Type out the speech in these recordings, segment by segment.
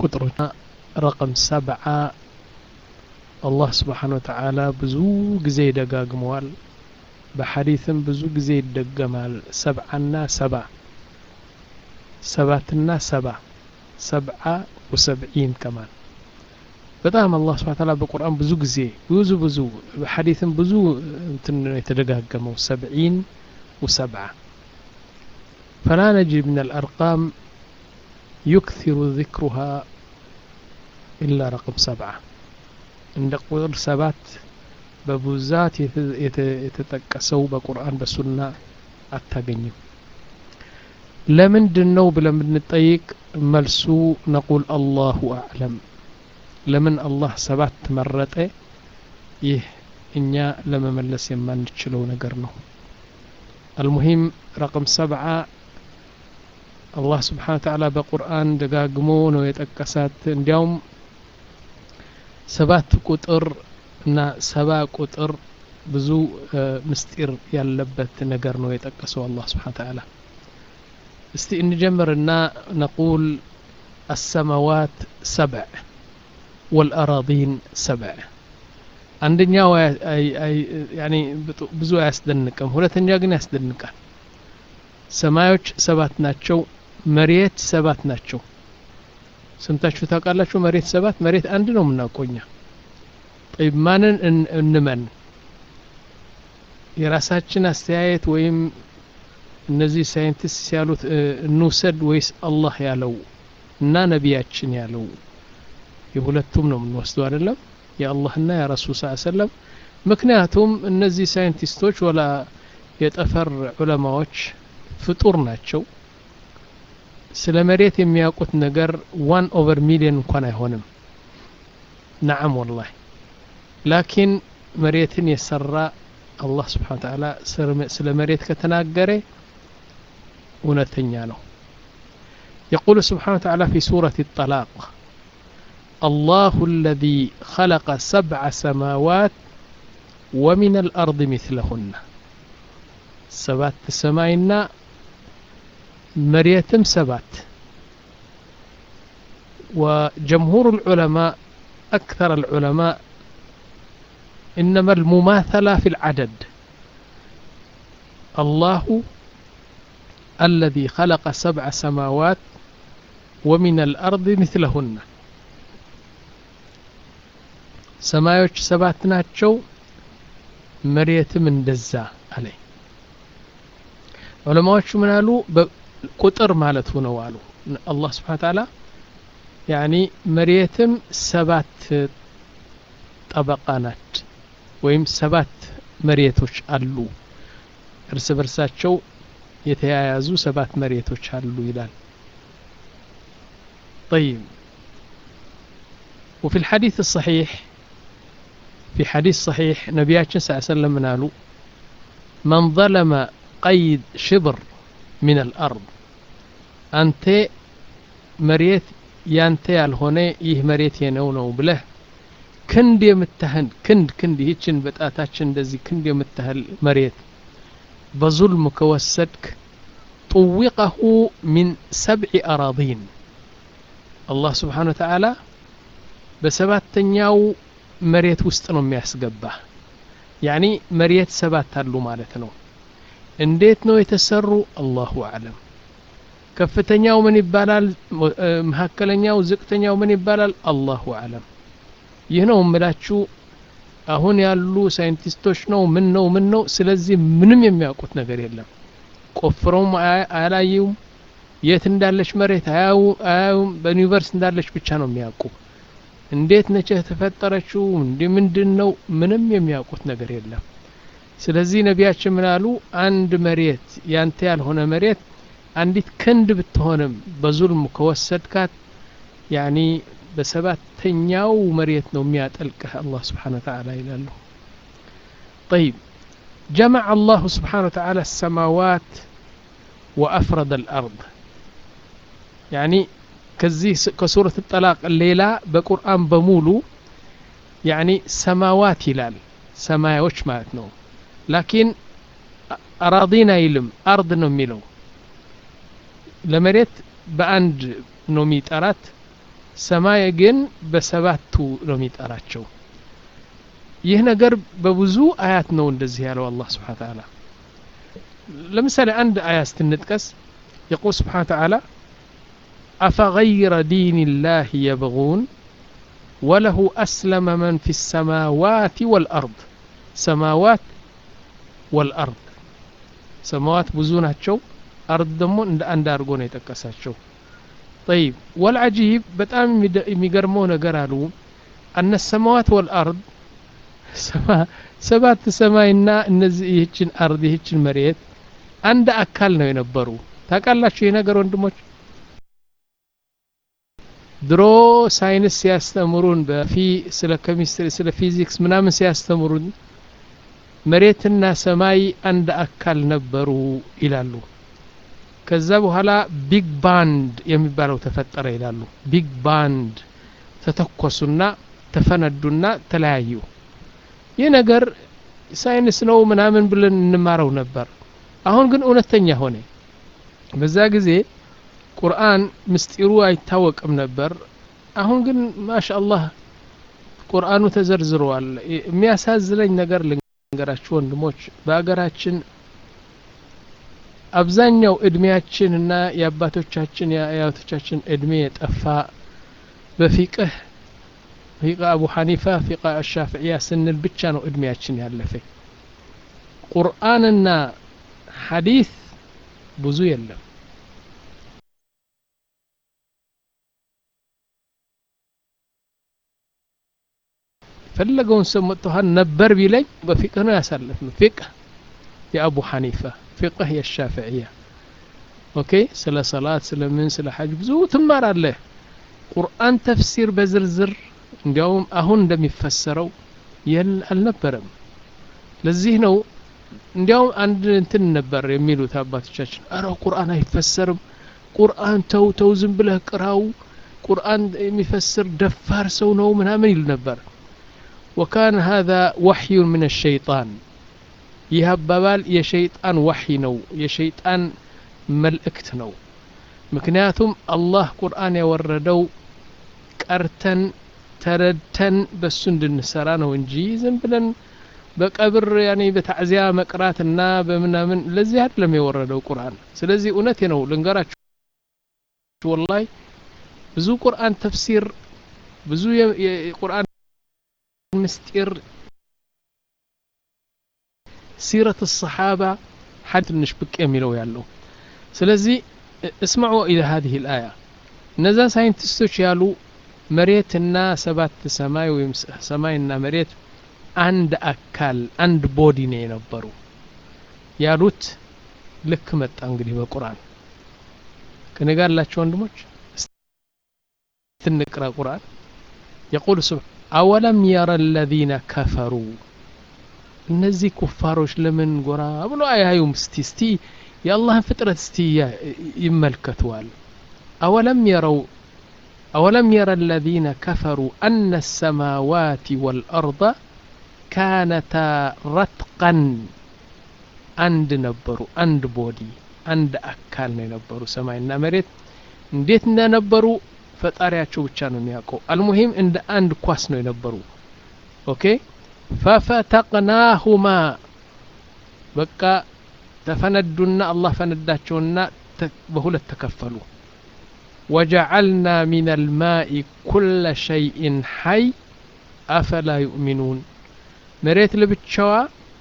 ቁጥሮች ረቅም ሰብዓ አላህ ስብሓን ወተዓላ ብዙ ጊዜ ይደጋግመዋል በሐዲትም ብዙ ጊዜ ይደገማል ሰብዓና ሰባ ሰባትና ሰባ ሰብዓ ወሰብዒን ከማን በጣም አላህ ስብሓን ተዓላ በቁርአን ብዙ ጊዜ ብዙ ብዙ በሐዲትም ብዙ እንትን ነው የተደጋገመው ሰብዒን ወሰብዓ فلا نجد من الأرقام يكثر ذكرها إلا رقم سبعة عند قدر سبات ببوزات يتتكسوا بقرآن بسنة أتاقنيو لمن دنو بلمن نطيق ملسو نقول الله أعلم لمن الله سبات مرته يه እኛ ለመመለስ የማንችለው ነገር ነው المهم رقم سبعة አላህ ስብሓን ተዓላ በቁርአን ደጋግሞ ነው የጠቀሳት እንዲያውም ሰባት ቁጥር እና ሰባ ቁጥር ብዙ ምስጢር ያለበት ነገር ነው የጠቀሰው አላህ ስብሓን ተዓላ እስቲ እንጀምርና ነቁል አሰማዋት ሰብዕ ወልአራዲን ሰብዕ አንደኛው ብዙ አያስደንቅም ሁለተኛ ግን ያስደንቃል ሰማዮች ሰባት ናቸው መሬት ሰባት ናቸው ሰምታችሁ ታውቃላችሁ መሬት ሰባት መሬት አንድ ነው የምናውቀኛ ጠይብ ማንን እንመን የራሳችን አስተያየት ወይም እነዚህ ሳይንቲስት ያሉት እንውሰድ ወይስ አላህ ያለው እና ነቢያችን ያለው የሁለቱም ነው የምንወስደው አይደለም የአላህና የረሱል ስ ሰለም ምክንያቱም እነዚህ ሳይንቲስቶች ወላ የጠፈር ዑለማዎች ፍጡር ናቸው ስለ መሬት የሚያውቁት ነገር ዋን ኦቨር ሚሊዮን እንኳን አይሆንም ነዓም ወላሂ ላኪን መሬትን የሰራ አላህ ስብሓን ተዓላ ስለ መሬት ከተናገረ እውነተኛ ነው يقول سبحانه وتعالى في سورة الطلاق الله الذي خلق سبع سماوات ومن الأرض مثلهن سبات سماينا مريتم سبات وجمهور العلماء أكثر العلماء إنما المماثلة في العدد الله الذي خلق سبع سماوات ومن الأرض مثلهن ሰማዮች ሰባት ናቸው መሬትም እንደዛ አለ ዑለማዎቹ ምን አሉ ቁጥር ማለቱ ነው አሉ አላህ ስብሓን ታላ ያኒ መሬትም ሰባት ጠበቃ ናት ወይም ሰባት መሬቶች አሉ እርስ በርሳቸው የተያያዙ ሰባት መሬቶች አሉ ይላል طيب وفي الحديث الصحيح في حديث صحيح نبياتنا صلى الله عليه وسلم منالو من ظلم قيد شبر من الأرض أنت مريت ያንተ ያልሆነ ይህ መሬት የነው ነው ብለህ ክንድ የምታህል ክንድ ክንድ ይህችን በጣታችን እንደዚህ ክንድ የምታህል መሬት በዙልም ከወሰድክ طوقه من سبع أراضين الله سبحانه وتعالى በሰባተኛው መሬት ውስጥ ነው የሚያስገባ ያኒ መሬት ሰባት አሉ ማለት ነው እንዴት ነው የተሰሩ አላሁ አለም ከፍተኛው ምን ይባላል መካከለኛው ዝቅተኛው ምን ይባላል አላሁ አለም ይህ ነው እምላችሁ አሁን ያሉ ሳይንቲስቶች ነው ምን ነው ምን ነው ስለዚህ ምንም የሚያውቁት ነገር የለም ቆፍረውም አያላዩም የት እንዳለች መሬት አያዩም በዩኒቨርስ እንዳለች ብቻ ነው የሚያውቁ እንዴት ነች የተፈጠረችው እንዲ ምንድን ነው ምንም የሚያውቁት ነገር የለም ስለዚህ ነቢያችን ምን አሉ አንድ መሬት ያንተ ያልሆነ መሬት አንዲት ክንድ ብትሆንም በዙልም ከወሰድካት ያኒ በሰባተኛው መሬት ነው የሚያጠልቅህ አላህ ስብሓን ወተዓላ ይላሉ طيب جمع الله سبحانه وتعالى السماوات وأفرد الأرض يعني كزي كسورة الطلاق الليلة بقرآن بمولو يعني سماوات هلال سماوش مالتنا لكن أراضينا يلم أرض نميلو ለመሬት በአንድ ነው የሚጠራት ሰማይ ግን በሰባቱ ነው የሚጠራቸው ይህ ነገር በብዙ አያት ነው እንደዚህ ያለው አላህ ስብሓን ተዓላ ለምሳሌ አንድ አያ ስትንጥቀስ የቁል ስብሓን ተዓላ أفغير دين الله يبغون وله أسلم من في السماوات والأرض سماوات والأرض سماوات بزوناتشو أرض دمو عند أرغون يتكساتشو طيب والعجيب بتام يميقرمو نقرالو أن السماوات والأرض ሰባት ሰማይና እነዚህ ይህችን አርድ ይህችን መሬት አንድ አካል ነው የነበሩ ታውቃላችሁ ይህ ነገር ወንድሞች ድሮ ሳይንስ ሲያስተምሩን በፊ ስለ ኬሚስትሪ ስለ ፊዚክስ ምናምን ሲያስተምሩን መሬትና ሰማይ አንድ አካል ነበሩ ይላሉ ከዛ በኋላ ቢግ ባንድ የሚባለው ተፈጠረ ይላሉ ቢግ ባንድ ተተኮሱና ተፈነዱና ተለያዩ ይህ ነገር ሳይንስ ነው ምናምን ብለን እንማረው ነበር አሁን ግን እውነተኛ ሆነ በዛ ጊዜ ቁርአን ምስጢሩ አይታወቅም ነበር አሁን ግን ማሻአላህ ቁርአኑ ተዘርዝረዋል የሚያሳዝነኝ ነገር ልንገራችሁ ወንድሞች በሀገራችን አብዛኛው እድሜያችን እና የአባቶቻችን የአያቶቻችን እድሜ የጠፋ በፊቅህ ፊቃ አቡ ሐኒፋ ፊቃ አሻፍዕያ ስንል ብቻ ነው እድሜያችን ያለፈ ቁርአንና ሐዲስ ብዙ የለም ፈለገውን ሰው መጥተሃል ነበር ቢለኝ በፊቅህ ነው ያሳለፍ ነው ፊቅህ የአቡ ሐኒፋ ፊቅህ የሻፍዕያ ኦኬ ስለ ሰላት ስለ ምን ስለ ሐጅ ብዙ ትማራለህ ቁርአን ተፍሲር በዝርዝር እንዲያውም አሁን እንደሚፈሰረው የል አልነበረም ለዚህ ነው እንዲያውም አንድ እንትን ነበር የሚሉት አባቶቻችን አረ ቁርአን አይፈሰርም ቁርአን ተው ተው ዝም ብለህ ቅራው ቁርአን የሚፈስር ደፋር ሰው ነው ምናምን ይሉ ነበር ወካን ሀذا ወሕዩ ምን الሸይጣን ይህ አባባል የሸይጣን ወሕይ ነው የሸይጣን መልእክት ነው ምክንያቱም አላህ ቁርአን ያወረደው ቀርተን ተረድተን በሱ እንድንሰራ ነው እንጂ ዝም ብለን በቀብር ያኔ በታዕዚያ መቅራትና በምናምን ለዚህ አይደለም የወረደው ቁርአን ስለዚህ እውነቴ ነው ልንገራችሁ ወላሂ ብዙ ቁርአን ተፍሲር ብዙ የቁርአን ምስጢር ሲረት الصحابة حد ትንሽ ብቅ የሚለው ያለው ስለዚህ እስማዑ ኢለ هذه الآية እነዛ ሳይንቲስቶች ያሉ መሬትና ሰባት ሰማይ ወይም ሰማይና መሬት አንድ አካል አንድ ቦዲ ነው የነበሩ ያሉት ልክ መጣ እንግዲህ በቁርአን ከኔ ጋር ያላቸው ወንድሞች ትንቅራ ቁርአን የቁል ስብ አወለም የረ አለዚነ ከፈሩ እነዚህ ኩፋሮች ለምን ጎራ ብሎ አያዩም እስቲ እስቲ የአላህን ፍጥረት እስቲ ይመልከቱዋል አወለም የረው أولم ير الذين كفروا أن السماوات والأرض كانتا رتقا عند نبرو عند بودي عند أكال نبرو سماينا مريت እንዴት እንደነበሩ ፈጣሪያቸው ብቻ ነው የሚያውቀው አልሙሂም እንደ አንድ ኳስ ነው የነበሩ ኦኬ ፈፈተቅናሁማ በቃ ተፈነዱና አላህ ፈነዳቸውና በሁለት ተከፈሉ وجعلنا من الماء كل شيء حي أفلا يؤمنون مريت لبتشوا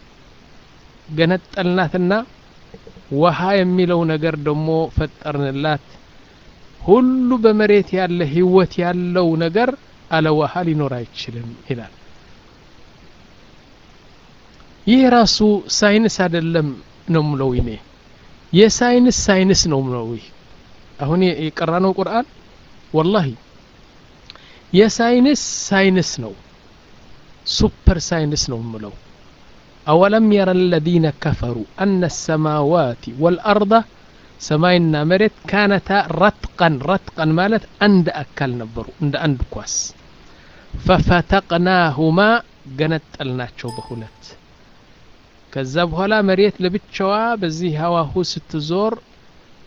ገነጠልናትና ውሃ የሚለው ነገር ደግሞ ፈጠርንላት ሁሉ በመሬት ያለ ህይወት ያለው ነገር አለ ውሃ ሊኖር አይችልም ይላል ይህ ራሱ ሳይንስ አይደለም ነው ምለው እኔ የሳይንስ ሳይንስ ነው ምለው ይህ አሁን የቀራነው ቁርአን ወላሂ የሳይንስ ሳይንስ ነው ሱፐር ሳይንስ ነው ምለው أولم ير الذين كفروا أن السماوات والأرض سماينا مريت كانتا رتقا رتقا مالت عند أكل نبرو عند عند كواس ففتقناهما جنت الناتشو بهولت ከዛ በኋላ መሬት ለብቻዋ በዚህ ሀዋሁ ስትዞር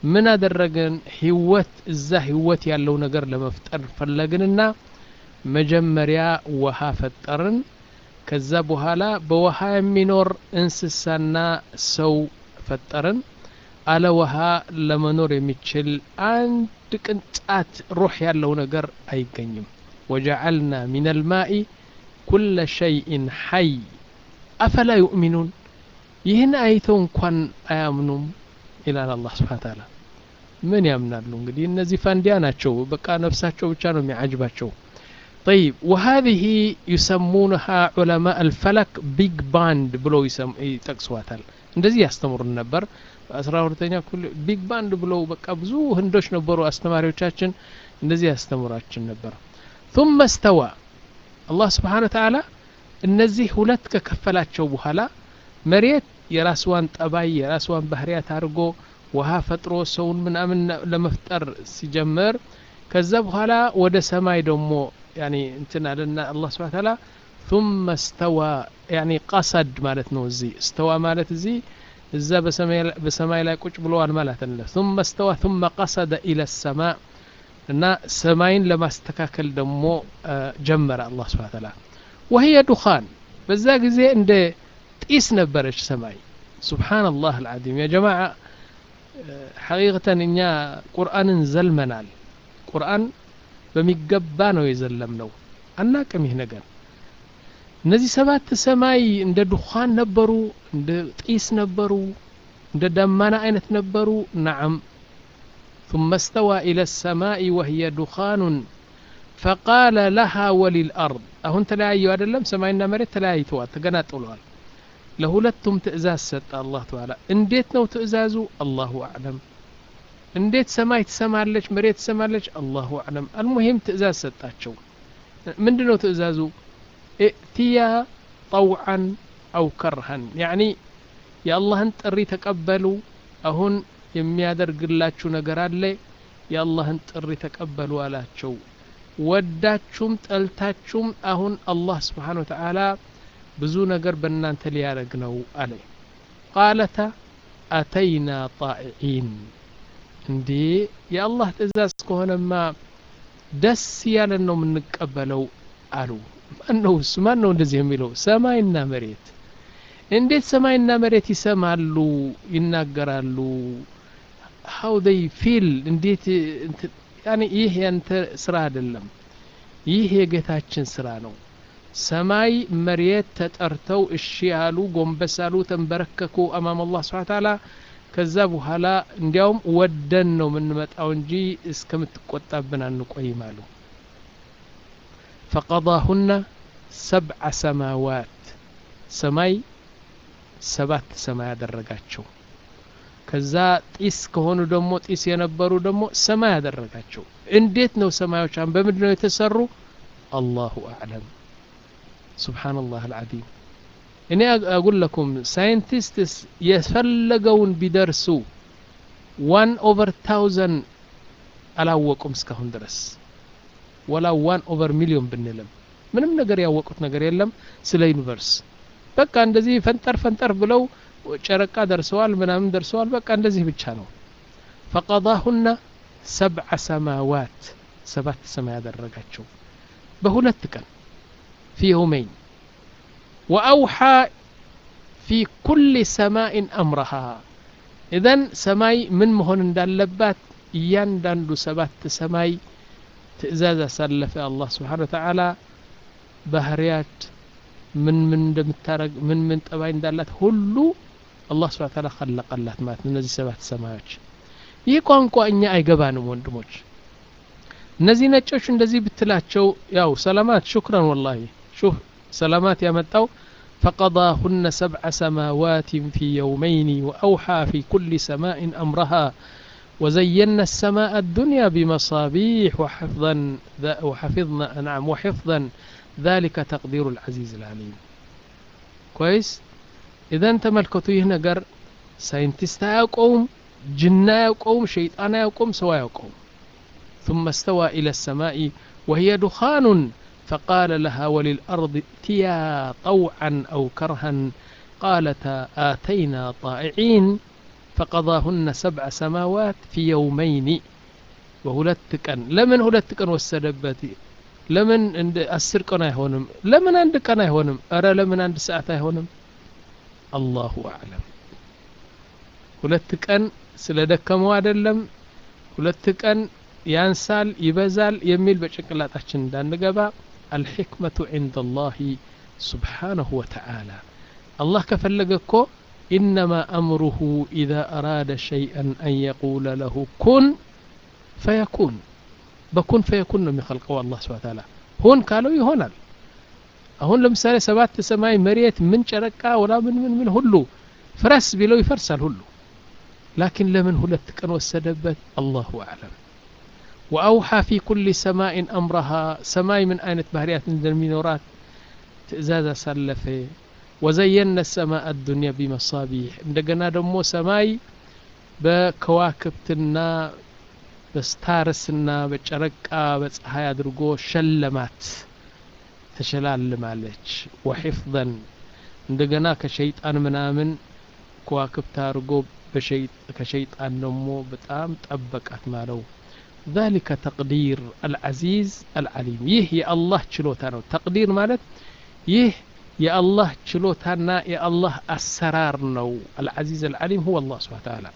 ምን አደረግን ህይወት እዛ ህይወት ያለው ነገር ለመፍጠር ፈለግንና መጀመሪያ ውሃ ፈጠርን ከዛ በኋላ በውሃ የሚኖር እንስሳና ሰው ፈጠርን አለ ውሃ ለመኖር የሚችል አንድ ቅንጣት ሩህ ያለው ነገር አይገኝም ወጀዐልና ሚን አልማኢ ኩለ ሸይእን ሐይ አፈላ ዩእሚኑን ይህን አይተው እንኳን አያምኑም ይላል አላህ ስብሓን ታላ ምን ያምናሉ እንግዲህ እነዚህ ፋንዲያ ናቸው በቃ ነፍሳቸው ብቻ ነው የሚያጅባቸው طيب وهذه يسمونها علماء الفلك ቢግ ባንድ ብለው ይጠቅሷታል እንደዚህ ያስተምሩን ነበር በአስራ ሁለተኛ ክፍል ቢግ ባንድ ብለው በቃ ብዙ ህንዶች ነበሩ አስተማሪዎቻችን እንደዚህ ያስተምራችን ነበር ثم استوى አላህ ስብሓን ተዓላ እነዚህ ሁለት ከከፈላቸው በኋላ መሬት የራስዋን ጠባይ የራስዋን ባህርያት አድርጎ ውሃ ፈጥሮ ሰውን ምናምን ለመፍጠር ሲጀምር ከዛ በኋላ ወደ ሰማይ ደግሞ ያኒ እንትን አለና አላህ ስብሐ ተዓላ ثم استوى يعني قصد ማለት ነው እዚህ استوى ማለት እዚህ እዛ በሰማይ ላይ ቁጭ ብለዋል ማለት ነው ثم استوى ثم قصد الى السماء እና ሰማይን ለማስተካከል ደግሞ ጀመረ አላህ ስብሐ ተዓላ وهي دخان በዛ ጊዜ እንደ ጢስ ነበረች ሰማይ ሱብሓነላህ አልዓዚም ያ ጀማዓ ሐቂቀተን እኛ ቁርአንን ዘልመናል ቁርአን በሚገባ ነው የዘለምነው አናቅም ይህ ነገር እነዚህ ሰባት ሰማይ እንደ ዱኻን ነበሩ እንደ ጢስ ነበሩ እንደ ደመና አይነት ነበሩ ነዓም ثم استوى إلى السماء وهي دخان فقال لها وللأرض أهون تلاعيو أدلم سماينا مريت تلاعيتوا تقناطلوال ለሁለቱም ትእዛዝ ሰጠ አላህ ተዓላ እንዴት ነው ትእዛዙ አላሁ አዕለም እንዴት ሰማይ ትሰማለች መሬት ትሰማለች አላሁ አዕለም አልሙሂም ትእዛዝ ሰጣቸው ምንድ ነው ትእዛዙ እእትያ ጠውዓን አው ከርሃን ያዕኒ የአላህን ጥሪ ተቀበሉ አሁን የሚያደርግላችሁ ነገር አለ የአላህን ጥሪ ተቀበሉ አላቸው ወዳችሁም ጠልታችሁም አሁን አላህ ስብሓን ወተዓላ ብዙ ነገር በእናንተ ሊያደረግ ነው አለ ቃለታ አተይና ጣኢዒን እንዴ የአላህ ትእዛዝ ከሆነማ ደስ ያለን ነው የምንቀበለው አሉ ማን ነው እሱ ማን ነው እንደዚህ የሚለው ሰማይና መሬት እንዴት ሰማይና መሬት ይሰማሉ ይናገራሉ ሀው ደይ ፊል እንዴት ያኔ ይህ ያንተ ስራ አይደለም ይህ የጌታችን ስራ ነው ሰማይ መሬት ተጠርተው እሺ ያሉ ጎንበስ አሉ ተንበረከኩ አማም አላህ ስብሓን ታላ ከዛ በኋላ እንዲያውም ወደን ነው የምንመጣው እንጂ እስከምትቆጣብን አንቆይም አሉ ፈቀضሁና ሰብዐ ሰማዋት ሰማይ ሰባት ሰማይ ያደረጋቸው ከዛ ጢስ ከሆኑ ደግሞ ጢስ የነበሩ ደግሞ ሰማይ ያደረጋቸው እንዴት ነው ሰማዮች በምንድ ነው የተሰሩ አላሁ አዕለም ሱብሓነላህ አልዓዚም እኔ አጉል ለኩም ሳይንቲስትስ የፈለገውን ቢደርሱ ዋን ኦቨር ታውዘንድ አላወቁም እስካሁን ድረስ ወላ ዋን ኦቨር ሚሊዮን ብንልም ምንም ነገር ያወቁት ነገር የለም ስለ ዩኒቨርስ በቃ እንደዚህ ፈንጠር ፈንጠር ብለው ጨረቃ ደርሰዋል ምናምን ደርሰዋል በቃ እንደዚህ ብቻ ነው ፈቀضሁና ሰብዐ ሰማዋት ሰባት ሰማይ ያደረጋቸው በሁለት ቀን في يومين وأوحى في كل سماء أمرها إذن سماي من مهن دالبات እያንዳንዱ ሰባት ሰማይ ትእዛዝ አሳለፈ አላህ ስብሓን ወተዓላ ባህርያት ምን ምን እንደምታረግ ምን ምን ጠባይ እንዳላት ሁሉ አላህ ስብሓን ተዓላ ከለቀላት ማለት ነው እነዚህ ሰባት ሰማዮች ይህ ቋንቋ እኛ አይገባንም ወንድሞች እነዚህ ነጮች እንደዚህ ብትላቸው ያው ሰላማት ሹክረን ወላሂ ሹፍ ሰላማት ያመጣው فقضاهن سبع سماوات في يومين وأوحى في كل سماء أمرها وزينا السماء الدنيا بمصابيح وحفظا وحفظنا نعم وحفظا ذلك تقدير العزيز العليم كويس إذا تملكتوا هنا قر ساينتستا يقوم جنا يقوم شيطان يقوم سوا يقوم ثم استوى إلى السماء وهي دخان فقال لها وللأرض ائتيا طوعا أو كرها قالتا آتينا طائعين ፈቀضሁነ ሰብዐ ሰማዋት ፊ የውመይኒ በሁለት ቀን ለምን ሁለት ቀን ወሰደበት ለምን እንደ አስር ቀን አይሆንም ለምን አንድ ቀን አይሆንም እረ ለምን አንድ ሰዓት አይሆንም አላሁ አዕለም ሁለት ቀን ስለ ደከመው አይደለም ሁለት ቀን ያንሳል ይበዛል የሚል በጭንቅላታችን እንዳንገባ አልሕክመቱ ዕንደ ላህ ስብሓነሁ ወተዓላ አላህ ከፈለገ እኮ ኢነማ አምሩሁ ኢዛ አራደ ሸይአን አን የቁለ ለሁ ኩን ፈየኩን በኩን ፈየኩን ነው የሚኸልቀው አላህ ስብሐ ተዓላ ሁን ካለው ይሆናል አሁን ለምሳሌ ሰባት ሰማይ መሬት ምን ጨረቃ ወላ ምን ምን ምን ሁሉ ፍረስ ቢለው ይፈርሳል ሁሉ ላኪን ለምን ሁለት ቀን ወሰደበት አላሁ አዕለም ወአውሓ ፊ ኩል ሰማይን አምረሃ ሰማይ ምን አይነት ባህርያት እንደሚኖራት ትእዛዝ አሳለፈ ወዘየነ ሰማء አዱንያ ቢመሳቢሕ እንደገና ደግሞ ሰማይ በከዋክብትና በስታርስና በጨረቃ በፀሐይ አድርጎ ሸለማት ተሸላልማለች ወሒፍዘን እንደገና ከሸይጣን ምናምን ከዋክብት አድርጎ ከሸይጣን ደግሞ በጣም ጠበቃት ማለው ذلك تقدير العزيز العليم ይህ የአላህ ችሎታ ነው ተቅዲር ማለት ይህ የአላህ ችሎታና የአላህ አሰራር ነው العزيز العليم هو الله سبحانه وتعالى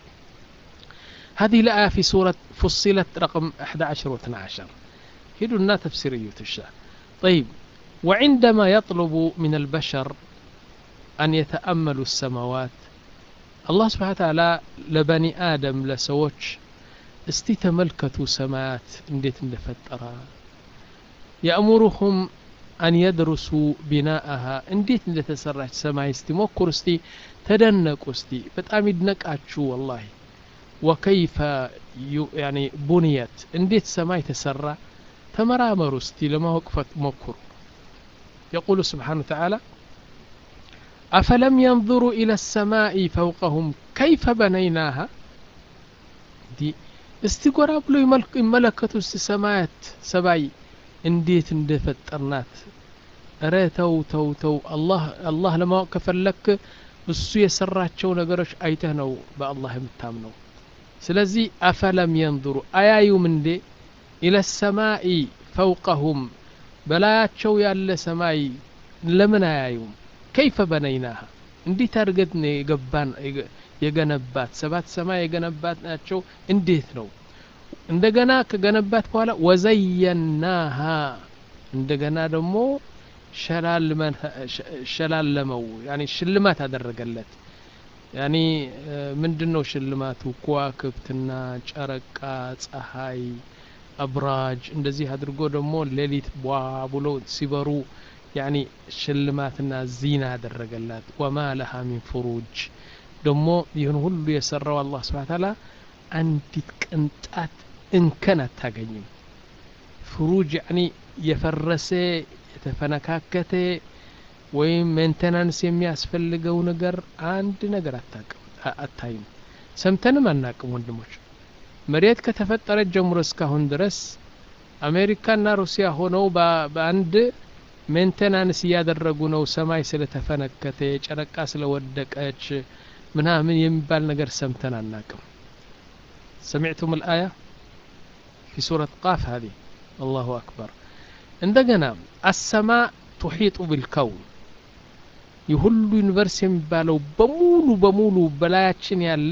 هذه الآية في سورة فصلت رقم 11 و 12 هدونا تفسير يوتشا طيب وعندما يطلب من البشر أن يتأملوا السماوات الله سبحانه وتعالى لبني آدم لسوتش እስቲ ተመልከቱ ሰማያት እንዴት እንደፈጠረ የእሙሩሁም አን የድርሱ ቢናአሃ እንዴት እንደተሰራች ሰማይ እስቲ ሞክሩ እስቲ ተደነቁ እስቲ በጣም ይድነቃችሁ ወላሂ ወከይፈ ያኒ ቡንየት እንዴት ሰማይ ተሰራ ተመራመሩ እስቲ ለማወቅ ሞክሩ يقول سبحانه وتعالى أفلم ينظروا إلى السماء فوقهم كيف بنيناها دي እስቲ ጎራ ብሎ ይመለከቱ እስቲ ሰማያት ሰማይ እንዴት እንደፈጠርናት እረ ተው ተው ተው አላህ ለማወቅ ከፈለክ እሱ የሰራቸው ነገሮች አይተህ ነው በአላህ የምታምነው ስለዚህ አፈለም የንظሩ አያዩም እንዴ ኢለ ሰማኢ ፈውቀሁም በላያቸው ያለ ሰማይ ለምን አያዩም ከይፈ በነይናሃ እንዴት አድርገት ነው የገባን የገነባት ሰባት ሰማይ የገነባት ናቸው እንዴት ነው እንደገና ከገነባት በኋላ ወዘየናሃ እንደገና ደግሞ ሸላለመው ያኒ ሽልማት አደረገለት ያኒ ምንድን ነው ሽልማቱ ከዋክብትና ጨረቃ ፀሐይ አብራጅ እንደዚህ አድርጎ ደግሞ ሌሊት ቧ ብሎ ሲበሩ ያኒ ሽልማትና ዚና አደረገላት ወማ ለሃ ሚን ፍሩጅ ደግሞ ይህን ሁሉ የሰራው አላህ ስብሓ ታላ አንዲት ቅንጣት እንከን አታገኝም ፍሩጅ ያኒ የፈረሰ የተፈነካከተ ወይም ሜንቴናንስ የሚያስፈልገው ነገር አንድ ነገር አታይም ሰምተንም አናቅም ወንድሞች መሬት ከተፈጠረች ጀምሮ እስካሁን ድረስ አሜሪካና ሩሲያ ሆነው በአንድ ሜንቴናንስ እያደረጉ ነው ሰማይ ስለተፈነከተ ጨረቃ ስለወደቀች ምናምን የሚባል ነገር ሰምተን አናቅም سمعتم الآية في سورة قاف هذه الله أكبر عندنا السماء تحيط بالكون የሁሉ ዩኒቨርስ የሚባለው በሙሉ በሙሉ በላያችን ያለ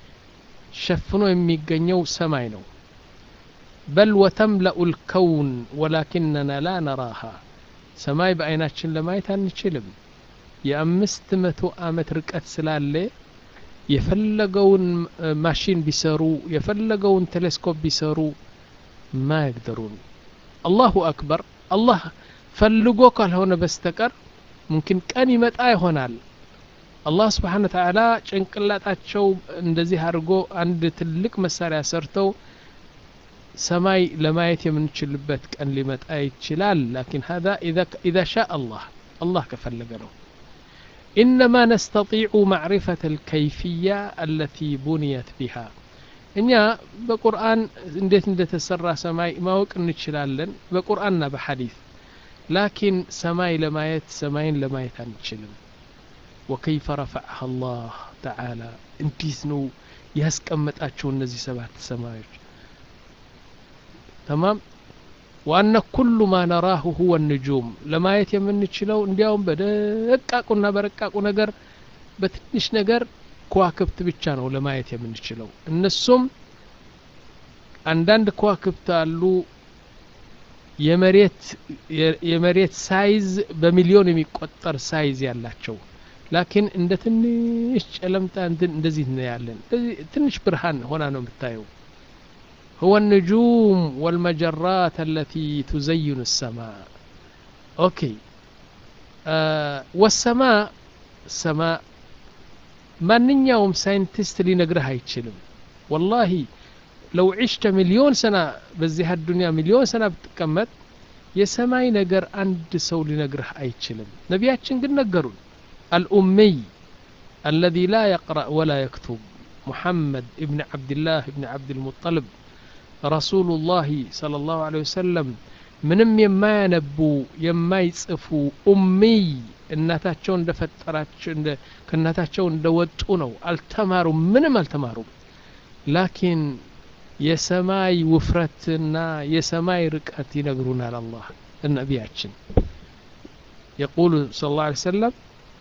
ሸፍኖ የሚገኘው ሰማይ ነው በል ወተምለኡ ልከውን ወላኪነና ላ ነራሃ ሰማይ በአይናችን ለማየት አንችልም የአምስት መቶ አመት ርቀት ስላለ የፈለገውን ማሽን ቢሰሩ የፈለገውን ቴሌስኮፕ ቢሰሩ ማ ይግደሩን አላሁ አክበር አላህ ፈልጎ ካልሆነ በስተቀር ሙምኪን ቀን ይመጣ ይሆናል አላህ ስብሓን ተዓላ ጭንቅላጣቸው እንደዚህ አድርጎ አንድ ትልቅ መሳሪያ ሰርተው ሰማይ ለማየት የምንችልበት ቀን ሊመጣ ይችላል ላኪን ሀዛ ኢዛ ሻ አላህ አላህ ከፈለገ ነው إنما نستطيع معرفة الكيفية التي بنيت بها እኛ በቁርአን እንዴት እንደተሰራ ሰማይ ማወቅ እንችላለን በቁርአንና በሐዲስ ላኪን ሰማይ ለማየት ሰማይን ለማየት አንችልም ወከይፈ ረፈዐሃ አላህ ተዓላ እንዴት ነው ያስቀመጣቸው እነዚህ ሰባት ሰማዮች ተማም ዋነ ኩሉ ማ ነራሁ ሁወ ንጁም ለማየት የምንችለው እንዲያውም በደቃቁና በረቃቁ ነገር በትንሽ ነገር ከዋክብት ብቻ ነው ለማየት የምንችለው እነሱም አንዳንድ ከዋክብት አሉ የመሬት የመሬት ሳይዝ በሚሊዮን የሚቆጠር ሳይዝ ያላቸው ላኪን እንደ ትንሽ ጨለምታ እንደዚህ እናያለን ትንሽ ብርሃን ሆና ነው የምታየው هو النجوم والمجرات التي تزين السماء أوكي آه والسماء السماء ማንኛውም ሳይንቲስት ሊነግርህ አይችልም ወላሂ ለው ዒሽተ ሚሊዮን ሰና በዚህ አዱንያ ሚሊዮን ሰና ብትቀመጥ የሰማይ ነገር አንድ ሰው ሊነግርህ አይችልም ነቢያችን ግን ነገሩን አልኡሚይ አለዚ ላ የቅረእ ወላ የክቱብ ሙሐመድ እብን ዓብድላህ እብን ዓብድልሙጠልብ ረሱሉላህ صለ ላሁ ለ ወሰለም ምንም የማያነቡ የማይጽፉ ኡሚይ እናታቸው እንደፈጠራቸው ከእናታቸው እንደወጡ ነው አልተማሩም ምንም አልተማሩም ላኪን የሰማይ ውፍረትና የሰማይ ርቀት ይነግሩናል አላህ ነቢያችን يقول صلى الله عليه وسلم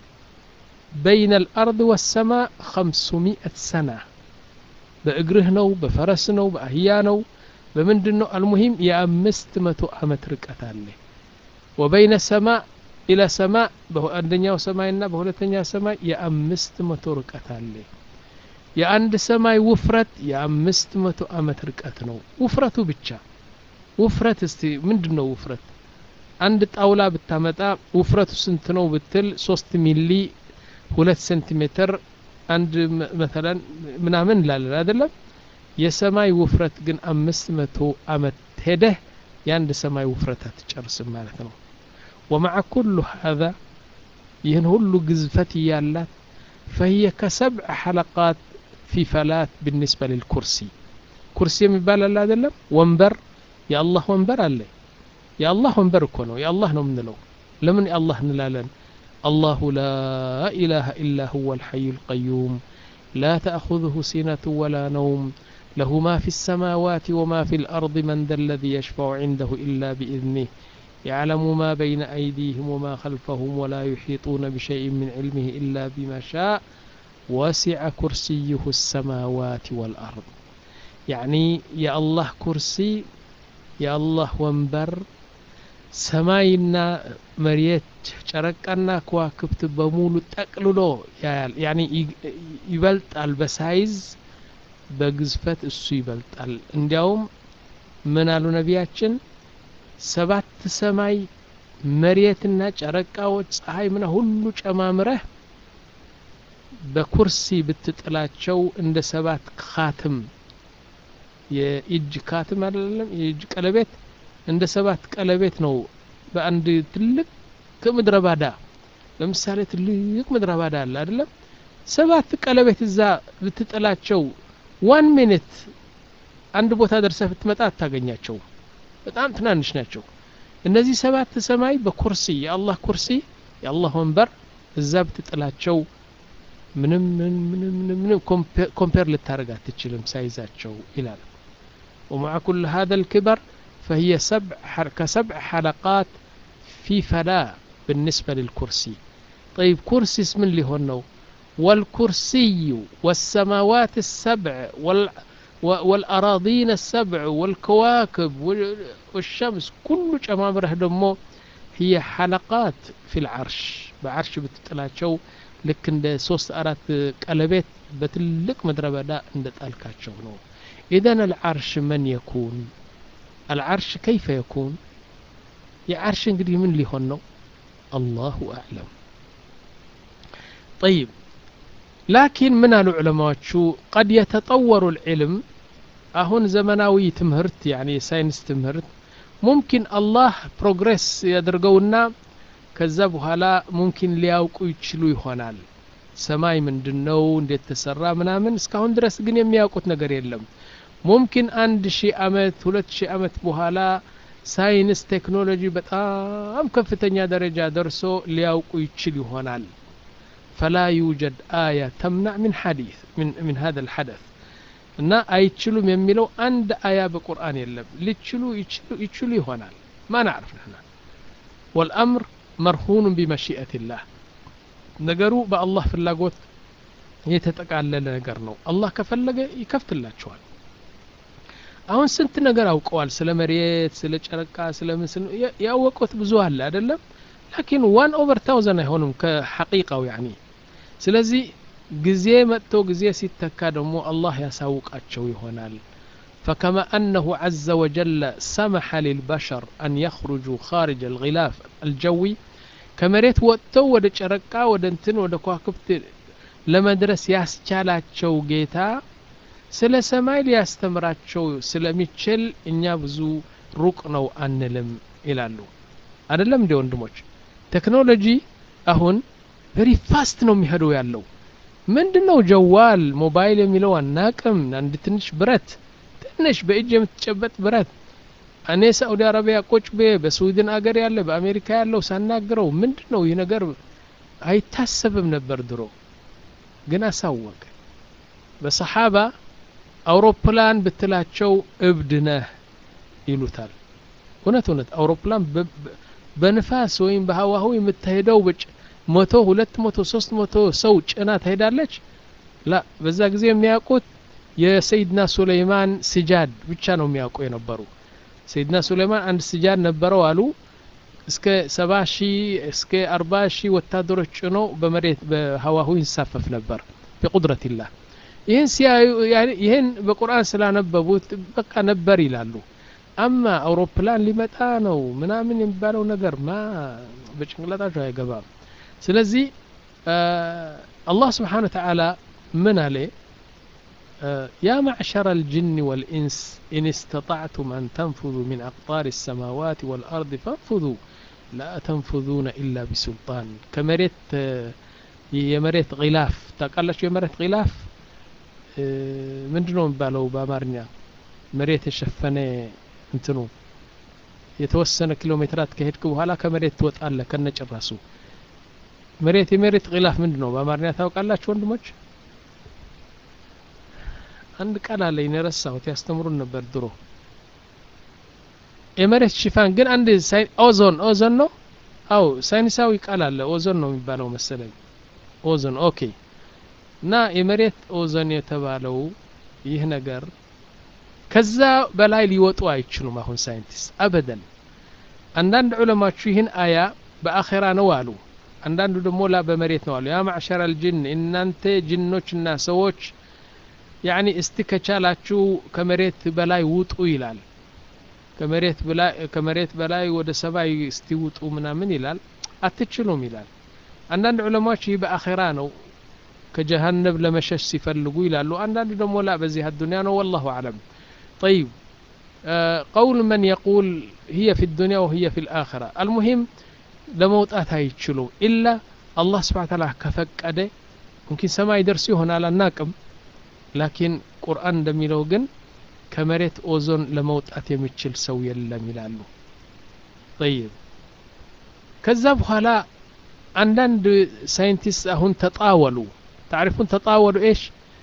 بين الأرض والسماء خمسمائة سنة بأجره نو بفرس نو بأهيا نو بمندن نو المهم يا أمست متو أمت ركت عليه وبين السماء إلى سماء በአንደኛው ሰማይና በሁለተኛ ሰማይ የአምስት መቶ ርቀት አለ የአንድ ሰማይ ውፍረት የአምስት መቶ አመት ርቀት ነው ውፍረቱ ብቻ ውፍረት እስቲ ምንድን ነው ውፍረት አንድ ጣውላ ብታመጣ ውፍረቱ ስንት ነው ብትል ሶስት ሚሊ ሁለት ሴንቲሜትር አንድ መተለን ምናምን እንላለን አይደለም የሰማይ ውፍረት ግን አምስት መቶ አመት ሄደህ የአንድ ሰማይ ውፍረት አትጨርስም ማለት ነው ومع كل هذا ينهل قزفة يالات فهي كسبع حلقات في فلات بالنسبة للكرسي كرسي مبالا لا دلم وانبر يا الله وانبر عليه يا الله وانبر كونه يا الله نمن له لمن يا الله نلالن الله لا إله إلا هو الحي القيوم لا تأخذه سنة ولا نوم له ما في السماوات وما في الأرض من ذا الذي يشفع عنده إلا بإذنه يعلم ما بين أيديهم وما خلفهم ولا يحيطون بشيء من علمه إلا بما شاء وسع كرسيه السماوات والأرض يعني يا الله كرسي يا الله وانبر ሰማይና መሬት ጨረቃና ከዋክብት በሙሉ ጠቅልሎ ያያል ያኒ ይበልጣል በሳይዝ በግዝፈት እሱ ይበልጣል እንዲያውም ምን አሉ ነቢያችን ሰባት ሰማይ መሬትና ጨረቃዎች ፀሐይ ምና ሁሉ ጨማምረህ በኩርሲ ብትጥላቸው እንደ ሰባት ካትም የእጅ ካትም አይደለም የእጅ ቀለቤት እንደ ሰባት ቀለቤት ነው በአንድ ትልቅ ከምድረ ባዳ ለምሳሌ ትልቅ ምድረ ባዳ አለ አይደለም ሰባት ቀለቤት እዛ ብትጥላቸው ዋን ሚኒት አንድ ቦታ ደርሰህ ብትመጣ አታገኛቸው በጣም ትናንሽ ናቸው እነዚህ ሰባት ሰማይ በኩርሲ የአላህ ኩርሲ የአላህ ወንበር እዛ ብትጥላቸው ምንም ምንም ምንም ኮምፔር ልታደርግ አትችልም ሳይዛቸው ይላል ومع كل هذا الكبر فهي سبع كسبع حلقات في فلاة بالنسبة للكرسي طيب كرسي اسم اللي هو والكرسي والسماوات السبع وال والأراضين السبع والكواكب والشمس كل جمامره دمو هي حلقات في العرش بعرش بتطلعቸው ልክ እንደ ሶስት አራት ቀለቤት በትልቅ ምድረ በዳ እንደ ጣልካቸው ነው ኢዘን አልዓርሽ መን የኩን አልዓርሽ ከይፈ የኩን የዓርሽ እንግዲህ ምን ሊሆን ነው አላሁ አዕለም ጠይብ ላኪን ምን አሉ ዑለማዎቹ ቀድ የተጠወሩ ልዕልም አሁን ዘመናዊ ትምህርት ያኒ የሳይንስ ትምህርት ሙምኪን አላህ ፕሮግሬስ ያደርገውና ከዛ በኋላ ሙምኪን ሊያውቁ ይችሉ ይሆናል ሰማይ ምንድን ነው እንዴት ተሰራ ምናምን እስካሁን ድረስ ግን የሚያውቁት ነገር የለም ሙምኪን አንድ ሺህ አመት ሁለት ሺህ አመት በኋላ ሳይንስ ቴክኖሎጂ በጣም ከፍተኛ ደረጃ ደርሶ ሊያውቁ ይችል ይሆናል فلا يوجد آية تمنع من حديث من من هذا الحدث እና አይችሉም የሚለው አንድ አያ በቁርአን የለም ሊችሉ ይችሉ ይሆናል ማ ናዕርፍ ንሕና ወልአምር መርሁኑን ቢመሺአትላህ ነገሩ በአላህ ፍላጎት የተጠቃለለ ነገር ነው አላህ ከፈለገ ይከፍትላቸዋል አሁን ስንት ነገር አውቀዋል ስለ መሬት ስለ ጨረቃ ስለ ምስል ያወቁት ብዙ አለ አይደለም ላኪን ዋን ኦቨር ታውዘን አይሆንም ከሐቂቃው ያኒ ስለዚህ ጊዜ መጥቶ ጊዜ ሲተካ ደግሞ አላህ ያሳውቃቸው ይሆናል فكما أنه عز وجل سمح للبشر أن يخرجوا خارج الغلاف الجوي كمريت وقتو ود ጨረቃ ወደ እንትን ወደ ከዋክብት ለመድረስ ያስቻላቸው ጌታ ስለ ሰማይ ሊያስተምራቸው ስለሚችል እኛ ብዙ ሩቅ ነው አንልም ይላሉ አይደለም እንዲ ወንድሞች ቴክኖሎጂ አሁን ቨሪ ፋስት ነው የሚሄደው ያለው ምንድን ነው ጀዋል ሞባይል የሚለው አናቅም አንድ ትንሽ ብረት ትንሽ በእጅ የምትጨበጥ ብረት እኔ ሳኡዲ አረቢያ ቁጭ ቤ በስዊድን አገር ያለ በአሜሪካ ያለው ሳናግረው ምንድን ነው ይህ ነገር አይታሰብም ነበር ድሮ ግን አሳወቀ በሰሓባ አውሮፕላን ብትላቸው እብድ ነህ ይሉታል እውነት እውነት አውሮፕላን በንፋስ ወይም በሀዋሁ የምትሄደው ብጭ መቶ ሁለት መቶ ሶስት መቶ ሰው ጭና ትሄዳለች ላ በዛ ጊዜ የሚያውቁት የሰይድና ሱለይማን ስጃድ ብቻ ነው የሚያውቁ የነበሩ ሰይድና ሱለይማን አንድ ስጃድ ነበረው አሉ እስከ ሰባ ሺህ እስከ አርባ ሺህ ወታደሮች ጭኖ በመሬት በሀዋሁ ይንሳፈፍ ነበር ቢቁድረትላህ ይህን ሲያዩ ይህን በቁርአን ስላነበቡት በቃ ነበር ይላሉ አማ አውሮፕላን ሊመጣ ነው ምናምን የሚባለው ነገር ማ በጭንቅላታቸው አይገባም ስለዚህ አላህ ስብሓን ወተዓላ ምን አለ يا معشر الجن والإنس إن استطعتم أن تنفذوا من أقطار السماوات والأرض فانفذوا لا تنفذون إلا بسلطان كمريت የመሬት ጊላፍ ታውቃላችሁ የመሬት ጊላፍ ምንድ ነው የሚባለው በአማርኛ መሬት የሸፈነ እንትኑ የተወሰነ ኪሎ ሜትራት ከሄድክ በኋላ ከመሬት ትወጣለ ከነጭራሱ መሬት የመሬት ጊላፍ ምንድ ነው በአማርኛ ታውቃላችሁ ወንድሞች አንድ ቃል አለ የረሳሁት ያስተምሩን ነበር ድሮ የመሬት ሽፋን ግን አንድ ኦዞን ኦዞን ነው አው ሳይንሳዊ ቃል አለ ኦዞን ነው የሚባለው መሰለኝ ኦዞን ኦኬ እና የመሬት ኦዞን የተባለው ይህ ነገር ከዛ በላይ ሊወጡ አይችሉም አሁን ሳይንቲስት አበደን አንዳንድ ዑለማችሁ ይህን አያ በአኼራ ነው አሉ አንዳንዱ ደግሞ ላ በመሬት ነው አሉ ያ ማዕሸር አልጅን እናንተ ጅኖችና ሰዎች ያኒ እስቲ ከቻላችሁ ከመሬት በላይ ውጡ ይላል ከመሬት በላይ ከመሬት በላይ ወደ ሰማይ እስቲ ውጡ ምናምን ይላል አትችሉም ይላል አንዳንድ ዑለማዎች ይህ በአኼራ ነው ከጀሃነብ ለመሸሽ ሲፈልጉ ይላሉ አንዳንድ ደግሞ ላ በዚህ አዱኒያ ነው ወላሁ አለም طيب آه قول من يقول هي في الدنيا وهي في الآخرة المهم ለመውጣት አይችሉም ኢላ አላህ ስብሓ ታላ ከፈቀደ ሙምኪን ሰማይ ደርሱ ይሆናል አናቅም ላኪን ቁርአን እንደሚለው ግን ከመሬት ኦዞን ለመውጣት የሚችል ሰው የለም ይላሉ ጠይብ ከዛ በኋላ አንዳንድ ሳይንቲስት አሁን ተጣወሉ ታሪፉን ተጣወሉ ኤሽ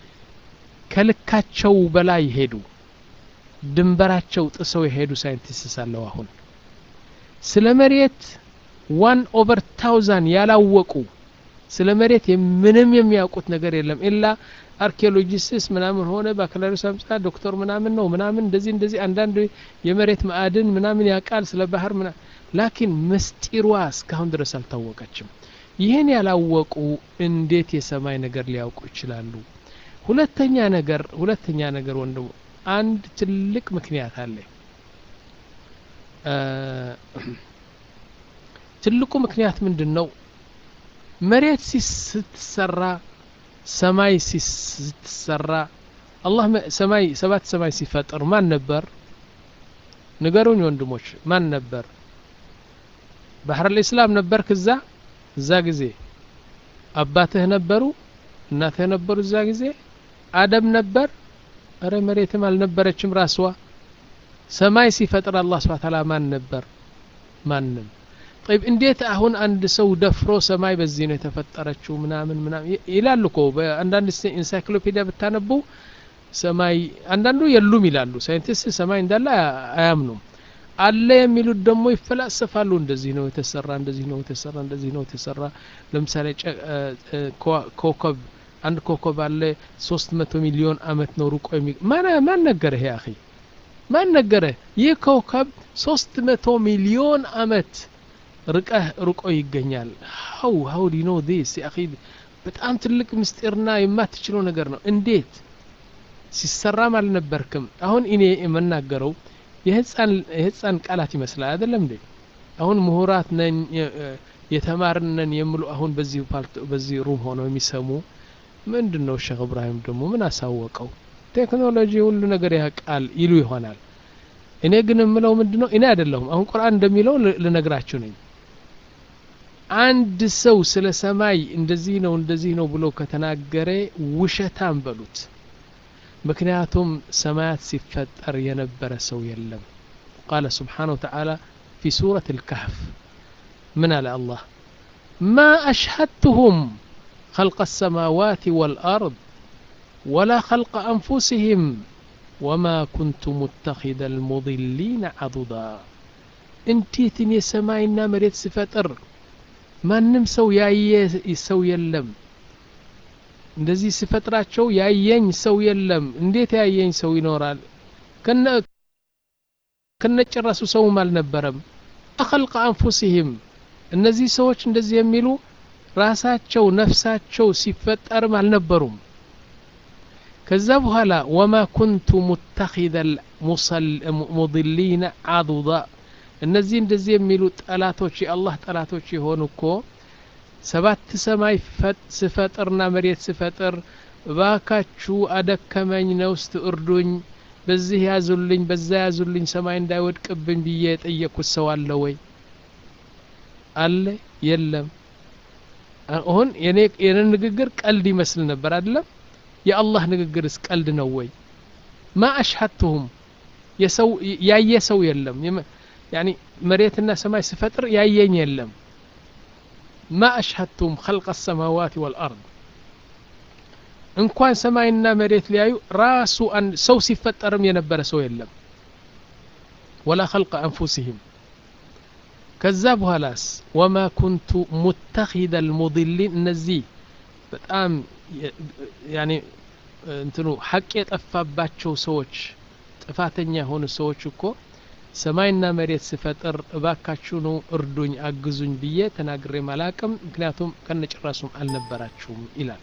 ከልካቸው በላይ ሄዱ ድንበራቸው ጥሰው የሄዱ ሳይንቲስት ሳለው አሁን ስለ መሬት ዋን ኦቨር ታውዛን ያላወቁ ስለ መሬት ምንም የሚያውቁት ነገር የለም ኢላ አርኪኦሎጂስስ ምናምን ሆነ ባክላሪስ አምጻ ዶክተር ምናምን ነው ምናምን እንደዚህ እንደዚህ አንዳንድ የመሬት ማዕድን ምናምን ያውቃል ስለ ባህር ምና ላኪን ምስጢሯ እስካሁን ድረስ አልታወቀችም ይህን ያላወቁ እንዴት የሰማይ ነገር ሊያውቁ ይችላሉ ሁለተኛ ነገር ሁለተኛ ነገር ወንድሙ አንድ ትልቅ ምክንያት አለ ትልቁ ምክንያት ምንድን ነው መሬት ስትሰራ ሰማይ ስትሰራ አላህ ሰማይ ሰባት ሰማይ ሲፈጥር ማን ነበር ንገሩኝ ወንድሞች ማን ነበር ባህር ልእስላም ነበር ክዛ እዛ ጊዜ አባትህ ነበሩ እናትህ ነበሩ እዛ ጊዜ አደም ነበር እረ መሬትም አልነበረችም ራስዋ ሰማይ ሲፈጥር አላህ ስብሓ ታላ ማን ነበር ማንም ጠይብ እንዴት አሁን አንድ ሰው ደፍሮ ሰማይ በዚህ ነው የተፈጠረችው ምናምን ምናምን ይላሉ እኮ በአንዳንድ ኢንሳይክሎፒዲያ ብታነቡ ሰማይ አንዳንዱ የሉም ይላሉ ሳይንቲስት ሰማይ እንዳለ አያምኑም አለ የሚሉት ደግሞ ይፈላሰፋሉ እንደዚህ ነው የተሰራ እንደዚህ ነው የተሰራ እንደዚህ ነው የተሰራ ለምሳሌ ኮከብ አንድ ኮከብ አለ ሶስት መቶ ሚሊዮን አመት ነው ሩቆ የሚ ማን ነገረህ ያ አኺ ማን ነገረህ ይህ ኮከብ ሶስት መቶ ሚሊዮን አመት ርቀህ ርቆ ይገኛል ሀው ሀው ዲ ኖ ዲስ አኺ በጣም ትልቅ ምስጢርና የማትችለው ነገር ነው እንዴት ሲሰራም አልነበርክም አሁን እኔ የምናገረው የህፃን ቃላት ይመስላል አይደለም እንዴ አሁን ምሁራት ነን የተማርን ነን የሚሉ አሁን በዚህ በዚህ ሩም ሆነው የሚሰሙ ምንድን ነው ሼክ እብራሂም ደግሞ ምን አሳወቀው ቴክኖሎጂ ሁሉ ነገር ያውቃል ይሉ ይሆናል እኔ ግን የምለው ምንድን ነው እኔ አይደለሁም አሁን ቁርአን እንደሚለው ልነግራችሁ ነኝ አንድ ሰው ስለ ሰማይ እንደዚህ ነው እንደዚህ ነው ብሎ ከተናገረ ውሸታም በሉት ምክንያቱም ሰማያት ሲፈጠር የነበረ ሰው የለም ቃለ ስብሓን ወተዓላ ፊ ሱረት ልካህፍ ምን አለ አላህ ማ አሽሀድትሁም خلق السماوات والأرض ولا خلق أنفسهم وما كنت متخذ المضلين عضدا እንዴትን የሰማይና መሬት ስፈጥር ማንም ሰው ያየ ሰው የለም እንደዚህ ስፈጥራቸው ያየኝ ሰው የለም እንዴት ያየኝ ሰው ይኖራል ከነጭራሱ ሰውም አልነበረም አኸልቀ አንፉሲህም እነዚህ ሰዎች እንደዚህ የሚሉ ራሳቸው ነፍሳቸው ሲፈጠርም አልነበሩም ከዛ በኋላ ወማ ኩንቱ ሙተኪደ ሙضሊነ አዱዳ እነዚህ እንደዚህ የሚሉ ጠላቶች የአላህ ጠላቶች የሆኑ እኮ ሰባት ሰማይ ስፈጥርና መሬት ስፈጥር እባካችሁ አደከመኝ ነውስት እርዱኝ በዚህ ያዙልኝ በዛ ያዙልኝ ሰማይ እንዳይወድቅብኝ ብዬ የጠየቅኩት ሰው አለ ወይ አለ የለም አሁን የኔ ንግግር ቀልድ ይመስል ነበር አይደለም የአላህ ንግግርስ ቀልድ ነው ወይ ማ አሽሀትሁም የሰው ያየ ሰው የለም ያኒ መሬትና ሰማይ ስፈጥር ያየኝ የለም ማ አሽሀድቱም ኸልቀ ሰማዋት ወልአርድ እንኳን ሰማይና መሬት ሊያዩ ራሱ ሰው ሲፈጠርም የነበረ ሰው የለም ወላ ኸልቀ አንፉሲህም ከዛ በኋላስ ወማ ኩንቱ ሙተኪደ ልሙድሊን እነዚህ በጣም ያኔ እንትኑ ሐቅ የጠፋባቸው ሰዎች ጥፋተኛ የሆኑ ሰዎች እኮ ሰማይና መሬት ስፈጥር እባካችሁ ነው እርዱኝ አግዙኝ ብዬ ተናግሬ ማላቅም ምክንያቱም ከነጭራሱም አልነበራችሁም ይላል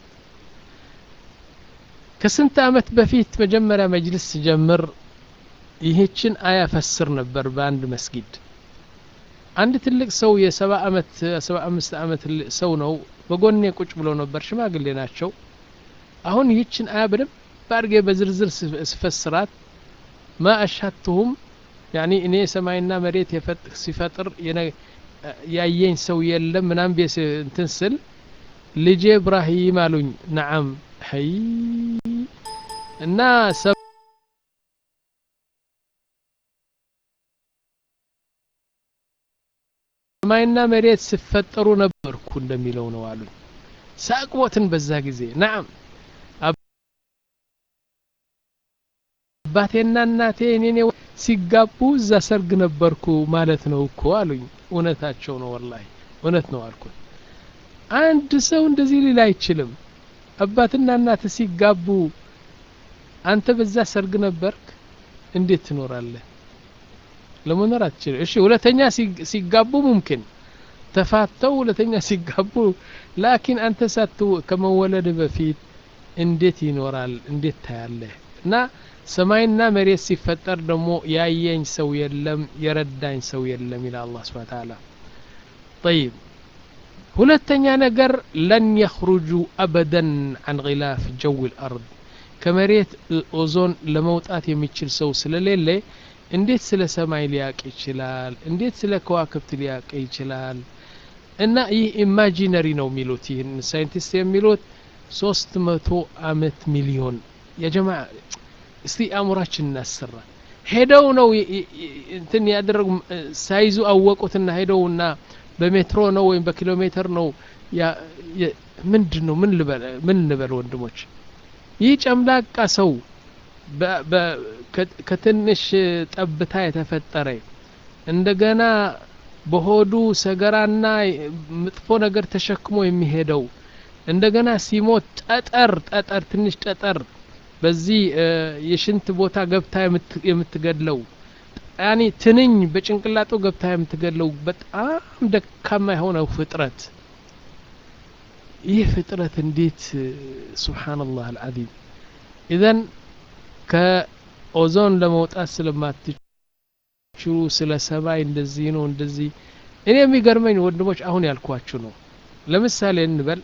ከስንት አመት በፊት መጀመሪያ መጅልስ ሲጀምር ይህችን አያ ፈስር ነበር በአንድ መስጊድ አንድ ትልቅ ሰው የሰባ አመት ሰባ አምስት አመት ሰው ነው በጎኔ ቁጭ ብሎ ነበር ሽማግሌ ናቸው አሁን ይህችን አያ በደንብ አድርጌ በዝርዝር ስፈስራት ማ አሻትሁም ያኒ እኔ ሰማይና መሬት ሲፈጥር ያየኝ ሰው የለም ምናም ቤ እንትን ስል ልጄ እብራሂም አሉኝ ነዓም ሀይ እና ሰማይና መሬት ሲፈጠሩ ነበርኩ እንደሚለው ነው አሉኝ ሳቅቦትን በዛ ጊዜ ናም አባቴና እናቴ እኔኔ ሲጋቡ እዛ ሰርግ ነበርኩ ማለት ነው እኮ አሉኝ እውነታቸው ነው ወላሂ እውነት ነው አልኩት አንድ ሰው እንደዚህ ሊል አይችልም አባትና እናት ሲጋቡ አንተ በዛ ሰርግ ነበርክ እንዴት ትኖራለህ ለመኖር አትችልም እሺ ሁለተኛ ሲጋቡ ሙምኪን ተፋተው ሁለተኛ ሲጋቡ ላኪን አንተ ሳት ከመወለድ በፊት እንዴት ይኖራል እንዴት ታያለህ እና ሰማይና መሬት ሲፈጠር ደግሞ ያየኝ ሰው የለም የረዳኝ ሰው የለም ይላል አላህ ስብሐ ተዓላ طيب ሁለተኛ ነገር ለን የኽሩጁ አበደን አን ጊላፍ ጀው ልአርድ ከመሬት ኦዞን ለመውጣት የሚችል ሰው ስለሌለ እንዴት ስለ ሰማይ ሊያቅ ይችላል እንዴት ስለ ከዋክብት ሊያቅ ይችላል እና ይህ ኢማጂነሪ ነው የሚሉት ይህን ሳይንቲስት የሚሉት ሶስት መቶ አመት ሚሊዮን የጀማ እስቲ አእምሯችን እናሰራ ሄደው ነው እንትን ያደረጉ ሳይዙ አወቁትና ሄደውና በሜትሮ ነው ወይም በኪሎ ሜትር ነው ምንድን ነው ምን ልበል ምን እንበል ወንድሞች ይህ ጨምላቃ ሰው ከትንሽ ጠብታ የተፈጠረ እንደገና በሆዱ ሰገራና መጥፎ ነገር ተሸክሞ የሚሄደው እንደገና ሲሞት ጠጠር ጠጠር ትንሽ ጠጠር በዚህ የሽንት ቦታ ገብታ የምትገድለው ያኒ ትንኝ በጭንቅላጡ ገብታ የምትገድለው በጣም ደካማ የሆነው ፍጥረት ይህ ፍጥረት እንዴት ሱብሓነላህ አልዓዚም ኢዘን ከኦዞን ለመውጣት ስለማትችሉ ስለ ሰማይ እንደዚህ ነው እንደዚህ እኔ የሚገርመኝ ወንድሞች አሁን ያልኳችሁ ነው ለምሳሌ እንበል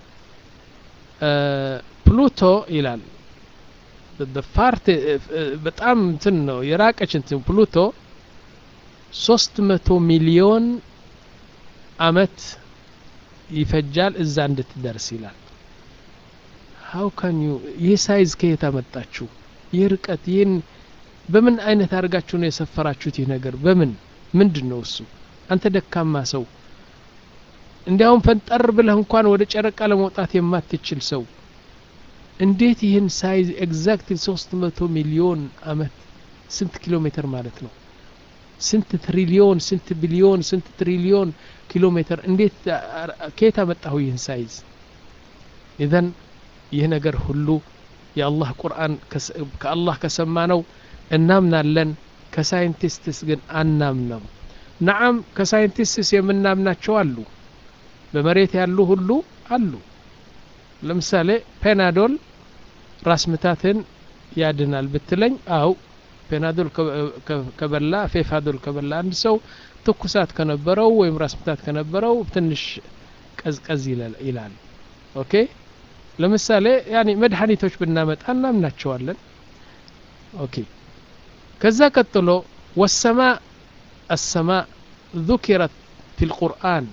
ፕሉቶ ይላል ፓርት በጣም እንትን ነው የራቀች እንትን ፕሉቶ ሶስት መቶ ሚሊዮን አመት ይፈጃል እዛ እንድትደርስ ይላል ሀው ካን ዩ ይህ ሳይዝ ከየት አመጣችሁ ይህ ርቀት ይህን በምን አይነት አድርጋችሁ ነው የሰፈራችሁት ይህ ነገር በምን ምንድን ነው እሱ አንተ ደካማ ሰው እንዲያውም ፈንጠር ብለህ እንኳን ወደ ጨረቃ ለመውጣት የማትችል ሰው እንዴት ይህን ሳይዝ ኤግዛክት ሶስት መቶ ሚሊዮን አመት ስንት ኪሎ ሜትር ማለት ነው ስንት ትሪሊዮን ስንት ቢሊዮን ስንት ትሪሊዮን ኪሎ ሜትር እንዴት ከየት አመጣሁ ይህን ሳይዝ ኢዘን ይህ ነገር ሁሉ የአላህ ቁርአን ከአላህ ከሰማ ነው እናምናለን ከሳይንቲስትስ ግን አናምነው ነዓም ከሳይንቲስትስ የምናምናቸው አሉ በመሬት ያሉ ሁሉ አሉ ለምሳሌ ፔናዶል ራስ ምታትን ያድናል ብትለኝ አው ፔናዶል ከበላ ፌፋዶል ከበላ አንድ ሰው ትኩሳት ከነበረው ወይም ራስ ምታት ከነበረው ትንሽ ቀዝቀዝ ይላል ኦኬ ለምሳሌ ያኒ መድኃኒቶች ብናመጣ እናምናቸዋለን ኦኬ ከዛ ቀጥሎ ወሰማ አሰማ ذكرت في القرآن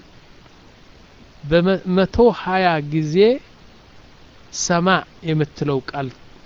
በመቶ ሀያ ጊዜ ሰማ የምትለው ቃል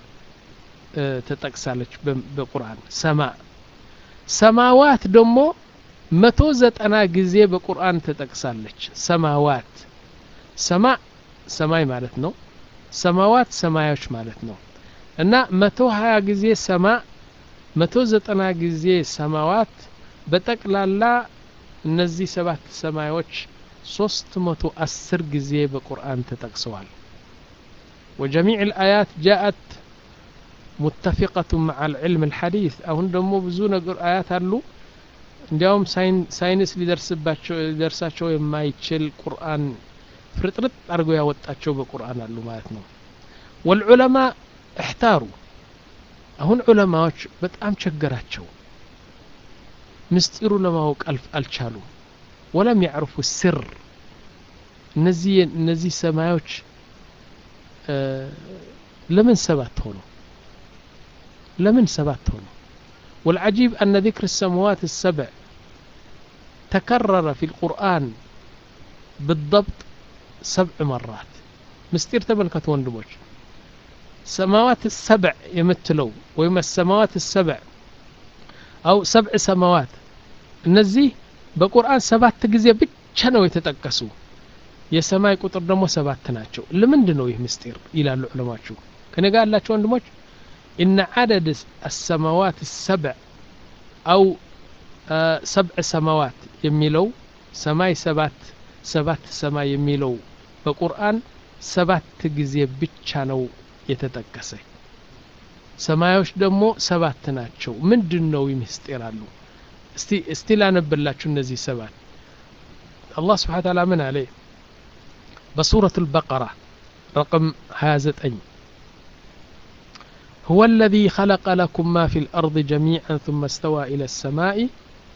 ተጠቅሳለች በቁርአን ሰማ ሰማዋት ደግሞ መቶ ዘጠና ጊዜ በቁርአን ተጠቅሳለች ሰማዋት ሰማ ሰማይ ማለት ነው ሰማዋት ሰማዮች ማለት ነው እና መቶ ሀያ ጊዜ ሰማ መቶ ዘጠና ጊዜ ሰማዋት በጠቅላላ እነዚህ ሰባት ሰማዮች ሶስት መቶ አስር ጊዜ በቁርአን ተጠቅሰዋል وجميع الآيات جاءت متفقة مع العلم الحديث አሁን ደግሞ ብዙ ነገር አያት አሉ እንዲያውም ሳይንስ ሊደርሳቸው የማይችል ቁርአን ፍርጥርጥ አድርጎ ያወጣቸው በቁርአን አሉ ማለት ነው ወልዑለማ እሕታሩ አሁን ዑለማዎች በጣም ቸገራቸው ምስጢሩ ለማወቅ አልቻሉ ወለም ያዕርፉ ስር እነዚህ እነዚህ ሰማዮች ለምን ሰባት ሆኑ ለምን ሰባት ሆኑ والعجيب أن ذكر السماوات السبع تكرر في القرآن بالضبط سبع مرات مستير تملكت وندموش سماوات السبع يمثلوا ويما السماوات السبع أو سبع سماوات እነዚህ በቁርአን ሰባት ጊዜ ብቻ ነው የተጠቀሱ የሰማይ ቁጥር ደግሞ ሰባት ናቸው ለምንድን ነው ይህ ምስጢር ይላሉ ዑለማችሁ ከኔ ጋር ያላቸው ወንድሞች إن عدد السماوات السبع أو آه سبع سماوات يميلو سماي سبات سبات سماي يميلو بقرآن سبات جزي بتشانو يتتكسي ሰማዮች ደግሞ ሰባት ናቸው ምንድን ነው ይምስጢራሉ እስቲ እስቲ ላነብላችሁ እነዚህ ሰባት አላህ ስብሓን ታላ ምን አለ በሱረት البقرة رقم 29 هو الذي خلق لكم ما في الأرض جميعا ثم استوى إلى السماء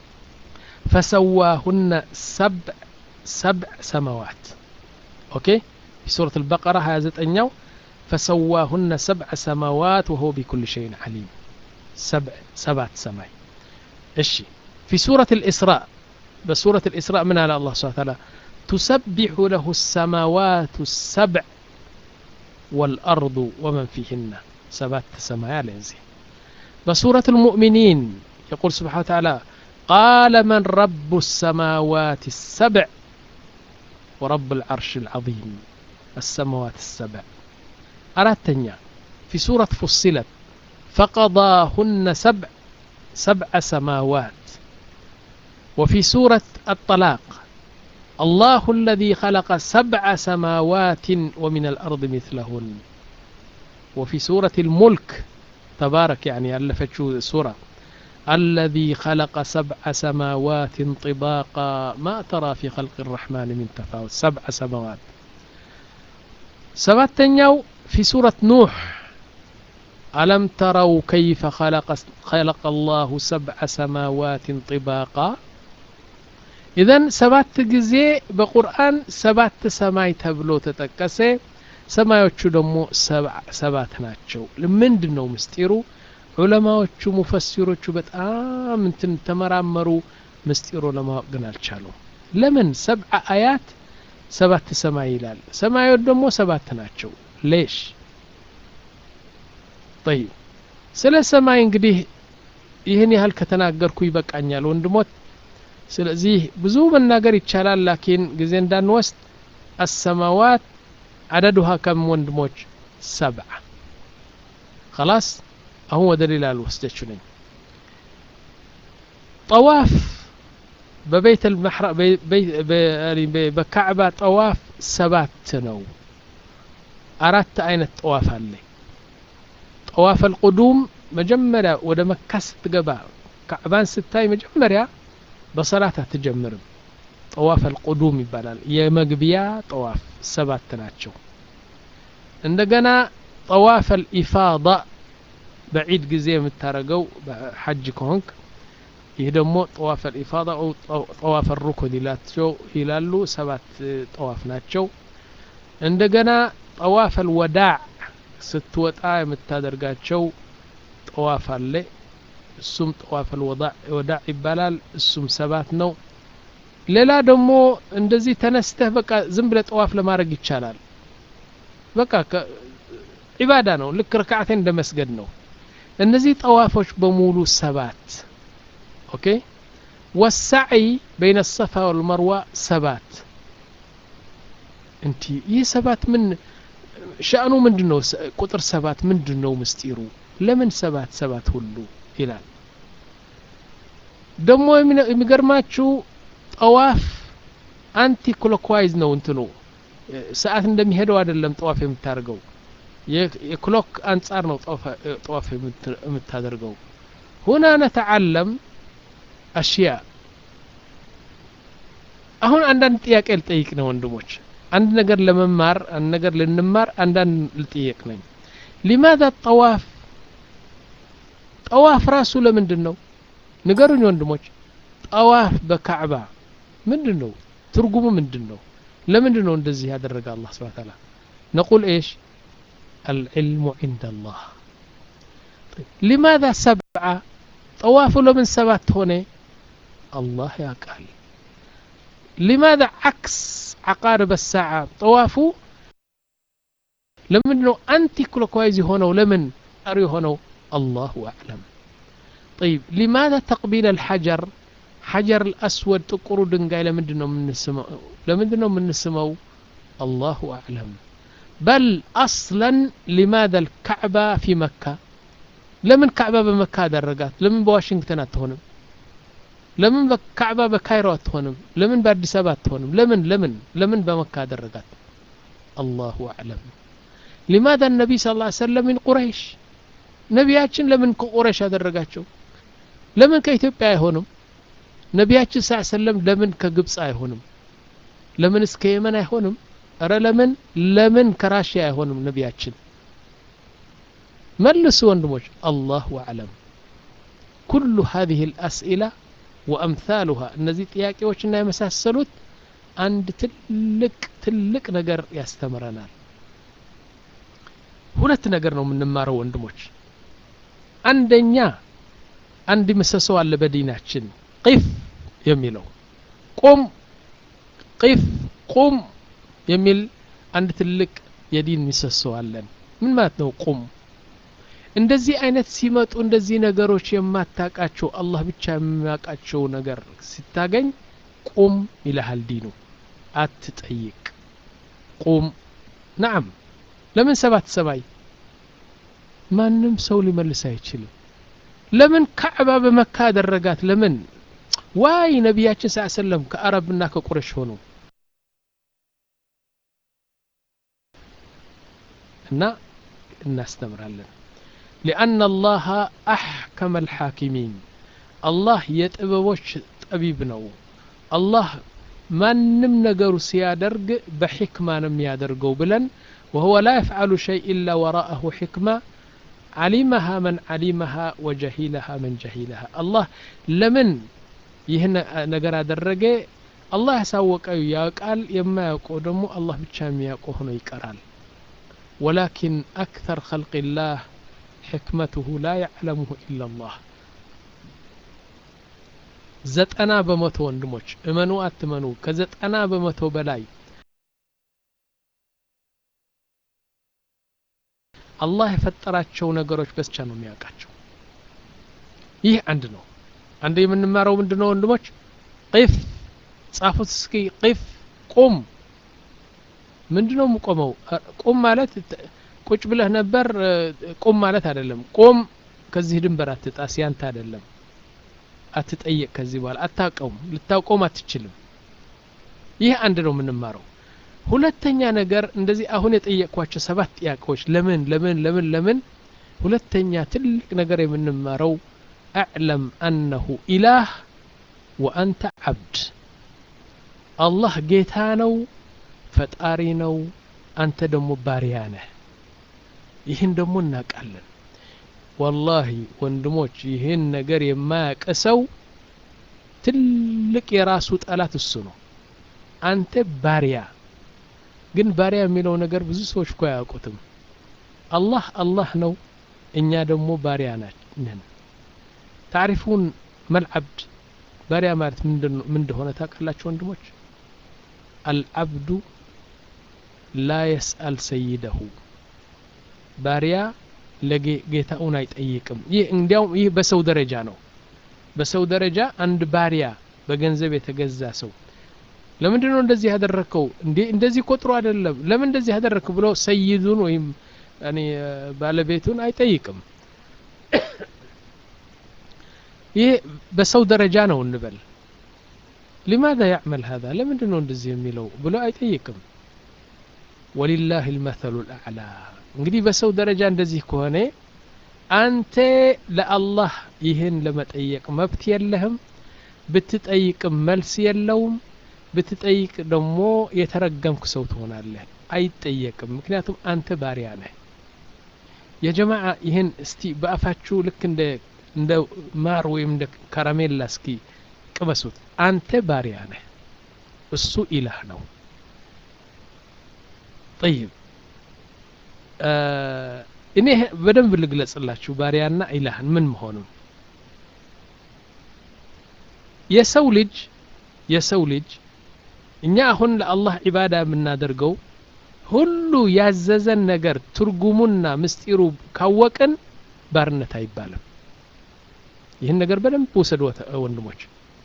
فسواهن سبع سبع سماوات أوكي في سورة البقرة هذا أنيو فسواهن سبع سماوات وهو بكل شيء عليم سبع سبعة سماي الشي في سورة الإسراء بسورة الإسراء من على الله سبحانه وتعالى تسبح له السماوات السبع والأرض ومن فيهن سبات سمايا لنزي بسورة المؤمنين يقول سبحانه وتعالى قال من رب السماوات السبع ورب العرش العظيم السماوات السبع أراتنيا في سورة فصلت فقضاهن سبع سبع سماوات وفي سورة الطلاق الله الذي خلق سبع سماوات ومن الأرض مثلهن وفي سورة الملك تبارك يعني ألفتشو سورة الذي خلق سبع سماوات طباقا ما ترى في خلق الرحمن من تفاوت سبع سماوات سبعتنيو في سورة نوح ألم تروا كيف خلق خلق الله سبع سماوات طباقا إذن سبات ጊዜ በቁርአን ሰባት ሰማይ ተብሎ ተጠቀሰ ሰማዮቹ ደግሞ ሰባት ናቸው ምንድን ነው ምስጢሩ ዑለማዎቹ ሙፈሲሮቹ በጣም እንትን ተመራመሩ ምስጢሩ ለማወቅ ግን አልቻሉም ለምን ሰብዓ አያት ሰባት ሰማይ ይላል ሰማዮች ደግሞ ሰባት ናቸው ሌሽ ጠይብ ስለ ሰማይ እንግዲህ ይህን ያህል ከተናገርኩ ይበቃኛል ወንድሞት ስለዚህ ብዙ መናገር ይቻላል ላኪን ጊዜ እንዳንወስድ አሰማዋት አደዱሃ ከም ወንድሞች ሰብዓ خلاص አሁን ወደ ሌላ ልወስደችው ነኝ ጠዋፍ በቤት በካዕባ ጠዋፍ ሰባት ነው አራት አይነት ጠዋፍ አለ ጠዋፍ አልቁዱም መጀመሪያ ወደ መካ ስትገባ ካዕባን ስታይ መጀመሪያ በሰላት አትጀምርም ጠዋፍ አልቁዱም ይባላል የመግቢያ ጠዋፍ ሰባት ናቸው እንደገና ጠዋፍ አልኢፋዳ በዒድ ጊዜ የምታረገው ሐጅ ከሆንክ ይህ ደግሞ ጠዋፍ አልኢፋዳ ጠዋፍ ሩኩን ይላቸው ይላሉ ሰባት ጠዋፍ ናቸው እንደገና ጠዋፍ አልወዳዕ ስትወጣ የምታደርጋቸው ጠዋፍ አለ እሱም ጠዋፍ አልወዳዕ ይባላል እሱም ሰባት ነው ሌላ ደግሞ እንደዚህ ተነስተህ በቃ ዝም ብለ ጠዋፍ ለማድረግ ይቻላል በቃ ዒባዳ ነው ልክ ረክዓቴን እንደ መስገድ ነው እነዚህ ጠዋፎች በሙሉ ሰባት ኦኬ ወሳዒ በይነ ሰፋ ወልመርዋ ሰባት እንቲ ይህ ሰባት ምን ሻእኑ ምንድን ነው ቁጥር ሰባት ምንድን ነው ምስጢሩ ለምን ሰባት ሰባት ሁሉ ይላል ደግሞ የሚገርማችሁ ጠዋፍ አንቲ ክሎክዋይዝ ነው እንትኑ ሰዓት እንደሚሄደው አይደለም ጠዋፍ የምታደርገው የክሎክ አንጻር ነው ጠዋፍ የምታደርገው ሁና ነተዓለም አሽያ አሁን አንዳንድ ጥያቄ ልጠይቅ ነው ወንድሞች አንድ ነገር ለመማር አንድ ነገር ልንማር አንዳንድ ልጠየቅ ነኝ ሊማذا ጠዋፍ ጠዋፍ ራሱ ለምንድን ነው ንገሩኝ ወንድሞች ጠዋፍ በካዕባ ምንድን ነው ትርጉሙ ምንድን ነው ለምንድን ነው እንደዚህ ያደረገ አላህ ስብሓ ታላ ነቁል ኤሽ العلم عند الله طيب. لماذا سبعة طواف لمن سبات هنا الله يا قال لماذا عكس عقارب الساعة طوافه لمن انه انتي كلوكوايز هنا ولمن اري هنا الله اعلم طيب لماذا تقبيل الحجر حجر الاسود تقرو دنقاي لمن من السماء لمن من السماء الله اعلم بل اصلا لماذا الكعبة في مكة لمن كعبة بمكة درجات لمن بواشنطن اتهونم لمن كعبة بكايرو اتهونم لمن بأديس أبابا اتهونم لمن لمن لمن بمكة درجات الله أعلم لماذا النبي صلى الله عليه وسلم من قريش ነቢያችን ለምን ከቁረሽ አደረጋቸው ለምን ከኢትዮጵያ አይሆንም ነቢያችን ስ ሰለም ለምን ከግብፅ አይሆንም ለምን እስከ የመን አይሆንም እረ ለምን ለምን ከራሽያ አይሆንም ነቢያችን መልሱ ወንድሞች አላሁ አዕለም ኩሉ ሀዚህ ልአስኢላ ወአምሳሉሃ እነዚህ ጥያቄዎችና የመሳሰሉት አንድ ትልቅ ትልቅ ነገር ያስተምረናል ሁለት ነገር ነው የምንማረው ወንድሞች አንደኛ አንድ ምሰሶ አለ በዲናችን ቂፍ የሚለው ቁም ቂፍ ቁም የሚል አንድ ትልቅ የዲን ምሰሶ አለን ምን ማለት ነው ቁም እንደዚህ አይነት ሲመጡ እንደዚህ ነገሮች የማታቃቸው አላህ ብቻ የሚያውቃቸው ነገር ሲታገኝ ቁም ይልሃል ዲኑ አትጠይቅ ቁም ናም ለምን ሰባት ሰማይ ማንም ሰው ሊመልስ አይችልም ለምን ካዕባ በመካ አደረጋት ለምን ዋይ ነቢያችን ስ ሰለም ከአረብና ከቁረሽ ሆኑ እና እናስተምራለን ሊአነ አላህ አሕከመ አልሓኪሚን አላህ የጥበቦች ጠቢብ ነው አላህ ማንም ነገሩ ሲያደርግ በሕክማ ነው የሚያደርገው ብለን وهو لا يفعل شيء إلا وراءه حكمة علمها من علمها وجهلها من جهلها الله لمن ይህን ነገር አደረገ አላህ ያሳወቀው ያውቃል የማያውቀው ደግሞ አላህ ብቻ የሚያውቀው ሆኖ ይቀራል ወላኪን አክተር ኸልቅ ላህ ሕክመትሁ ላ ያዕለሙሁ ኢላ ላህ ዘጠና በመቶ ወንድሞች እመኑ አትመኑ ከዘጠና በመቶ በላይ አላህ የፈጠራቸው ነገሮች በስቻ ነው የሚያውቃቸው ይህ አንድ ነው አንድ የምንማረው ምንድን ነው ወንድሞች ቂፍ ጻፉት እስኪ ቂፍ ቁም ምንድ ነው የምቆመው ቁም ማለት ቁጭ ብለህ ነበር ቁም ማለት አይደለም ቁም ከዚህ ድንበር አትጣስ ያንተ አይደለም አትጠየቅ ከዚህ በኋላ አታውቀውም ልታውቀውም አትችልም ይህ አንድ ነው የምንማረው ሁለተኛ ነገር እንደዚህ አሁን የጠየቅኳቸው ሰባት ጥያቄዎች ለምን ለምን ለምን ለምን ሁለተኛ ትልቅ ነገር የምንማረው አዕለም አነሁ ኢላህ ወአንተ ዓብድ አላህ ጌታ ነው ፈጣሪ ነው አንተ ደግሞ ባሪያ ነህ ይህን ደግሞ እናውቃለን ወላሂ ወንድሞች ይህን ነገር የማያውቅ ሰው ትልቅ የራሱ ጠላት እሱ ነው አንተ ባሪያ ግን ባሪያ የሚለው ነገር ብዙ ሰዎች እኮ አያውቁትም አላህ አላህ ነው እኛ ደግሞ ባሪያ ነን ታሪፉን መልዓብድ ባሪያ ማለት ምን እንደሆነ ታውቃላችሁ ወንድሞች አልዓብዱ ላ የስአል ሰይደሁ ባሪያ ለጌታውን አይጠይቅም ይህ እንዲያውም ይህ በሰው ደረጃ ነው በሰው ደረጃ አንድ ባሪያ በገንዘብ የተገዛ ሰው ለምንድን ነው እንደዚህ ያደረግከው እንዴ እንደዚህ ቆጥሮ አይደለም ለምን እንደዚህ ያደረግክ ብሎ ሰይዱን ወይም ባለቤቱን አይጠይቅም ይህ በሰው ደረጃ ነው እንበል لماذا يعمل هذا ለምንድን ነው እንደዚህ የሚለው ብሎ አይጠይቅም ወሊላህ ልመተሉ ልአዕላ እንግዲህ በሰው ደረጃ እንደዚህ ከሆነ አንተ ለአላህ ይህን ለመጠየቅ መብት የለህም ብትጠይቅም መልስ የለውም ብትጠይቅ ደግሞ የተረገምክ ሰው ትሆናለህ አይጠየቅም ምክንያቱም አንተ ባሪያ ነህ የጀማዓ ይህን እስቲ በአፋችሁ ልክ እንደ እንደ ማር ወይም እንደ ከረሜላ እስኪ ቅመሱት አንተ ባሪያ ነህ እሱ ኢላህ ነው ጠይብ እኔ በደንብ ልግለጽላችሁ ባሪያና ኢላህን ምን መሆኑን የሰው ልጅ የሰው ልጅ እኛ አሁን ለአላህ ዒባዳ የምናደርገው ሁሉ ያዘዘን ነገር ትርጉሙና ምስጢሩ ካወቅን ባርነት አይባልም ይህን ነገር በደንብ ውሰድ ወንድሞች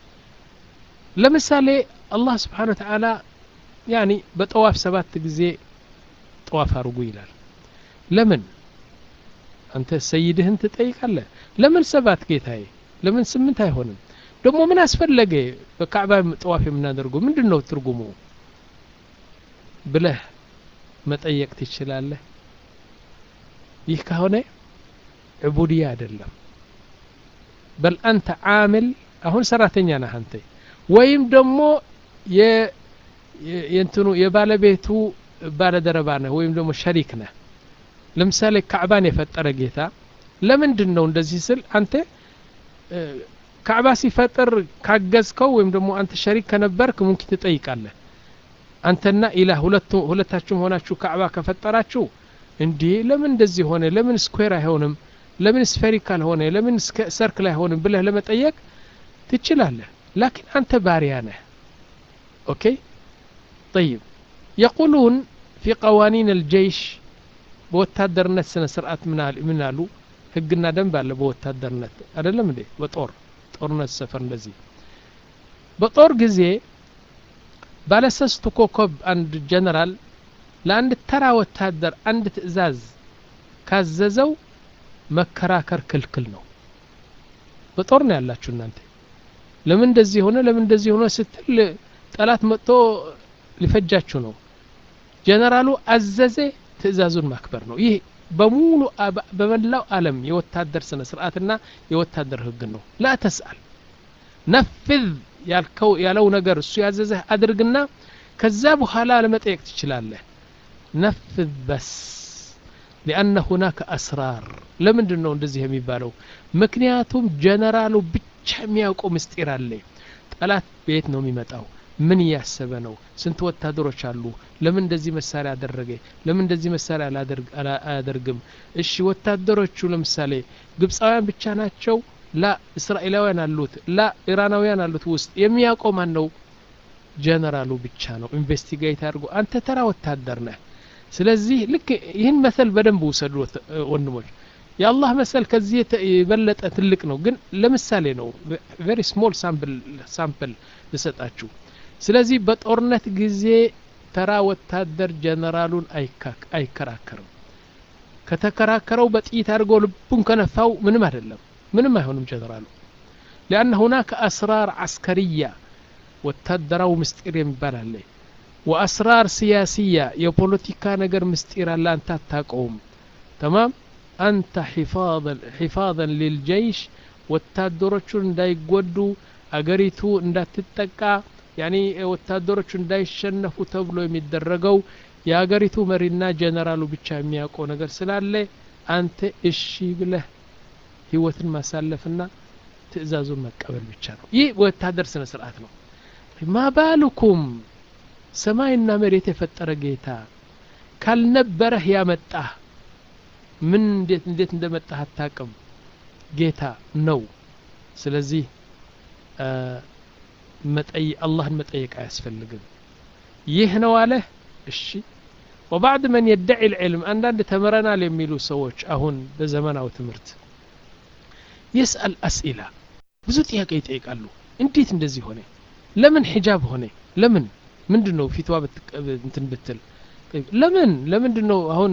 ለምሳሌ አላህ ስብሓን ወተዓላ ያኒ በጠዋፍ ሰባት ጊዜ ጠዋፍ አርጉ ይላል ለምን አንተ ሰይድህን ትጠይቃለህ ለምን ሰባት ጌታዬ ለምን ስምንት አይሆንም ደግሞ ምን አስፈለገ በካዕባ ጠዋፍ የምናደርገው ምንድን ነው ትርጉሙ ብለህ መጠየቅ ትችላለህ ይህ ከሆነ ዕቡድያ አይደለም በል አንተ ዓምል አሁን ሰራተኛ ነህ አንተ ወይም ደግሞ የእንትኑ የባለቤቱ ባለደረባ ነህ ወይም ደግሞ ሸሪክ ነህ ለምሳሌ ካዕባን የፈጠረ ጌታ ለምንድን ነው እንደዚህ ስል አንተ ካዕባ ሲፈጥር ካገዝከው ወይም ደግሞ አንተ ሸሪክ ከነበርክ ሙምኪን ትጠይቃለህ አንተና ኢላህ ሁለታችሁም ሆናችሁ ካዕባ ከፈጠራችሁ እንዴ ለምን እንደዚህ ሆነ ለምን ስኩዌር አይሆንም ለምን ስፌሪካል ሆነ ለምን ሰርክል አይሆንም ብለህ ለመጠየቅ ትችላለህ ላኪን አንተ ባሪያ ነህ ኦኬ طيب يقولون في قوانين الجيش በወታደርነት ስነ ስርዓት ምን አሉ ህግና ደንብ አለ በወታደርነት አይደለም እንዴ በጦር ጦርነት ሰፈር እንደዚህ በጦር ጊዜ ባለሰስቱ ኮከብ አንድ ጀነራል ለአንድ ተራ ወታደር አንድ ትእዛዝ ካዘዘው መከራከር ክልክል ነው በጦር ነው ያላችሁ እናንተ ለምን እንደዚህ ሆነ ለምን እንደዚህ ሆነ ስትል ጠላት መጥቶ ሊፈጃችሁ ነው ጀነራሉ አዘዘ ትእዛዙን ማክበር ነው ይህ በሙሉ በመላው ዓለም የወታደር ስነ ስርዓትና የወታደር ህግ ነው ላ ተስአል ነፍዝ ያልከው ያለው ነገር እሱ ያዘዘህ አድርግና ከዛ በኋላ ለመጠየቅ ትችላለህ ነፍዝ በስ ሊአነ ሁናከ አስራር ለምንድን ነው እንደዚህ የሚባለው ምክንያቱም ጀነራሉ ብቻ የሚያውቀው ምስጢር አለ ጠላት ቤት ነው የሚመጣው ምን እያሰበ ነው ስንት ወታደሮች አሉ ለምን እንደዚህ መሳሪያ አደረገ ለምን እንደዚህ መሳሪያ አያደርግም እሺ ወታደሮቹ ለምሳሌ ግብፃውያን ብቻ ናቸው ላ እስራኤላውያን አሉት ላ ኢራናውያን አሉት ውስጥ የሚያውቀው ማን ነው ጀነራሉ ብቻ ነው ኢንቨስቲጌት አድርጎ አንተ ተራ ወታደር ነህ ስለዚህ ልክ ይህን መሰል በደንብ ውሰዱ ወንድሞች የአላህ መሰል ከዚህ የበለጠ ትልቅ ነው ግን ለምሳሌ ነው ቬሪ ስሞል ሳምፕል ልሰጣችሁ ስለዚህ በጦርነት ጊዜ ተራ ወታደር ጀነራሉን አይከራከርም ከተከራከረው በጥይት አድርጎ ልቡን ከነፋው ምንም አይደለም ምንም አይሆንም ጀነራሉ ሊአነ ሁናከ አስራር አስከርያ ወታደራው ምስጢር የሚባል አለ ወአስራር ሲያሲያ የፖለቲካ ነገር ምስጢር አለ አንተ አታውቀውም ተማም አንተ ሒፋዘን ሊልጀይሽ ወታደሮቹን እንዳይጎዱ አገሪቱ እንዳትጠቃ ያኒ ወታደሮቹ እንዳይሸነፉ ተብሎ የሚደረገው የሀገሪቱ መሪና ጀነራሉ ብቻ የሚያውቀው ነገር ስላለ አንተ እሺ ብለህ ህይወትን ማሳለፍና ትእዛዙን መቀበል ብቻ ነው ይህ ወታደር ስነ ስርዓት ነው ማባልኩም ሰማይና መሬት የፈጠረ ጌታ ካልነበረህ ያመጣህ ምን እንዴት እንዴት እንደመጣህ አታቅም ጌታ ነው ስለዚህ አላህን መጠየቅ አያስፈልግም ይህ ነው አለህ እሺ ወባዕድ መን የደዒ ልዕልም አንዳንድ ተምረናል የሚሉ ሰዎች አሁን በዘመናዊ ትምህርት የስአል አስኢላ ብዙ ጥያቄ ይጠይቃሉ እንዴት እንደዚህ ሆነ ለምን ሒጃብ ሆነ ለምን ምንድን ነው ፊትዋ እንትን ብትል ለምን ለምንድን ነው አሁን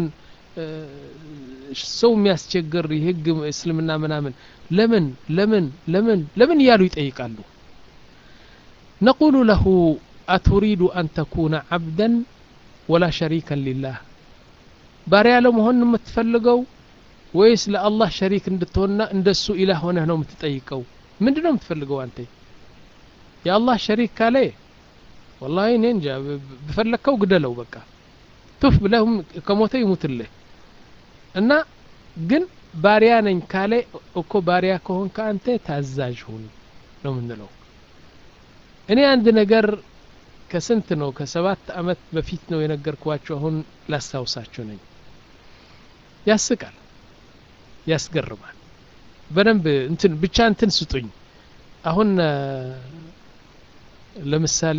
ሰው የሚያስቸግር የህግ እስልምና ምናምን ለምን ለምን ለምን ለምን እያሉ ይጠይቃሉ ነቁሉ ለሁ አቱሪዱ አን ተኩነ ዓብደን ወላ ሸሪከን ሊላህ ባሪያ ለመሆን የምትፈልገው ወይስ ለአላህ ሸሪክ እንድትሆንና እንደሱ ኢላህ ሆነህ ነው የምትጠይቀው ምንድን ነው የምትፈልገው አንተ የአላህ ሸሪክ ካለ ወላሂ እኔ እንጃ በፈለግከው ግደለው በቃ ቱፍ ብለህም ከሞተ ይሙትልህ እና ግን ባሪያ ነኝ ካለ እኮ ባሪያ ከሆንከ አንተ ታዛዥ ሁን ነው የምንለው እኔ አንድ ነገር ከስንት ነው ከሰባት አመት በፊት ነው የነገርኳቸው አሁን ላስታውሳቸው ነኝ ያስቃል ያስገርማል በደንብ እንትን ብቻ እንትን ስጡኝ አሁን ለምሳሌ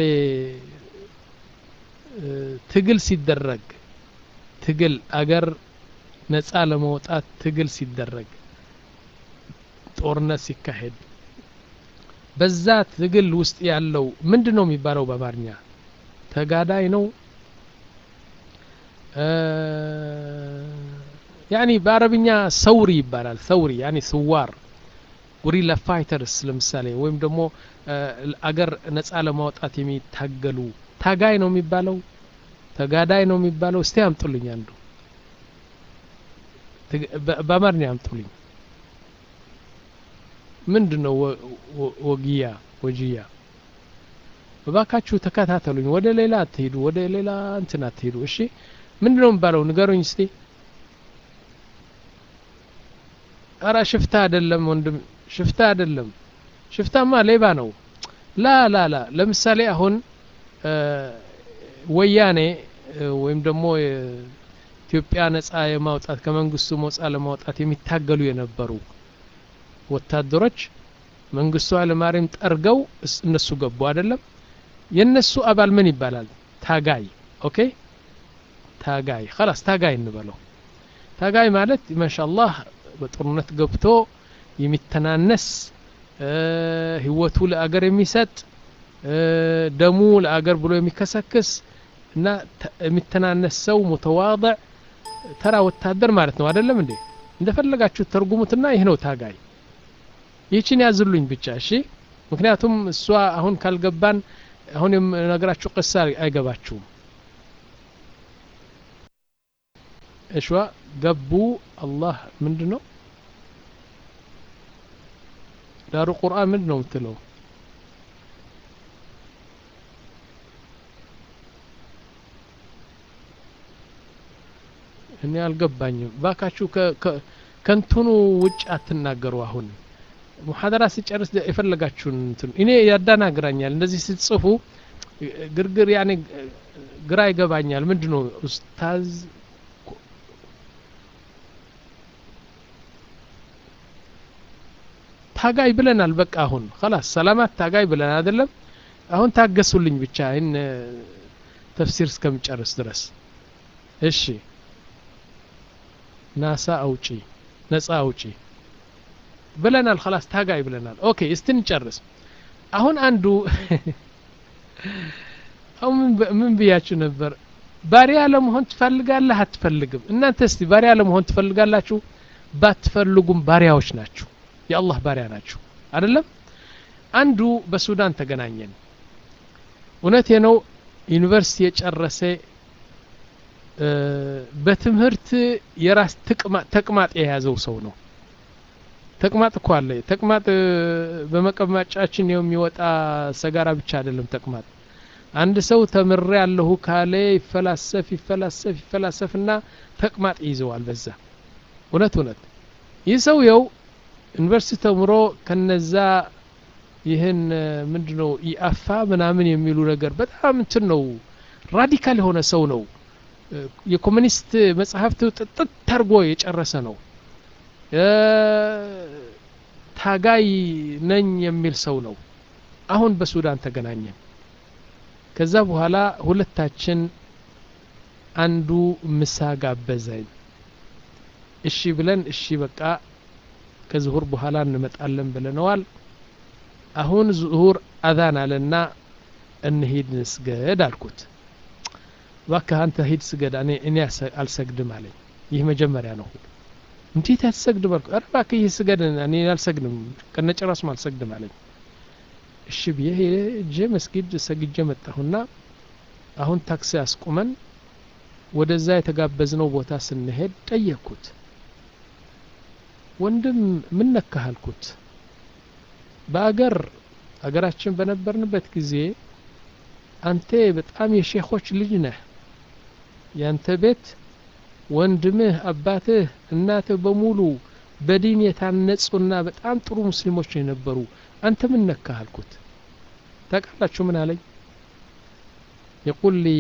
ትግል ሲደረግ ትግል አገር ነጻ ለመውጣት ትግል ሲደረግ ጦርነት ሲካሄድ በዛ ትግል ውስጥ ያለው ምንድን ነው የሚባለው በአማርኛ ተጋዳይ ነው ያኒ በአረብኛ ሰውሪ ይባላል ሰውሪ ያኒ ስዋር ጉሪላ ፋይተርስ ለምሳሌ ወይም ደግሞ አገር ነጻ ለማውጣት የሚታገሉ ታጋይ ነው የሚባለው ተጋዳይ ነው የሚባለው እስቲ አምጡልኝ አንዱ በአማርኛ አምጡልኝ ምንድን ነው ወጊያ ወጂያ እባካችሁ ተከታተሉኝ ወደ ሌላ አትሄዱ ወደ ሌላ እንትን አትሄዱ እሺ ምንድን ነው የሚባለው ንገሩኝ እስቲ አራ ሽፍታ አይደለም ወንድም ሽፍታ አይደለም ሽፍታማ ሌባ ነው ላ ላ ላ ለምሳሌ አሁን ወያኔ ወይም ደግሞ ኢትዮጵያ ነጻ የማውጣት ከመንግስቱ መውጣ ለማውጣት የሚታገሉ የነበሩ ወታደሮች መንግስቱ ኃይለማርያም ጠርገው እነሱ ገቡ አይደለም የነሱ አባል ምን ይባላል ታጋይ ኦኬ ታጋይ خلاص ታጋይ እንበለው ታጋይ ማለት ማሻአላህ በጦርነት ገብቶ የሚተናነስ ህይወቱ ለአገር የሚሰጥ ደሙ ለአገር ብሎ የሚከሰክስ እና የሚተናነስ ሰው ሙተዋضዕ ተራ ወታደር ማለት ነው አይደለም እንዴ እንደፈለጋችሁ ተርጉሙትና ይህ ነው ታጋይ ይህችን ያዝሉኝ ብቻ እሺ ምክንያቱም እሷ አሁን ካልገባን አሁን የምነግራችሁ ቅሳ አይገባችሁም እሽዋ ገቡ አላህ ምንድን ነው ዳሩ ቁርአን ምንድን ነው የምትለው እኔ አልገባኝም ባካችሁ ከንትኑ ውጭ አትናገሩ አሁን ሙሐደራ ሲጨርስ የፈለጋችሁን እንትን እኔ ያዳናግራኛል እንደዚህ ስትጽፉ ግርግር ያኔ ግራ ይገባኛል ምንድ ነው ኡስታዝ ታጋይ ብለናል በቃ አሁን خلاص ሰላማት ታጋይ ብለናል አይደለም አሁን ታገሱልኝ ብቻ ይህን ተፍሲር እስከምጨርስ ድረስ እሺ ናሳ አውጪ ነጻ አውጪ ብለናል خلاص ታጋይ ብለናል ኦኬ እስቲ እንጨርስ አሁን አንዱ አሁን ምን ብያችሁ ነበር ባሪያ ለመሆን ትፈልጋለህ አትፈልግም እናንተ እስቲ ባሪያ ለመሆን ትፈልጋላችሁ ባትፈልጉም ባሪያዎች ናችሁ የአላህ ባሪያ ናችሁ አይደለም አንዱ በሱዳን ተገናኘን እውነቴ ነው ዩኒቨርሲቲ የጨረሰ በትምህርት የራስ ተቅማጥ የያዘው ሰው ነው ተቅማጥ እኮ አለ ተቅማጥ በመቀማጫችን የሚወጣ ሰጋራ ብቻ አይደለም ተቅማጥ አንድ ሰው ተምሬ ያለሁ ካለ ይፈላሰፍ ይፈላሰፍ ይፈላሰፍና ተቅማጥ ይዘዋል በዛ እውነት እውነት ይህ ሰውየው ዩኒቨርሲቲ ተምሮ ከነዛ ይህን ምንድ ነው ኢአፋ ምናምን የሚሉ ነገር በጣም እንትን ነው ራዲካል የሆነ ሰው ነው የኮሚኒስት መጽሐፍት ጥጥት ታርጎ የጨረሰ ነው ታጋይ ነኝ የሚል ሰው ነው አሁን በሱዳን ተገናኘን ከዛ በኋላ ሁለታችን አንዱ ምሳ ጋበዘኝ እሺ ብለን እሺ በቃ ከዝሁር በኋላ እንመጣለን ብለነዋል አሁን ዝሁር አዛን አለና እንሂድ ንስገድ አልኩት እባክህ አንተ ሂድ ስገድ እኔ እኔ አልሰግድም አለኝ ይህ መጀመሪያ ነው እንዴት አትሰግድም አልኩት ኧረ እባክህ ይህ ስገድ እኔ አልሰግድም ከነጭራሱም አልሰግድም አለኝ እሺ ብዬ ሄጄ መስጊድ ሰግጄ መጣሁና አሁን ታክሲ አስቁመን ወደዛ የተጋበዝነው ቦታ ስንሄድ ጠየቅኩት ወንድም ምን ነካህ አልኩት በአገር አገራችን በነበርንበት ጊዜ አንተ በጣም የሼኾች ልጅ ነህ ያንተ ቤት ወንድምህ አባትህ እናትህ በሙሉ በዲን የታነጹና በጣም ጥሩ ሙስሊሞች የነበሩ አንተ ምን ነካህ አልኩት ታውቃላችሁ ምን አለኝ የቁል ሊ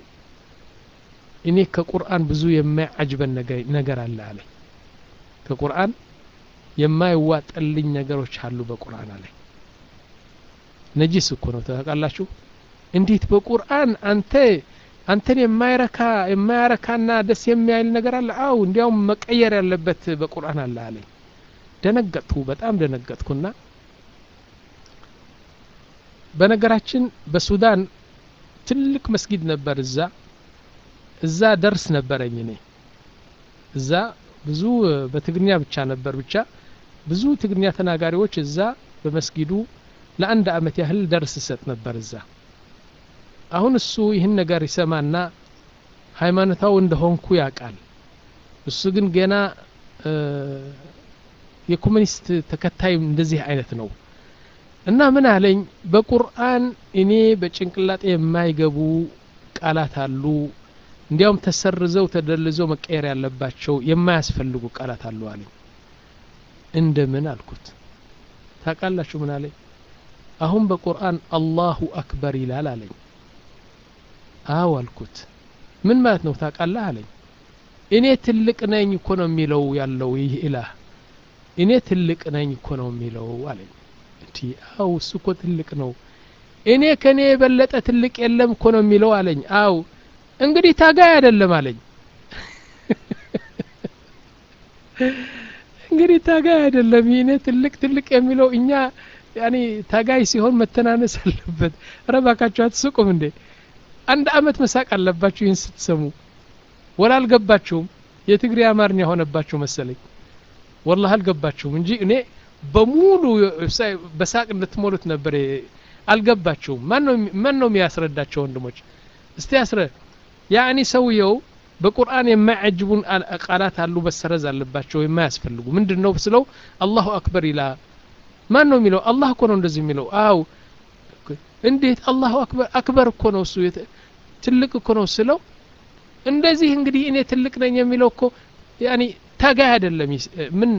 እኔ ከቁርአን ብዙ የማያጅበን ነገር አለ አለኝ ከቁርአን የማይዋጠልኝ ነገሮች አሉ በቁርአን አለኝ ነጂስ እኮ ነው ታውቃላችሁ እንዴት በቁርአን አንተ አንተን የማይረካ የማያረካና ደስ የሚያይል ነገር አለ አው እንዲያውም መቀየር ያለበት በቁርአን አለ አለኝ ደነገጥኩ በጣም ደነገጥኩና በነገራችን በሱዳን ትልቅ መስጊድ ነበር እዛ እዛ ደርስ ነበረኝ እኔ እዛ ብዙ በትግርኛ ብቻ ነበር ብቻ ብዙ ትግርኛ ተናጋሪዎች እዛ በመስጊዱ ለአንድ አመት ያህል ደርስ ሰጥ ነበር እዛ አሁን እሱ ይህን ነገር ይሰማና ሃይማኖታው እንደሆንኩ ያውቃል እሱ ግን ገና የኮሚኒስት ተከታይ እንደዚህ አይነት ነው እና ምን አለኝ በቁርአን እኔ በጭንቅላጤ የማይገቡ ቃላት አሉ እንዲያውም ተሰርዘው ተደልዘው መቀየር ያለባቸው የማያስፈልጉ ቃላት አሉ አለኝ እንደምን አልኩት ታውቃላችሁ ምን አለኝ አሁን በቁርአን አላሁ አክበር ይላል አለኝ አው አልኩት ምን ማለት ነው ታውቃለህ አለኝ እኔ ትልቅ ነኝ እኮ ነው የሚለው ያለው ይህ ኢላህ እኔ ትልቅ ነኝ እኮ ነው የሚለው አለኝ እንዲ አው እሱ እኮ ትልቅ ነው እኔ ከኔ የበለጠ ትልቅ የለም እኮ ነው የሚለው አለኝ አው እንግዲህ ታጋይ አይደለም አለኝ እንግዲህ ታጋይ አይደለም ይህኔ ትልቅ ትልቅ የሚለው እኛ ያኔ ታጋይ ሲሆን መተናነስ አለበት ረባካችሁ አትስቁም እንዴ አንድ አመት መሳቅ አለባችሁ ይህን ስትሰሙ ወላ አልገባችሁም የትግሬ አማርኛ ሆነባችሁ መሰለኝ ወላሂ አልገባችሁም እንጂ እኔ በሙሉ በሳቅ እንድትሞሉት ነበር አልገባችሁም ማን ነው የሚያስረዳቸው ወንድሞች እስቲ ያስረ ያኒ ሰውየው በቁርአን የማያጅቡን ቃላት አሉ መሰረዝ አለባቸው የማያስፈልጉ ምንድን ነው ስለው አላሁ አክበር ይላል ማን ነው የሚለው አላህ እኮ ነው እንደዚህ የሚለው አው እንዴት አላሁ አክበር አክበር እኮ ነው እሱ ትልቅ እኮ ነው ስለው እንደዚህ እንግዲህ እኔ ትልቅ ነኝ የሚለው እኮ ያኒ ታጋይ አይደለም ምን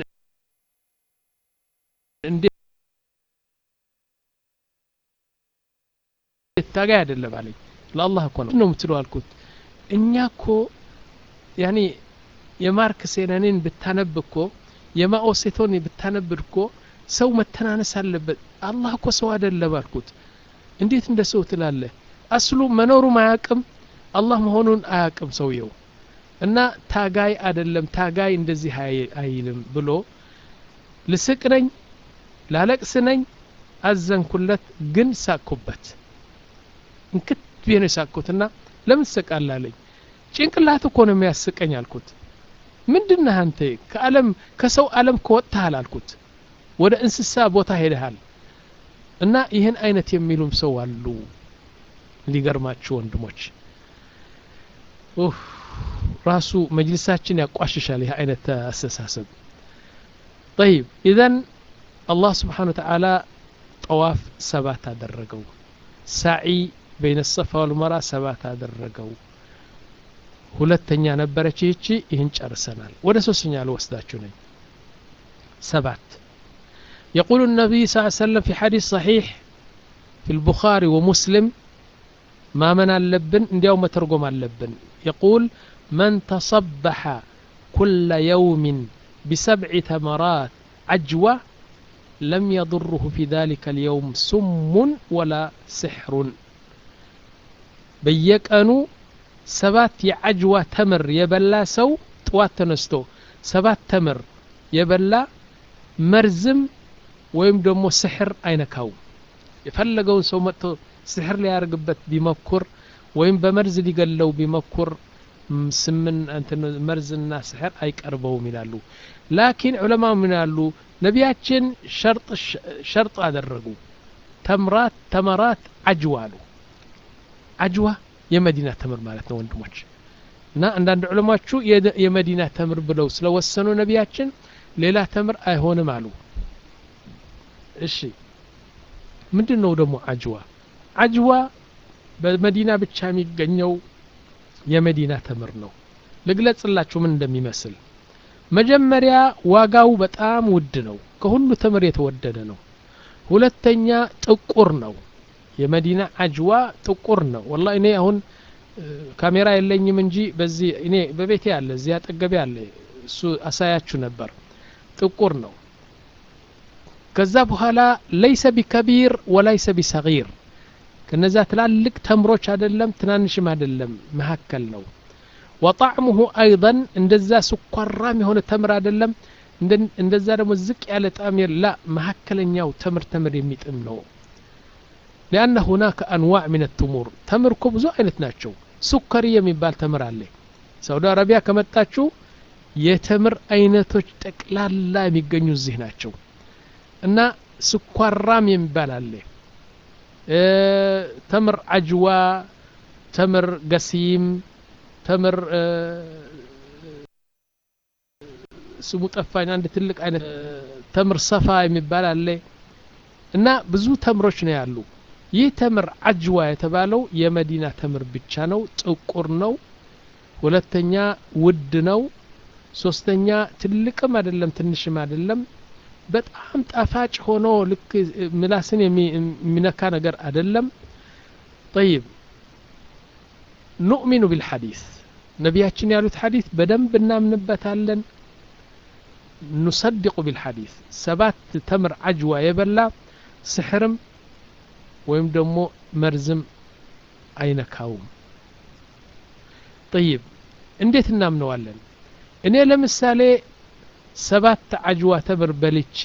ታጋይ አይደለም አለኝ ለአላህ እኮ ነው ነው የምትለው አልኩት እኛ እኮ ያኒ የማርክ ሴነንን ብታነብ እኮ የማኦ ሴቶን ብታነብ እኮ ሰው መተናነስ አለበት አላህ እኮ ሰው አይደለም አልኩት እንዴት እንደ ሰው ትላለህ አስሉ መኖሩም አያቅም አላህ መሆኑን አያቅም ሰውየው እና ታጋይ አይደለም ታጋይ እንደዚህ አይልም ብሎ ልስቅ ነኝ ላለቅስ ነኝ አዘንኩለት ግን ሳቅኩበት እንክት ብዬ ነው የሳቅኩትና ለምን ትስቃለህ አለኝ ጭንቅላት እኮ ነው የሚያስቀኝ አልኩት ምንድነህ አንተ ከዓለም ከሰው ዓለም ከወጥተሃል አልኩት ወደ እንስሳ ቦታ ሄደሃል እና ይህን አይነት የሚሉም ሰው አሉ ሊገርማችሁ ወንድሞች ራሱ መጅልሳችን ያቋሽሻል ይህ አይነት አስተሳሰብ طيب إذن الله سبحانه وتعالى طواف سبات አደረገው ሳዒ በይነ ሰፋ ወልመራ ሰባት አደረገው ሁለተኛ ነበረች ይህቺ ይህን ጨርሰናል ወደ ሶስተኛ ልወስዳችሁ ነኝ ሰባት يقول النبي صلى الله عليه وسلم في حديث صحيح في البخاري ومسلم ما من اللبن انديو مترجم اللبن يقول من تصبح كل يوم بسبع تمرات عجوة لم يضره في ذلك اليوم سم ولا سحر በየቀኑ ሰባት የአጅዋ ተምር የበላ ሰው ጥዋት ተነስቶ ሰባት ተምር የበላ መርዝም ወይም ደግሞ ስሕር አይነካው የፈለገውን ሰው መጥቶ ስሕር ሊያደርግበት ቢመኩር ወይም በመርዝ ሊገለው ቢመኩር ስምን መርዝና ስሕር አይቀርበውም ይላሉ ላኪን ዑለማ ምን ያሉ ነቢያችን ሸርጥ አደረጉ ተምራት ተመራት አጅዋ አሉ አጅዋ የመዲና ተምር ማለት ነው ወንድሞች እና አንዳንድ ዑለማችሁ የመዲና ተምር ብለው ስለወሰኑ ነቢያችን ሌላ ተምር አይሆንም አሉ እሺ ምንድን ነው ደግሞ አጅዋ አጅዋ በመዲና ብቻ የሚገኘው የመዲና ተምር ነው ልግለጽላችሁ ምን እንደሚመስል መጀመሪያ ዋጋው በጣም ውድ ነው ከሁሉ ተምር የተወደደ ነው ሁለተኛ ጥቁር ነው የመዲና አጅዋ ጥቁር ነው ወላ እኔ አሁን ካሜራ የለኝም እንጂ በዚህ እኔ በቤቴ አለ እዚህ አጠገቤ አለ እሱ አሳያችሁ ነበር ጥቁር ነው ከዛ በኋላ ለይሰ ቢከቢር ወላይሰ ቢሰጊር ከነዛ ትላልቅ ተምሮች አይደለም ትናንሽም አይደለም መካከል ነው ወጣዕሙሁ አይضን እንደዛ ስኳራም የሆነ ተምር አይደለም እንደዛ ደግሞ ዝቅ ያለ ጣዕም ላ መካከለኛው ተምር ተምር የሚጥም ነው ሊአነ ሁናከ አንዋዕ ምን ትሙር ተምር እኮ ብዙ አይነት ናቸው ሱከሪ የሚባል ተምር አለ ሳውዲ አረቢያ ከመጣችሁ የተምር አይነቶች ጠቅላላ የሚገኙ እዚህ ናቸው እና ስኳራም የሚባል አለ ተምር አጅዋ ተምር ገሲም ተምር ስሙ ጠፋኝ አንድ ትልቅ አይነት ተምር ሰፋ የሚባል አለ እና ብዙ ተምሮች ነው ያሉ ይህ ተምር አጅዋ የተባለው የመዲና ተምር ብቻ ነው ጥቁር ነው ሁለተኛ ውድ ነው ሶስተኛ ትልቅም አይደለም ትንሽም አይደለም በጣም ጣፋጭ ሆኖ ልክ ምላስን የሚነካ ነገር አይደለም طيب ኑእሚኑ ቢልሐዲስ ነቢያችን ያሉት ሐዲስ በደንብ እናምንበታለን ኑሰድቁ ቢልሐዲስ ሰባት ተምር አጅዋ የበላ ስሕርም ወይም ደግሞ መርዝም አይነካውም طيب እንዴት እናምነዋለን እኔ ለምሳሌ ሰባት አጅዋ ተምር በልቼ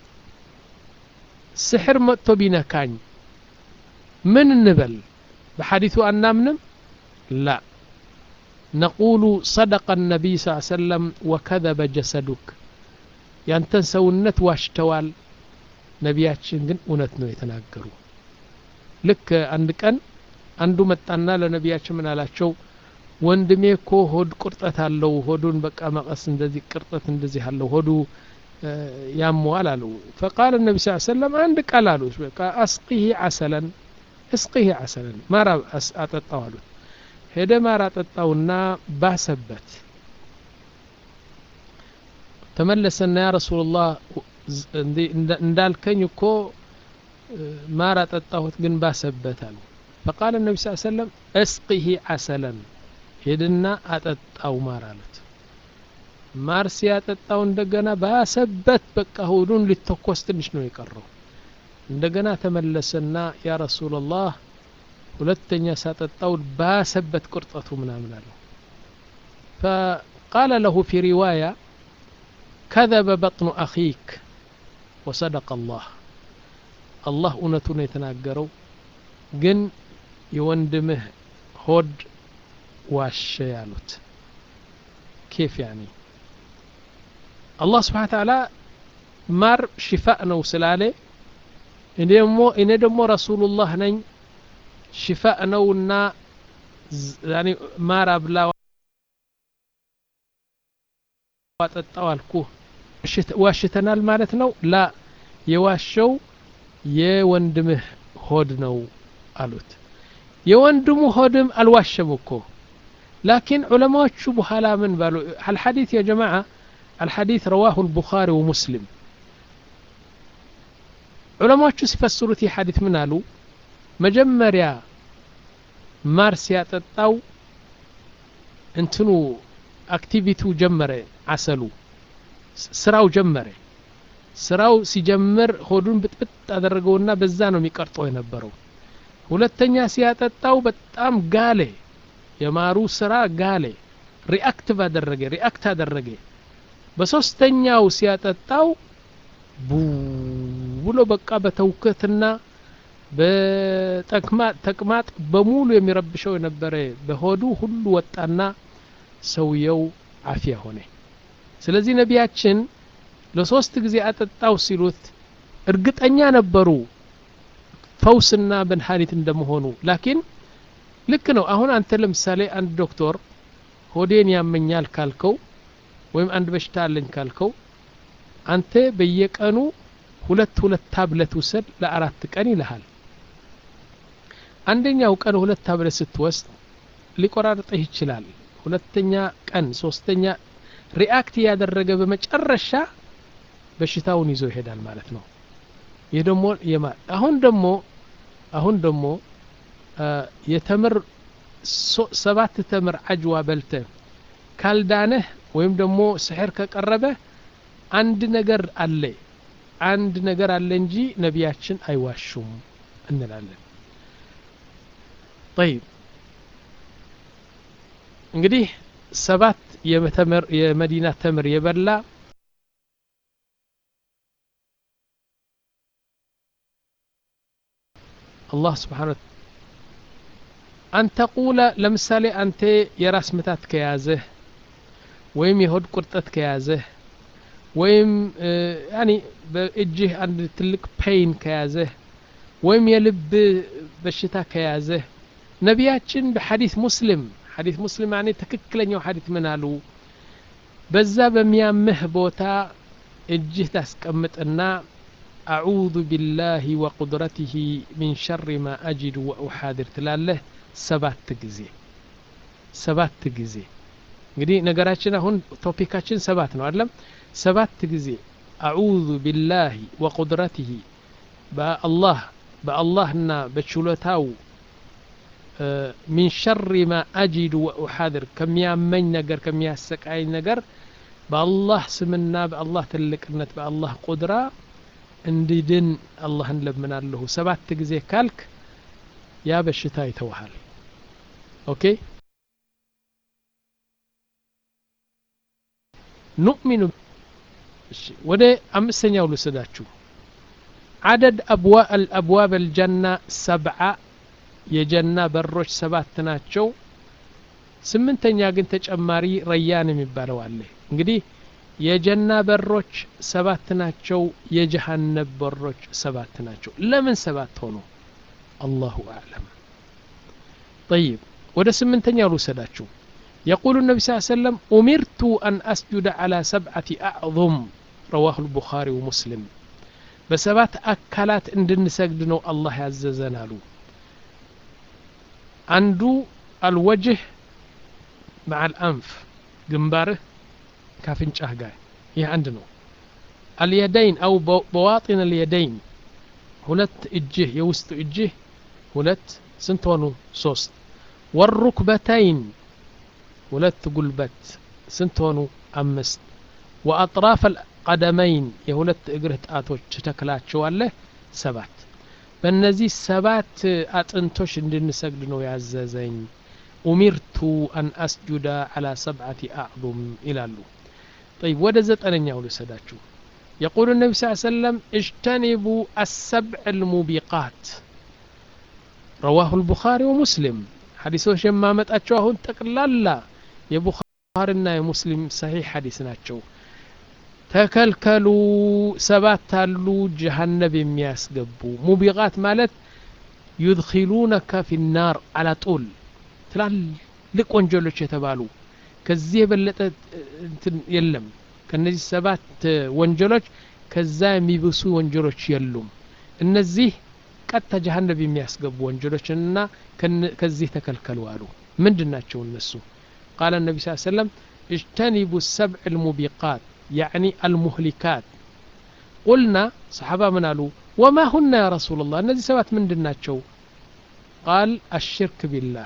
ስሕር መጥቶ ቢነካኝ ምን እንበል በሐዲቱ አናምንም ላ ነቁሉ صدق النبي صلى الله عليه وسلم وكذب جسدك ያንተን ሰውነት ዋሽተዋል ነቢያችን ግን እውነት ነው የተናገሩ ልክ አንድ ቀን አንዱ መጣና ለነቢያችን ምን አላቸው ወንድሜ እኮ ሆድ ቁርጠት አለው ሆዱን በቃ መቀስ እንደዚህ ቅርጠት እንደዚህ አለው ሆዱ ያመዋል አሉ ፈቃል ነቢ ስ ሰለም አንድ ቃል አሉ በቃ አስቂህ አሰለን እስቂህ አሰለን ማር አጠጣው አሉት ሄደ ማር አጠጣውና ባሰበት ተመለሰና ያ ረሱላላህ እንዳልከኝ እኮ ማር አጠጣሁት ግን ባሰበት አሉ ፈቃል ነቢ ስ ሰለም እስቂህ አሰለን ሄድና አጠጣው ማር አሉት ማር ሲያጠጣው እንደገና ባሰበት በቃ ሆዱን ሊተኮስ ትንሽ ነው የቀረው እንደገና ተመለሰና ያ ረሱላላህ ሁለተኛ ሳጠጣው ባሰበት ቁርጠቱ ምናምን አለው فقال له في رواية كذب بطن أخيك وصدق الله الله እውነቱን የተናገረው ግን የወንድምህ ሆድ ዋሸ ያሉት ኬፍ ያኒ አላህ ስብሓን ተዓላ ማር ሽፋእ ነው ስላለ እኔ ደግሞ እኔ ደግሞ ረሱሉላህ ነኝ ሽፋእ ነውና ማር አብላ ጠጣው አልኩ ዋሽተናል ማለት ነው ላ የዋሸው የወንድምህ ሆድ ነው አሉት የወንድሙ ሆድም አልዋሸም እኮ ላኪን ዑለማዎቹ በኋላ ምን ባሉ አልሐዲት ያ ጀማዓ አልሐዲት ረዋሁ ልቡኻሪ ወሙስሊም ዑለማዎቹ ሲፈስሩት ይህ ሐዲት ምን አሉ መጀመሪያ ማር ሲያጠጣው እንትኑ አክቲቪቲው ጀመረ አሰሉ ስራው ጀመረ ስራው ሲጀምር ሆዱን ብጥብጥ አደረገውና በዛ ነው የሚቀርጠው የነበረው ሁለተኛ ሲያጠጣው በጣም ጋሌ የማሩ ስራ ጋሌ ሪአክቲቭ አደረገ ሪአክት አደረገ በሶስተኛው ሲያጠጣው ቡ ብሎ በቃ በተውከትና በተቅማጥ በሙሉ የሚረብሸው የነበረ በሆዱ ሁሉ ወጣና ሰውየው አፊያ ሆነ ስለዚህ ነቢያችን ለሶስት ጊዜ አጠጣው ሲሉት እርግጠኛ ነበሩ ፈውስና መድኃኒት እንደመሆኑ ላኪን ልክ ነው አሁን አንተ ለምሳሌ አንድ ዶክተር ሆዴን ያመኛል ካልከው ወይም አንድ በሽታ አለኝ ካልከው አንተ በየቀኑ ሁለት ሁለት ታብለት ውሰድ ለአራት ቀን ይልሃል አንደኛው ቀን ሁለት ታብለት ስትወስድ ሊቆራርጥህ ይችላል ሁለተኛ ቀን ሶስተኛ ሪአክት ያደረገ በመጨረሻ በሽታውን ይዞ ይሄዳል ማለት ነው ይህ ደግሞ አሁን ደግሞ አሁን ደግሞ የተምር ሰባት ተምር አጅዋ በልተ ካልዳነህ ወይም ደግሞ ስሕር ከቀረበ አንድ ነገር አለ አንድ ነገር አለ እንጂ ነቢያችን አይዋሹም እንላለን ጠይብ እንግዲህ ሰባት የመዲና ተምር የበላ አላህ ስብሓን አንተቁለ ለምሳሌ አንተ የራስ ምታት ከያዘህ ወይም የሆድ ቁርጠት ከያዘህ ወይም ያኒ በእጅህ አንድ ትልቅ ፔይን ከያዘህ ወይም የልብ በሽታ ከያዘህ ነቢያችን በሐዲስ ሙስሊም ሐዲስ ሙስሊም ያኔ ትክክለኛው ሐዲስ ምን አሉ በዛ በሚያምህ ቦታ እጅህ ታስቀምጥና አዑዙ ቢላሂ ወቁድረቲህ ሚን ሸሪ ማ አጅድ ወኡሓድር ትላለህ ሰባት ጊዜ ሰባት ጊዜ እንግዲህ ነገራችን አሁን ቶፒካችን ሰባት ነው አይደለም ሰባት ጊዜ አዑዙ ቢላሂ ወቁድረቲህ በአላህ በአላህና በችሎታው ሚን ሸሪ ማ አጂዱ ወኡሓድር ከሚያመኝ ነገር ከሚያሰቃይ ነገር በአላህ ስምና በአላህ ትልቅነት በአላህ ቁድራ እንዲድን አላህን ለምናለሁ ሰባት ጊዜ ካልክ ያ በሽታ ይተውሃል ኦኬ ኑእሚኑ ወደ አምስተኛው ልስዳችሁ عدد أبواب الأبواب الجنة سبعة የጀና በሮች ሰባት ናቸው ስምንተኛ ግን ተጨማሪ ረያን የሚባለው አለ እንግዲህ የጀና በሮች ሰባት ናቸው የጀሃነብ በሮች ሰባት ናቸው ለምን ሰባት ሆኑ አላሁ አዕለም طيب ወደ ስምንተኛው ልውሰዳችሁ يقول النبي صلى الله عليه وسلم أمرت أن أسجد على سبعة أعظم رواه البخاري ومسلم بسبات أكلات اندن سجدنو الله يعززنا له عنده الوجه مع الأنف جنباره كافنشاه جاي ይህ አንድ ነው አልየደይን አው በዋጢን አልየደይን ሁለት እጅህ የውስጡ እጅህ ሁለት ስንት ሆኑ ሶስት ወሩክበተይን ሁለት ጉልበት ስንት ሆኑ አምስት ወአጥራፍ አልቀደመይን የሁለት እግርህ ጣቶች ትተክላቸዋለህ ሰባት በእነዚህ ሰባት አጥንቶች እንድንሰግድ ነው ያዘዘኝ ኡሚርቱ አን አስጁዳ አላ ሰብዓቲ አዕظም ይላሉ طيب وده زتنيا ولسداتشو يقول النبي صلى الله عليه وسلم اجتنبوا السبع الموبقات رواه البخاري ومسلم حديثه شما متأتشو هون تقلالا يا بخارينا يا مسلم صحيح حديث ناتشو ተከልከሉ ሰባት አሉ ጀሃነብ የሚያስገቡ ሙቢቃት ማለት ዩድኪሉነከ ፊ ናር አላ ጡል ትላልቅ ወንጀሎች የተባሉ ከዚህ የበለጠ እንትን የለም ከነዚህ ሰባት ወንጀሎች ከዛ የሚብሱ ወንጀሎች የሉም እነዚህ ቀጥታ ጀሀነብ የሚያስገቡ ወንጀሎችንና ከዚህ ተከልከሉ አሉ ምንድን ናቸው እነሱ ቃለ ነቢ ስ ሰለም اجتنبوا السبع الموبقات يعني المهلكات قلنا صحابة من قالوا وما هن يا رسول الله الذي سبات من دناتشو قال الشرك بالله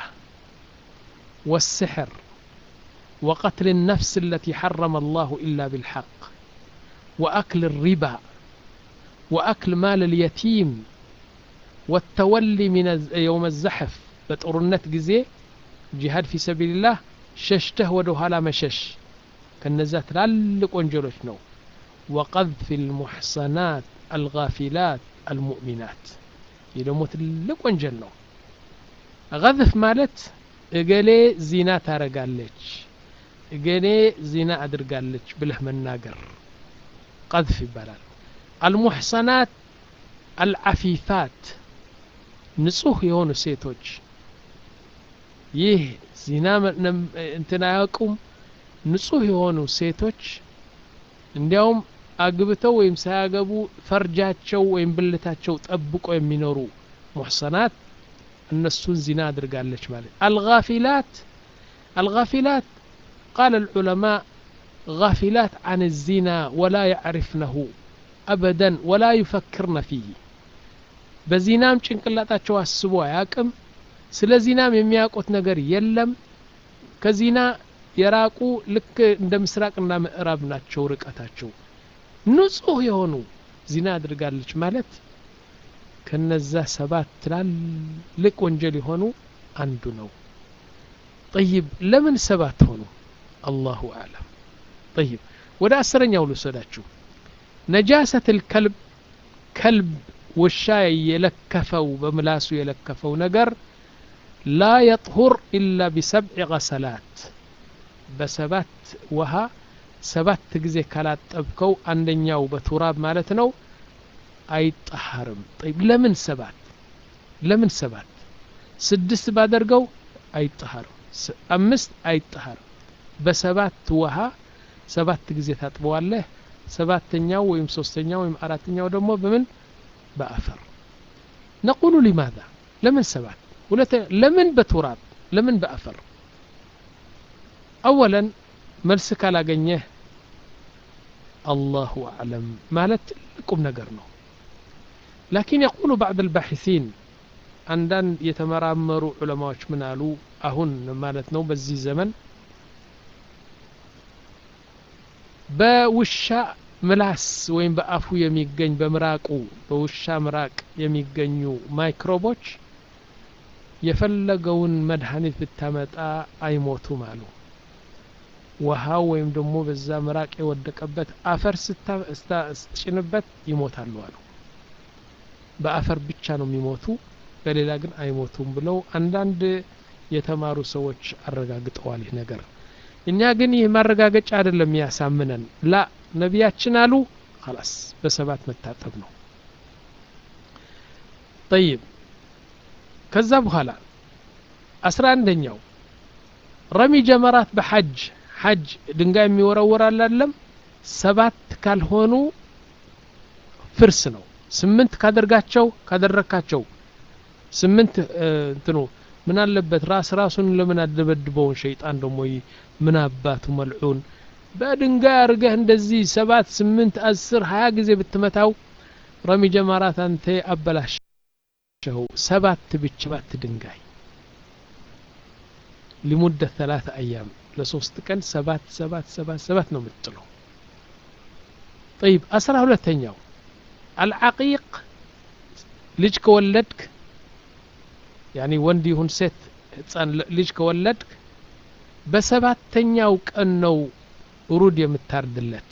والسحر وقتل النفس التي حرم الله إلا بالحق وأكل الربا وأكل مال اليتيم والتولي من يوم الزحف بتقرنت جزي جهاد في سبيل الله ششته ودوها مشش كالنزات لالك وانجلوش نو وقذف المحصنات الغافلات المؤمنات يدموت لك وانجل نو غذف مالت እገሌ ዚና ታረጋለች እገሌ ዚና አድርጋለች ብለህ መናገር ቀዝፍ ይባላል አልሙሕሰናት አልዓፊፋት ንጹህ የሆኑ ሴቶች ይህ ዚና እንትን አያውቁም ንጹህ የሆኑ ሴቶች እንዲያውም አግብተው ወይም ሳያገቡ ፈርጃቸው ወይም ብልታቸው ጠብቆ የሚኖሩ ሙሕሰናት እነሱን ዚና አድርጋለች ማለት አልጋፊላት አልጋፊላት ቃል العلماء غافلات عن الزنا ولا يعرفنه أبدا ولا يفكرن فيه በዚናም ጭንቅላታቸው አስቦ አያቅም ስለ ዚናም የሚያውቁት ነገር የለም ከዚና የራቁ ልክ እንደ ምስራቅና ምዕራብ ናቸው ርቀታቸው ንጹህ የሆኑ ዚና አድርጋለች ማለት ከነዛ ሰባት ትላልቅ ወንጀል የሆኑ አንዱ ነው ጠይብ ለምን ሰባት ሆኑ አላሁ አለም ጠይብ ወደ አስረኛው ልውሰዳችሁ ነጃሰት ልከልብ ከልብ ውሻ የለከፈው በምላሱ የለከፈው ነገር ላ የጥሁር ኢላ ቢሰብዕ ገሰላት በሰባት ውሃ ሰባት ጊዜ ካላጠብከው አንደኛው በቱራብ ማለት ነው አይጠሃርም ጠይብ ለምን ሰባት ለምን ሰባት ስድስት ባደርገው አይጠሃርም አምስት አይጠሃርም በሰባት ውሃ ሰባት ጊዜ ታጥበዋለህ ሰባተኛው ወይም ሶስተኛው ወይም አራተኛው ደግሞ በምን በአፈር ነቁሉ ሊማዛ ለምን ሰባት ለምን በቱራብ ለምን በአፈር አወለን መልስ ካላገኘህ አላሁ አዕለም ማለት ትልቁም ነገር ነው ላኪን የቁሉ ባዕድ አልባሒሲን አንዳንድ የተመራመሩ ዑለማዎች ምን አሉ አሁን ማለት ነው በዚህ ዘመን በውሻ ምላስ ወይም በአፉ የሚገኝ በምራቁ በውሻ ምራቅ የሚገኙ ማይክሮቦች የፈለገውን መድኃኒት ብታመጣ አይሞቱም አሉ ውሃው ወይም ደግሞ በዛ ምራቅ የወደቀበት አፈር ስትጭንበት ይሞታሉ አሉ በአፈር ብቻ ነው የሚሞቱ በሌላ ግን አይሞቱም ብለው አንዳንድ የተማሩ ሰዎች አረጋግጠዋል ይህ ነገር እኛ ግን ይህ ማረጋገጫ አይደለም ያሳምነን ላ ነቢያችን አሉ خلاص በሰባት መታጠብ ነው طيب ከዛ በኋላ አስራ አንደኛው ረሚ ጀመራት በሐጅ ሐጅ ድንጋይ የሚወረወር አላለም ሰባት ካልሆኑ ፍርስ ነው ስምንት ካደርጋቸው ካደረካቸው ስምንት እንትኑ ምን አለበት ራስ ራሱን ለምን አደበድበውን ሸይጣን ደሞ ምን አባቱ መልዑን በድንጋይ አርገህ እንደዚህ ሰባት ስምንት አስር ሀያ ጊዜ ብትመታው ረሚ ጀማራት አንተ አበላሸው ሰባት ብቻ ባት ድንጋይ ሊሙደት ثلاثة أيام ለሶስት ቀን ሰባት ሰባት ሰባት ሰባት ነው የምትጥለው طيب አስራ ሁለተኛው አልዓቂቅ ልጅ ከወለድክ ያኒ ወንድ ይሁን ሴት ህፃን ልጅ ከወለድክ በሰባተኛው ቀን ነው ሩድ የምታርድለት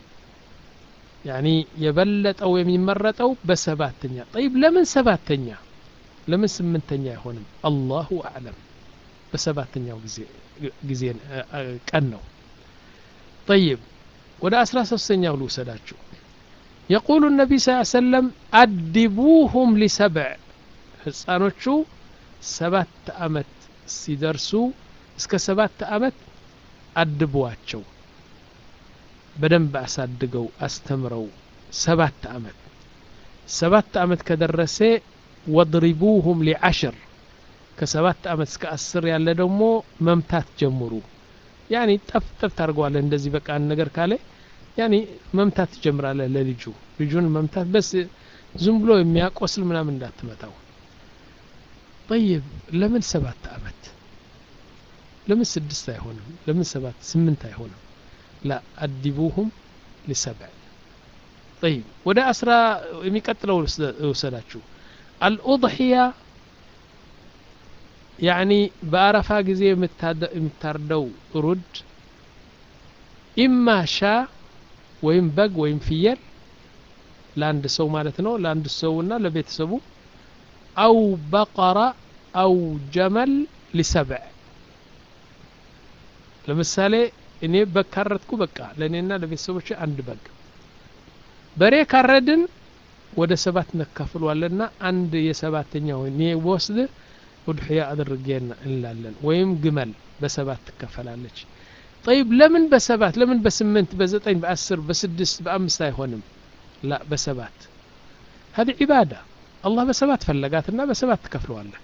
ያኒ የበለጠው የሚመረጠው በሰባተኛ ጠይብ ለምን ሰባተኛ ለምን ስምንተኛ አይሆንም አላሁ አዕለም በሰባተኛው ጊዜ ቀን ነው ጠይብ ወደ አስራ ሶስተኛው ልውሰዳችሁ የቁሉ ነቢ ስ ሰለም አድቡሁም ሊሰብዕ ህፃኖቹ ሰባት አመት ሲደርሱ እስከ ሰባት አመት አድቧቸው በደንብ አሳድገው አስተምረው ሰባት አመት ሰባት አመት ከደረሰ ወድሪቡሁም ሊዓሽር ከሰባት አመት እስከ አስር ያለ ደግሞ መምታት ጀምሩ ያኒ ጠፍጠፍ ታደርገዋለህ እንደዚህ በቃ ነገር ካለ ያኒ መምታት ትጀምራለህ ለልጁ ልጁን መምታት በስ ዝም ብሎ የሚያቆስል ምናምን እንዳትመታው ጠይብ ለምን ሰባት አመት ለምን ስድስት አይሆንም ለምን ሰባት ስምንት አይሆንም ላ አዲቡሁም ሊሰብዕ ጠይብ ወደ አስራ የሚቀጥለው ውሰዳችሁ አልኡضሕያ ያኒ በአረፋ ጊዜ የምታርደው ሩድ ኢማ ሻ ወይም በግ ወይም ፍየል ለአንድ ሰው ማለት ነው ለአንድ ሰውና ለቤተሰቡ አው በቀራ አው ጀመል ሊሰብዕ ለምሳሌ እኔ በግ ካረድኩ በቃ ለእኔና ለቤተሰቦች አንድ በግ በሬ ካረድን ወደ ሰባት ነካፍሏለና አንድ የሰባተኛው እኔ ወስድ ውድሕያ አድርጌ እንላለን ወይም ግመል በሰባት ትከፈላለች ጠይብ ለምን በሰባት ለምን በስምንት በዘጠኝ በአስር በስድስት በአምስት አይሆንም ላ በሰባት هذه عبادة الله በሰባት ፈለጋትና በሰባት ትከፍለዋለህ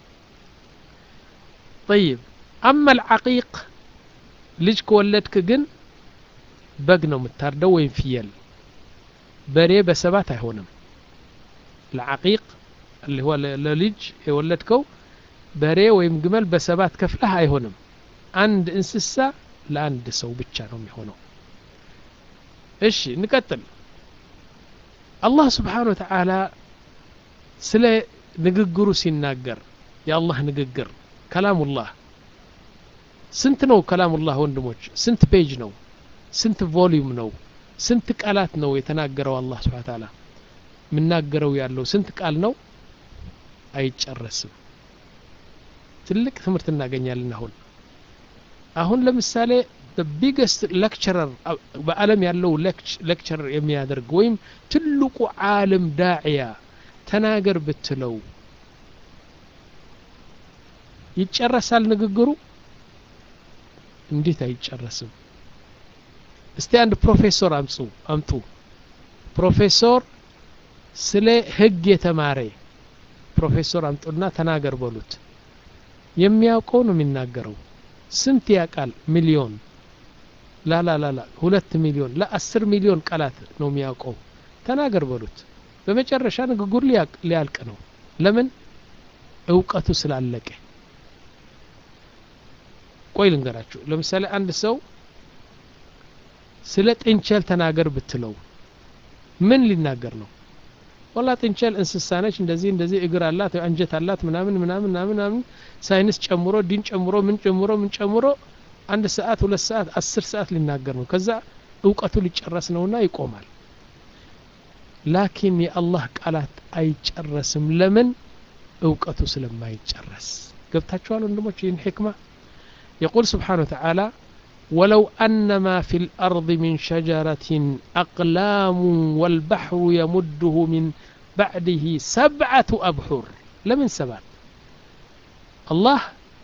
طيب أما العقيق ልጅ ከወለድክ ግን በግ ነው የምታርደው ወይም ፍየል በሬ በሰባት አይሆንም ለዓቂቅ اللي هو ለልጅ የወለድከው በሬ ወይም ግመል በሰባት ከፍለህ አይሆንም አንድ እንስሳ ለአንድ ሰው ብቻ ነው የሚሆነው እሺ እንቀጥል አላህ ስብሓን ወተዓላ ስለ ንግግሩ ሲናገር የአላህ ንግግር ከላሙላህ ስንት ነው ከላሙላህ ወንድሞች ስንት ፔጅ ነው ስንት ቮሊዩም ነው ስንት ቃላት ነው የተናገረው አላህ ስብሓን ተዓላ የምናገረው ያለው ስንት ቃል ነው አይጨረስም ትልቅ ትምህርት እናገኛለን አሁን አሁን ለምሳሌ ቢገስት ሌክቸረር በአለም ያለው ሌክቸረር የሚያደርግ ወይም ትልቁ ዓለም ዳዕያ ተናገር ብትለው ይጨረሳል ንግግሩ እንዴት አይጨረስም እስቲ አንድ ፕሮፌሰር አምጹ አምጡ ፕሮፌሰር ስለ ህግ የተማረ ፕሮፌሰር አምጡና ተናገር በሉት የሚያውቀው ነው የሚናገረው ስንት ያቃል ሚሊዮን ላላላላ ሁለት ሚሊዮን ለአስር ሚሊዮን ቃላት ነው የሚያውቀው ተናገር በሉት በመጨረሻ ንግግሩ ሊያልቅ ነው ለምን እውቀቱ ስላለቀ ቆይ ልንገራችሁ ለምሳሌ አንድ ሰው ስለ ጥንቸል ተናገር ብትለው ምን ሊናገር ነው ወላ ጥንቸል እንስሳ ነች እንደዚህ እንደዚህ እግር አላት አንጀት አላት ምናምን ምናምን ምናምን ምናምን ሳይንስ ጨምሮ ዲን ጨምሮ ምን ጨምሮ ምን ጨምሮ አንድ ሰዓት ሁለት ሰዓት አስር ሰዓት ሊናገር ነው ከዛ እውቀቱ ሊጨረስ ነውና ይቆማል ላኪን የአላህ ቃላት አይጨረስም ለምን እውቀቱ ስለማይጨረስ ገብታችኋል ወንድሞች ይህን ሕክማ يقول سبحانه وتعالى ولو أن ما في الأرض من شجرة أقلام والبحر يمده من بعده سبعة أبحر لمن سبعة الله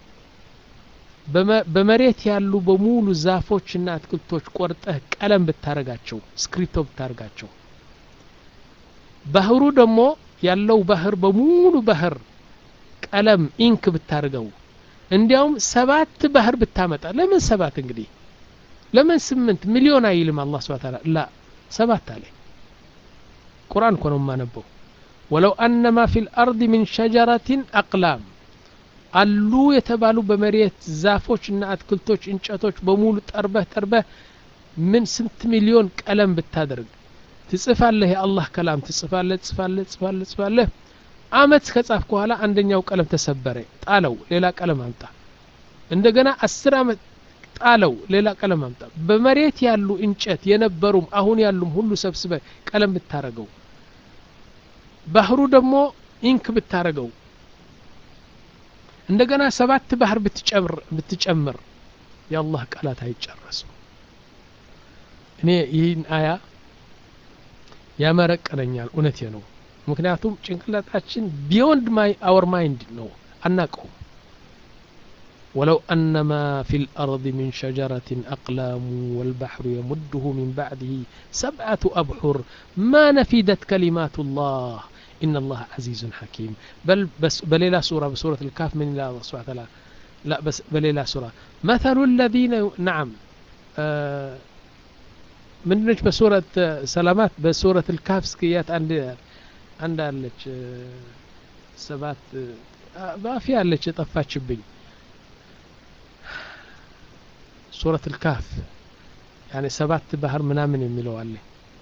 በመሬት ያሉ በሙሉ ዛፎችና አትክልቶች ቆርጠህ ቀለም ብታረጋቸው ስክሪፕቶ ብታረጋቸው ባህሩ ደግሞ ያለው ባህር በሙሉ ባህር ቀለም ኢንክ ብታርገው እንዲያውም ሰባት ባህር ብታመጣ ለምን ሰባት እንግዲህ ለምን ስምንት ሚሊዮን አይልም አላህ ስብሐ ተዓላ ላ ሰባት አለ ቁርአን እኮ ነው የማነበው ወለው አነማ ፊ ልአርድ ሚን ሸጀረትን አቅላም አሉ የተባሉ በመሬት ዛፎች እና አትክልቶች እንጨቶች በሙሉ ጠርበህ ጠርበህ ምን ስንት ሚሊዮን ቀለም ብታደርግ ትጽፋለህ የአላህ ከላም ትጽፋለህ ትጽፋለህ ትጽፋለህ ትጽፋለህ አመት ከጻፍ በኋላ አንደኛው ቀለም ተሰበረ ጣለው ሌላ ቀለም አምጣ እንደገና አስር አመት ጣለው ሌላ ቀለም አምጣ በመሬት ያሉ እንጨት የነበሩም አሁን ያሉም ሁሉ ሰብስበ ቀለም ብታረገው ባህሩ ደግሞ ኢንክ ብታረገው እንደገና ሰባት ባህር ብትጨምር ብትጨምር የአላህ ቃላት አይጨረሱም እኔ ይህን አያ ያመረቀነኛል እውነቴ ነው ምክንያቱም ጭንቅላታችን ቢዮንድ ማይ አወር ማይንድ ነው አናቀውም ولو أن ما في الأرض من شجرة أقلام والبحر يمده من بعده سبعة أبحر ما نفدت كلمات الله إن الله عزيز حكيم بل بس بليلة سورة بسورة الكهف من الله سبحانه وتعالى لا بس بليلة سورة مثل الذين نعم آه من بسورة سلامات بسورة الكهف سكيات عند عند አለች ሰባት ባፊ አለች የጠፋችብኝ ሱረት ልካፍ ያኔ ሰባት ባህር ምናምን የሚለው አለ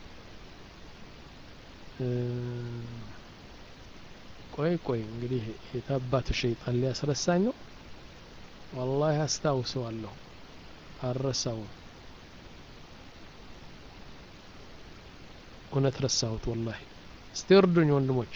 ቆይ ቆይ እንግዲህ የታባቱ ሸይጣን ሊያስረሳኝ ነው ወላሂ አስታውሰዋለሁ አልረሳውም እውነት ረሳሁት ወላሂ እስቲ እርዱኝ ወንድሞች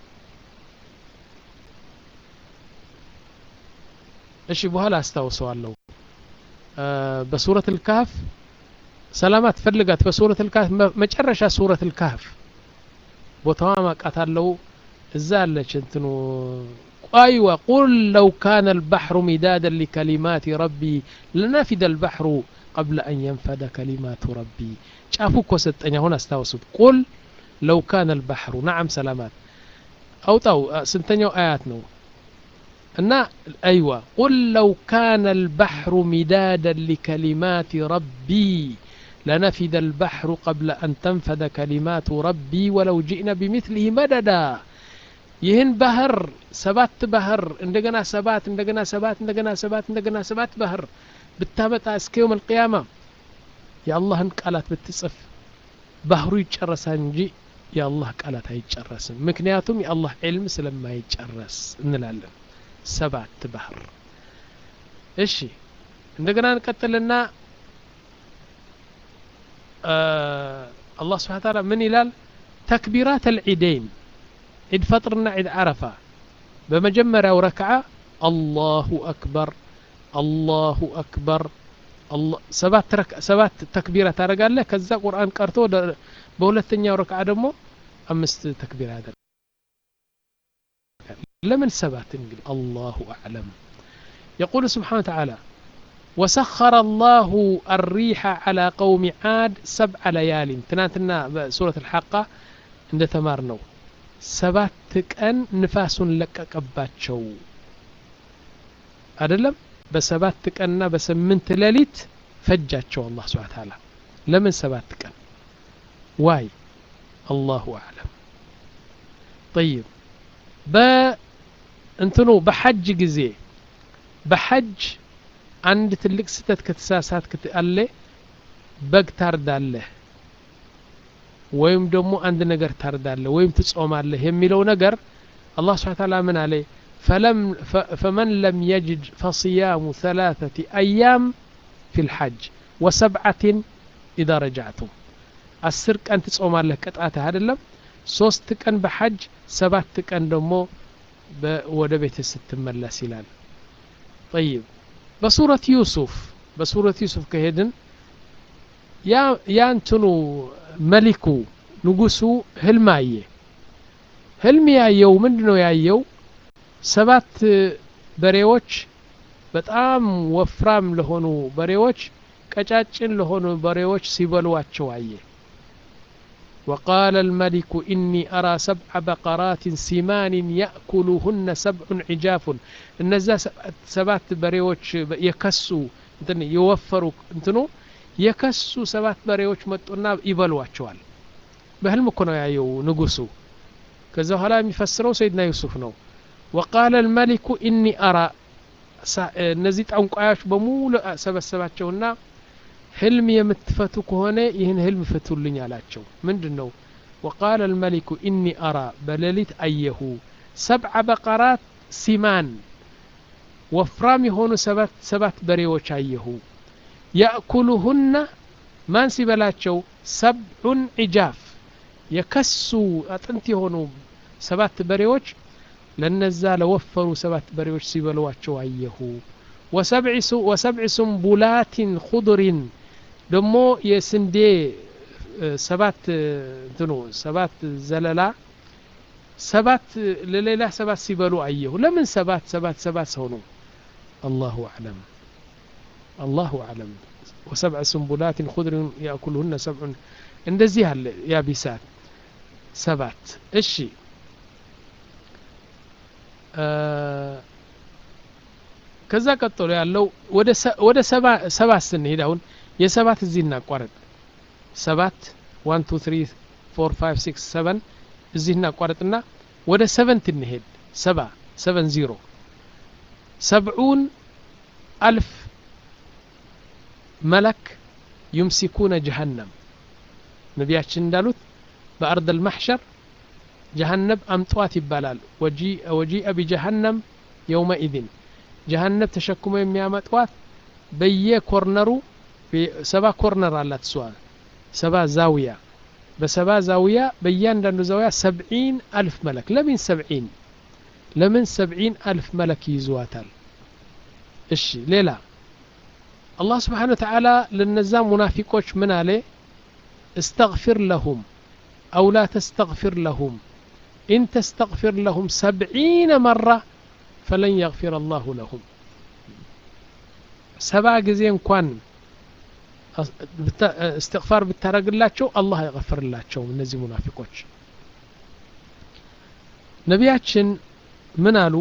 እሺ በኋላ አስታውሰዋለሁ በሱረት ልካፍ ሰላማት ፈልጋት በሱረት ልካፍ መጨረሻ ሱረት ልካፍ ቦታዋ ማቃታለው እዛ አለች እንትኑ أيوة قل لو كان البحر مدادا لكلمات ربي لنفد البحر قبل أن ينفد كلمات ربي شافوك وستنيا هنا استوسط قل لو كان البحر نعم سلامات أو طو سنتنيو آيات نو أن أيوة قل لو كان البحر مدادا لكلمات ربي لنفد البحر قبل أن تنفد كلمات ربي ولو جئنا بمثله مددا ይህን ባህር ሰባት ባህር እንደገና ሰባት እንደገና ሰባት እንደገና ሰባት እንደገና ሰባት ባህር ብታመጣ እስከ የውም አልቅያማ የአላህን ቃላት ብትጽፍ ባህሩ ይጨረሳል እንጂ የአላህ ቃላት አይጨረስም ምክንያቱም የአላህ ዕልም ስለማይጨረስ እንላለን ሰባት ባህር እሺ እንደገና እንቀጥልና አላህ ስብሓን ታላ ምን ይላል ተክቢራት አልዒደይን ዒድ ፈጥርና ዒድ ዓረፋ በመጀመሪያው ረክዓ አላሁ አክበር አላሁ አክበር ሰባት ተክቢራ ታደረጋለህ ከዛ ቁርአን ቀርቶ በሁለተኛው ረክዓ ደግሞ አምስት ተክቢራ ያደርጋል ለምን ሰባት እንግዲህ አላሁ አዕለም يقول سبحانه وتعالى وسخر الله الريح على قوم عاد سبع ليال تناتنا سورة الحاقة عند تمارنو ሰባት ቀን ንፋሱን ለቀቀባቸው አይደለም በሰባት ቀንና በስምንት ሌሊት ፈጃቸው አላህ ስብሓን ታላ ለምን ሰባት ቀን ዋይ አላሁ አዕለም ጠይብ በእንትኑ በሐጅ ጊዜ በሐጅ አንድ ትልቅ ስተት ከተሳሳት አለ በግ ታርዳለህ ወይም ደግሞ አንድ ነገር ታርዳለህ ወይም ትጾማለህ የሚለው ነገር አላህ ስብሓን ታላ ምን አለ فلم فمن لم يجد فصيام ثلاثة أيام في الحج وسبعة إذا رجعتم አስር ቀን ትጾማለህ ቅጣትህ አይደለም ሶስት ቀን በሐጅ ሰባት ቀን ደግሞ ወደ ቤት ስትመለስ ይላል ጠይብ በሱረት ዩሱፍ በሱረት ዩሱፍ ከሄድን ያ ያንትኑ መሊኩ ንጉሱ ህልም አየ ህልም ያየው ምንድ ነው ያየው ሰባት በሬዎች በጣም ወፍራም ለሆኑ በሬዎች ቀጫጭን ለሆኑ በሬዎች ሲበሏቸው አየ وقال الملك إني أرى سبع بقرات سمان يأكلهن سبع عجاف እነዛ ሰባት በሬዎች የከሱ እንትን የወፈሩ እንትኑ የከሱ ሰባት በሬዎች መጡና ይበሏቸዋል በህልም እኮ ነው ያየው ንጉሱ ከዛ በኋላ የሚፈስረው ሰይድና ዩሱፍ ነው ወቃለ ልመሊኩ ኢኒ አራ እነዚህ ጠንቋዮች በሙሉ ሰበሰባቸውና ህልም የምትፈቱ ከሆነ ይህን ህልም ፍቱልኝ አላቸው ምንድን ነው ወቃለ ልመሊኩ ኢኒ አራ በሌሊት አየሁ ሰብዐ በቀራት ሲማን ወፍራም የሆኑ ሰባት በሬዎች አየሁ ያእኩሉሁና ማን ሲበላቸው ሰብዑን ዒጃፍ የከሱ አጥንት የሆኑ ሰባት በሬዎች ለነዛ ለወፈሩ ሰባት በሬዎች ሲበሏቸው አየሁ ወሰብዕ ሱንቡላትን ኹድሪን ደሞ የስንዴ ሰባት እንትኑ ሰባት ዘለላ ሰባት ለሌላ ሰባት ሲበሉ አየሁ ለምን ሰባት ሰባት ሰባት ሰው ነው አላሁ አዕለም አላሁ አዕለም ወሰብዕ ሱንቡላትን ኹድሪን ያእኩልሁነ ሰብዑን እንደዚህ አለ ያቢሳት ሰባት እሺ ከዛ ቀጥሎ ያለው ወደ ሰባት ስንሄድ አሁን የሰባት እዚህ እናቋረጥ ሰባት ዋን ቱ ትሪ ፎር ፋይቭ ሲክስ ሰቨን እዚህ እናቋረጥና ወደ ሰቨንት እንሄድ ሰባ ሰቨን ዚሮ ሰብዑን አልፍ መለክ ዩምሲኩነ ጀሃነም ነቢያችን እንዳሉት በአርድ አልማሕሸር ጀሃነብ አምጧት ይባላል ወጂአ ቢጀሃነም የውመኢድን ጀሃነብ ተሸክሞ የሚያመጧት በየኮርነሩ ሰባ ኮርነር አላት እሷ ሰባ ዛውያ በሰባ ዛውያ በእያንዳንዱ ዛውያ ሰብዒን አልፍ መለክ ለምን ሰብዒን ለምን ሰብዒን አልፍ መለክ ይይዙዋታል እሺ ሌላ አላህ ስብሓን ወተዓላ ለነዛ ሙናፊቆች ምን አለ استغفر لهم أو لا تستغفر لهم إن تستغفر لهم سبعين مرة فلن يغفر الله لهم سبع جزين كوان استغفار بالترقلاتشو الله يغفر اللاتشو من نزي منافقوش نبياتشن من قالوا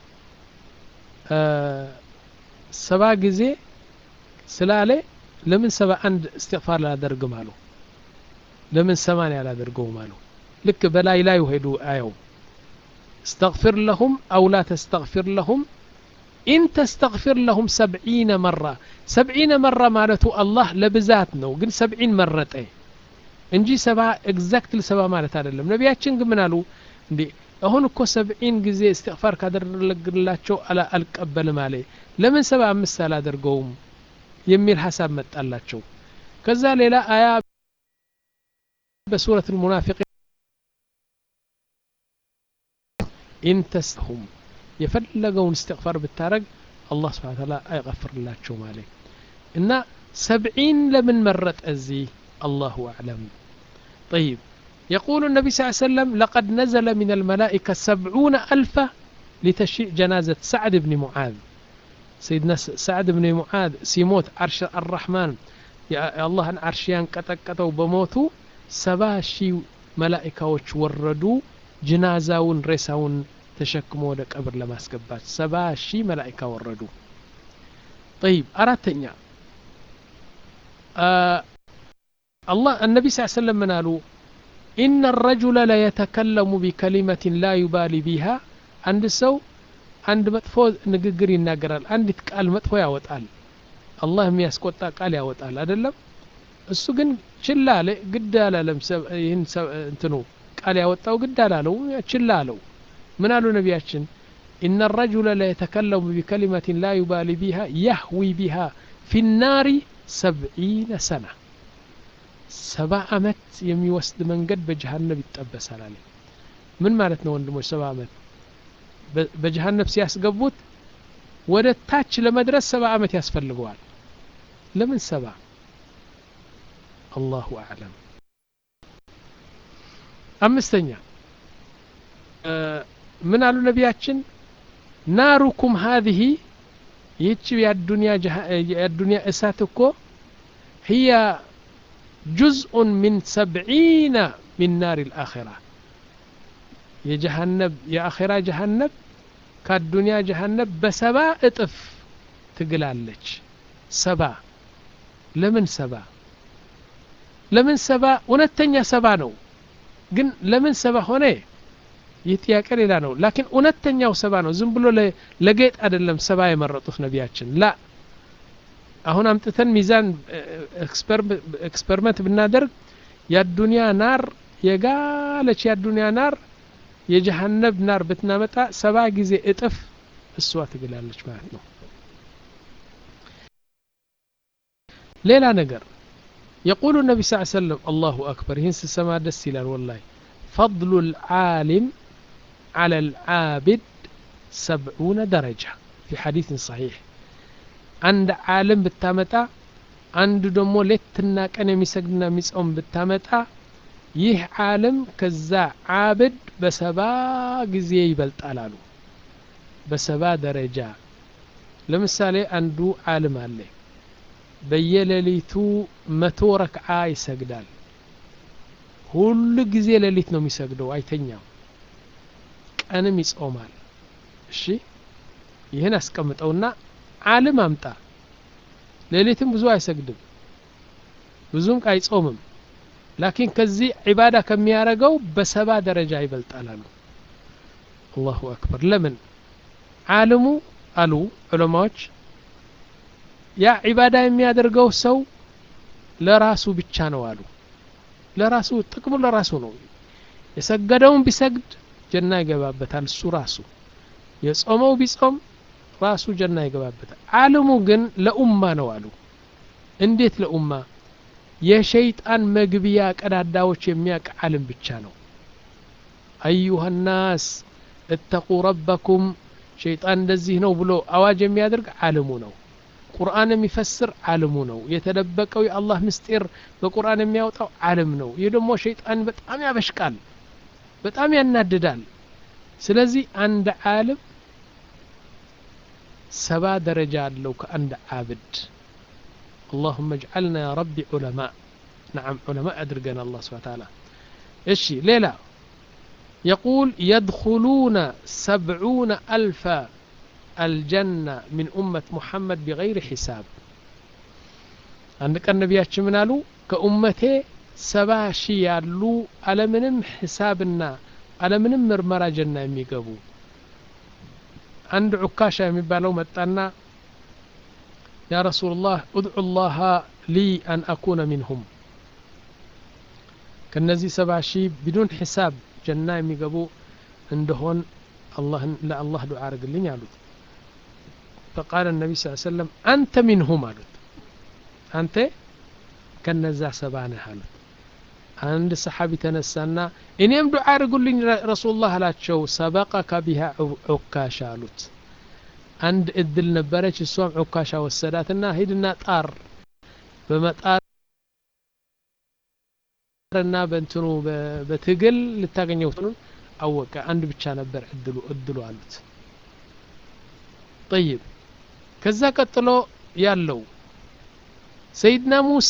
آه سبع جزي سلالة لمن سبع عند استغفار لا درقم قالوا ለምን ሰማንያ አላደርገውም አሉ ልክ በላይ ላይ ሄዱ አየው استغفر لهم أو لا تستغفر لهم إن تستغفر لهم سبعين مرة سبعين مرة مالته الله لبزات نو قل سبعين مرة ايه እንጂ ሰባ ኤግዛክት ሰባ ማለት አይደለም ነቢያችን ግን ምን አሉ እንዴ አሁን እኮ ሰብዒን ጊዜ እስትግፋር ካደረግላቸው አልቀበልም አለ ለምን ሰባ አምስት አላደርገውም የሚል ሀሳብ መጣላቸው ከዛ ሌላ አያ بسورة المنافقين إن تسهم يفلقون استغفار بالتارق الله سبحانه وتعالى يغفر الله شو مالي إن سبعين لمن مرت أزي الله أعلم طيب يقول النبي صلى الله عليه وسلم لقد نزل من الملائكة سبعون ألفا لتشيع جنازة سعد بن معاذ سيدنا سعد بن معاذ سيموت عرش الرحمن يا الله أن عرشيان كتكتوا بموتوا ሰባ ሺህ መላኢካዎች ወረዱ ጅናዛውን ሬሳውን ተሸክሞ ወደ ቀብር ለማስገባት ሰባ ሺህ መላኢካ ወረዱ ጠይብ አራተኛ አላህ النبي صلى الله عليه وسلم من قالوا إن الرجل لا يتكلم بكلمة لا يبالي بها عند سو عند مጥፎ ንግግር ይናገራል አንዲት ቃል መጥፎ ያወጣል አላህ የሚያስቆጣ ቃል ያወጣል አይደለም እሱ ግን ችላ አለ ግድ አላለም ይህን እንትኑ ቃል ያወጣው ግድ አላለው ችላ አለው ምን አሉ ነቢያችን إن الرجل لا يتكلم بكلمة لا يبالي بها يهوي بها في النار سبعين سنة سبع أمت يمي وسد من قد بجهنم يتأبسال عليه من مالتنا وندموش سبع أمت بجهنم سياس قبوت ወደ ታች ለመድረስ ሰባ ዓመት ያስፈልገዋል ለምን ሰባ አላሁ አዕለም አምስተኛ ምን አሉ ነቢያችን ናሩኩም ሀዚህ ይህች የአዱንያ እሳት እኮ ህያ ጁዝኡን ሚን ሰብዒነ ሚን ናር ልአኼራ የጀሃነብ የአኼራ ጀሃነብ ከአዱንያ ጀሃነብ በሰባ እጥፍ ትግላለች ሰባ ለምን ሰባ ለምን ሰባ እውነተኛ ሰባ ነው ግን ለምን ሰባ ሆነ ይህ ጥያቄ ሌላ ነው ላኪን እውነተኛው ሰባ ነው ዝም ብሎ ለጌጥ አይደለም ሰባ የመረጡት ነቢያችን ላ አሁን አምጥተን ሚዛን ኤክስፐሪመንት ብናደርግ የአዱንያ ናር የጋለች የአዱንያ ናር የጀሃነብ ናር ብትናመጣ ሰባ ጊዜ እጥፍ እሷ ትግላለች ማለት ነው ሌላ ነገር يقول النبي صلى الله عليه وسلم الله أكبر هين سما دسيلا والله فضل العالم على العابد سبعون درجة في حديث صحيح عند عالم بالتامتا عند دمو لتنا كان يمسجنا مسؤم بالتامتا ይህ ዓለም ከዛ ዓብድ በሰባ ጊዜ ይበልጣል አሉ በሰባ ደረጃ ለምሳሌ አንዱ ዓለም አለ በየሌሊቱ መቶ ረክዓ ይሰግዳል ሁሉ ጊዜ ሌሊት ነው የሚሰግደው አይተኛም ቀንም ይጾማል እሺ ይህን አስቀምጠውና ዓለም አምጣ ሌሊትም ብዙ አይሰግድም ብዙም አይጾምም ላኪን ከዚህ ዒባዳ ከሚያረገው በሰባ ደረጃ ይበልጣል አሉ አላሁ አክበር ለምን ዓለሙ አሉ ዑለማዎች ያ ዒባዳ የሚያደርገው ሰው ለራሱ ብቻ ነው አሉ ለራሱ ጥቅሙ ለራሱ ነው የሰገደውን ቢሰግድ ጀና ይገባበታል እሱ ራሱ የጾመው ቢጾም ራሱ ጀና ይገባበታል ዓለሙ ግን ለኡማ ነው አሉ እንዴት ለኡማ የሸይጣን መግቢያ ቀዳዳዎች የሚያቅ ዓለም ብቻ ነው አዩሃ ናስ እተቁ ረበኩም ሸይጣን እንደዚህ ነው ብሎ አዋጅ የሚያደርግ ዓለሙ ነው ቁርአን የሚፈስር ዓለሙ ነው የተደበቀው የአላህ ምስጢር በቁርአን የሚያወጣው ዓለም ነው ይህ ደግሞ ሸይጣን በጣም ያበሽቃል በጣም ያናድዳል ስለዚህ አንድ ዓለም ሰባ ደረጃ አለው ከአንድ ዓብድ اللهم اجعلنا يا ربي علماء نعم علماء أدرقنا الله سبحانه وتعالى إيش ليلى يقول يدخلون سبعون ألف الجنة من أمة محمد بغير حساب عندك النبي منالو كأمتي سبا شي يالو على منم حسابنا على منم مرمرة جنة يميقبو عند عكاشة يميبالو متانا يا رسول الله ادعو الله لي أن أكون منهم كنزي سبع شي بدون حساب جنة يميقبو عندهن الله لا الله دعاء رجلين يالوت فقال النبي صلى الله عليه وسلم أنت منهم قالت أنت كنزا سبانة قالت عند صحابي تنسانا إنيم دعاء رجلين رسول الله لا تشو سبقك بها عكاش قالت عند እድል ነበረች እሷም ዑካሻ ወሰዳትና ሂድና ጣር በመጣርና በእንትኑ በትግል ልታገኘው አወቀ አንድ ብቻ ነበር እድሉ እድሉ አሉት ጠይብ ከዛ ቀጥሎ ያለው ሰይድና ሙሳ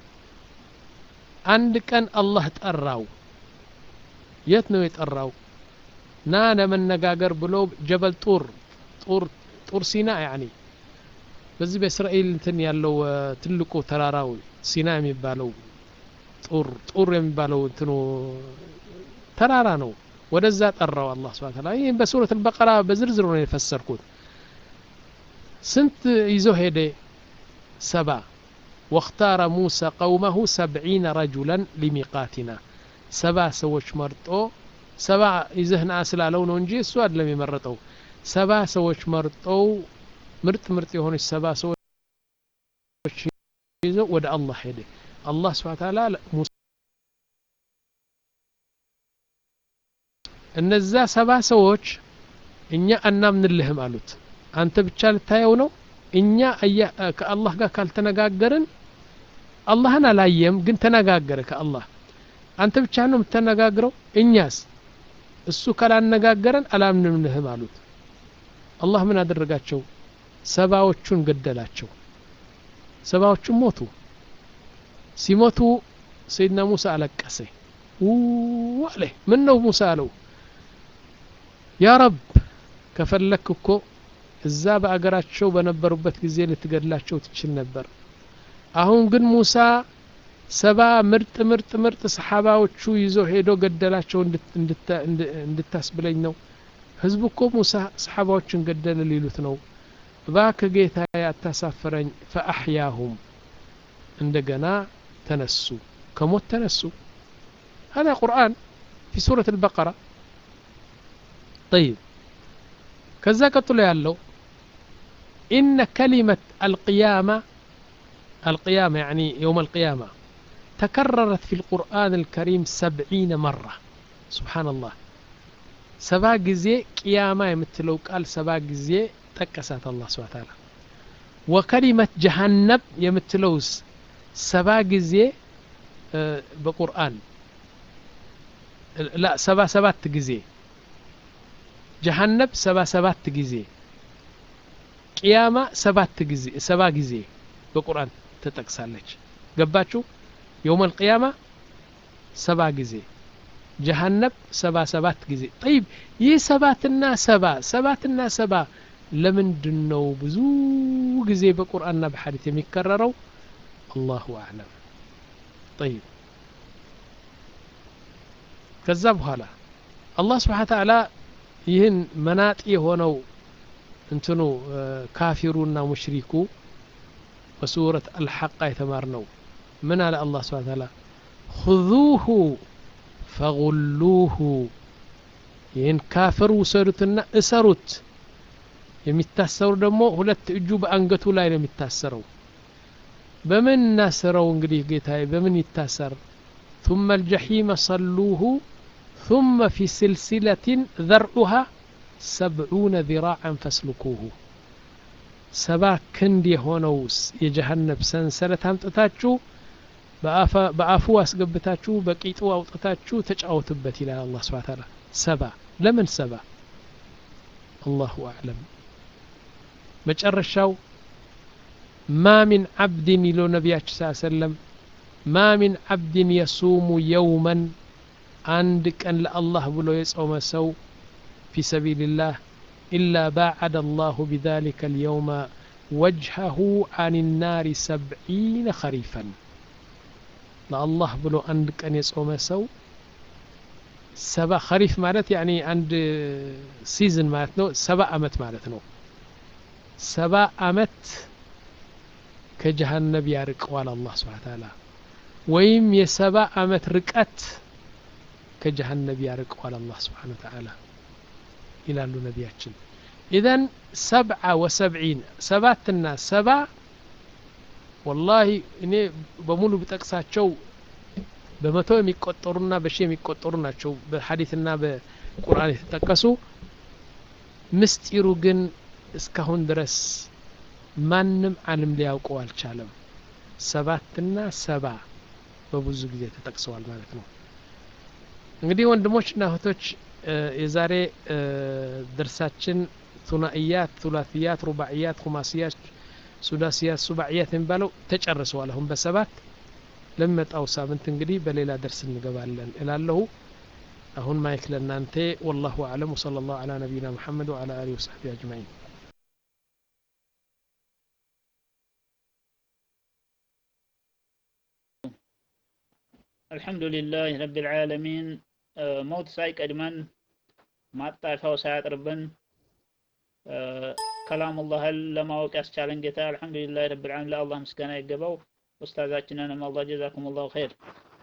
አንድ ቀን አላህ ጠራው የት ነው የጠራው ና ለመነጋገር ብሎ ጀበል ጡር ጡር ጡር ሲና ያኒ በዚህ በእስራኤል እንትን ያለው ትልቁ ተራራው ሲና የሚባለው ጡር ጡር የሚባለው እንትኑ ተራራ ነው ወደዛ ጠራው አላህ ስብሐ ተዓላ ይህም በሱረት አልበቀራ በዝርዝር ነው የፈሰርኩት ስንት ይዞ ሄደ ሰባ واختار موسى قومه سبعين رجلا لميقاتنا سبع سوش مرطو سبع يزهنا سلالو ነው እንጂ እሱ አይደለም የመረጠው ሰባ ሰዎች መርጠው ምርጥ ምርጥ የሆነች ሰባ ሰዎች ይዘው ወደ አላህ ሄደ አላህ ስብሐ ተዓላ እነዛ ሰባ ሰዎች እኛ አናምንልህም አሉት አንተ ብቻ ልታየው ነው እኛ ከአላህ ጋር ካልተነጋገርን አላህን አላየም ግን ተነጋገረ ከአላህ አንተ ብቻ ነው የምተነጋግረው እኛስ እሱ ካላነጋገረን አላምንምንህም አሉት አላህ ምን አደረጋቸው ሰባዎቹን ገደላቸው ሰባዎቹን ሞቱ ሲሞቱ ሰይድና ሙሳ አለቀሰ አለ ምን ነው ሙሳ አለው ያ ረብ ከፈለክ እኮ እዛ በአገራቸው በነበሩበት ጊዜ ልትገድላቸው ትችል ነበር አሁን ግን ሙሳ ሰባ ምርጥ ምርጥ ምርጥ ሰሓባዎቹ ይዞ ሄዶ ገደላቸው እንድታስብለኝ ነው ህዝቡ እኮ ሙሳ ሰሓባዎችን ገደለ ሊሉት ነው እባክህ ጌታ አታሳፍረኝ ፈአሕያሁም እንደገና ተነሱ ከሞት ተነሱ هذا قرآن في سورة البقرة طيب كذا قتل يالو إن كلمة القيامة القيامة يعني يوم القيامة تكررت في القرآن الكريم سبعين مرة سبحان الله سبا جزي قيامة يمثلو قال سبا جزي تكسات الله سبحانه وتعالى وكلمة جهنم يمثلوس سبا جزي بقرآن لا سبا سبات جزي جهنم سبا سبات جزي قيامة سبات جزي سبا جزي بقرآن تتكسالج ገባችሁ የውም አልቅያማ ሰባ ጊዜ ጀሃነብ ሰባ ሰባት ጊዜ ጠይብ ይህ ሰባትና ሰባ ሰባትና ሰባ ለምንድን ነው ብዙ ጊዜ በቁርአንና በሐዲት የሚከረረው አላሁ አዕለም ጠይብ ከዛ በኋላ አላህ ስብሓን ተዓላ ይህን መናጢ የሆነው እንትኑ ካፊሩና ሙሽሪኩ በሱረት አልሐቃ የተማርነው من على الله سبحانه وتعالى خذوه فغلوه ይህን ካፍር ውሰዱትና እሰሩት የሚታሰሩ ደግሞ ሁለት እጁ በአንገቱ ላይ ነው የሚታሰረው በምን እናስረው እንግዲህ ጌታዬ በምን ይታሰር ثم الجحيم صلوه ثم في سلسلة ذرعها سبعون ذراعا فاسلكوه ሰባ ክንድ የሆነው የጀሃነብ ሰንሰለት አምጥታችሁ በአፉ አስገብታችሁ በቂጡ አውጥታችሁ ተጫወቱበት ይላል አላህ ስብሐ ተዓላ ሰባ ለምን ሰባ አላሁ አዕለም መጨረሻው ማ ሚን ዓብድን ይለው ነቢያችን ስ ሰለም ማ ሚን ዓብድን የሱሙ የውመን አንድ ቀን ለአላህ ብሎ የጾመ ሰው ፊ ሰቢልላህ إلا باعد الله بذلك اليوم وجهه عن النار سبعين خريفا ለአላህ ብሎ አንድ ቀን የጾመ ሰው ሰባ ኸሪፍ ማለት ያኒ አንድ ሲዝን ማለት ነው ሰባ አመት ማለት ነው ሰባ አመት ከጀሃነብ ያርቀዋል አላህ ስብሓን ታላ ወይም የሰባ አመት ርቀት ከጀሃነብ ያርቀዋል አላህ ስብሓን ተዓላ ይላሉ ነቢያችን ኢዘን ሰብዓ ወሰብዒን ሰባትና ሰባ ወላሂ እኔ በሙሉ ብጠቅሳቸው በመቶ የሚቆጠሩና በሺ የሚቆጠሩ ናቸው በሐዲትና በቁርአን የተጠቀሱ ምስጢሩ ግን እስካሁን ድረስ ማንም አለም ሊያውቀው አልቻለም ሰባትና ሰባ በብዙ ጊዜ ተጠቅሰዋል ማለት ነው እንግዲህ ወንድሞችና እህቶች የዛሬ ድርሳችን ቱናኢያት ቱላትያት ሩባዕያት ኩማስያት ሱዳስያት ሱባዕያት የሚባለው ተጨርሰዋል አሁን በሰባት ለሚመጣው ሳምንት እንግዲህ በሌላ ደርስ እንገባለን እላለሁ አሁን ማይክ ለእናንተ ወላሁ አዕለም ወሰለ ላሁ አላ ነቢይና ሙሐመድ ወአላ አሊህ ወሰሕቢ አጅማዒን الحمد لله رب العالمين ሞት ሳይቀድመን ማጣሻው ሳያጥርብን ከላሙላህን ለማወቅ ያስቻለን ጌታ አልሐምዱሊላህ ረብል ዓለሚን ለአላህ ምስጋና ይገባው ኡስታዛችንንም አላህ ጀዛኩም ላሁ ኸይር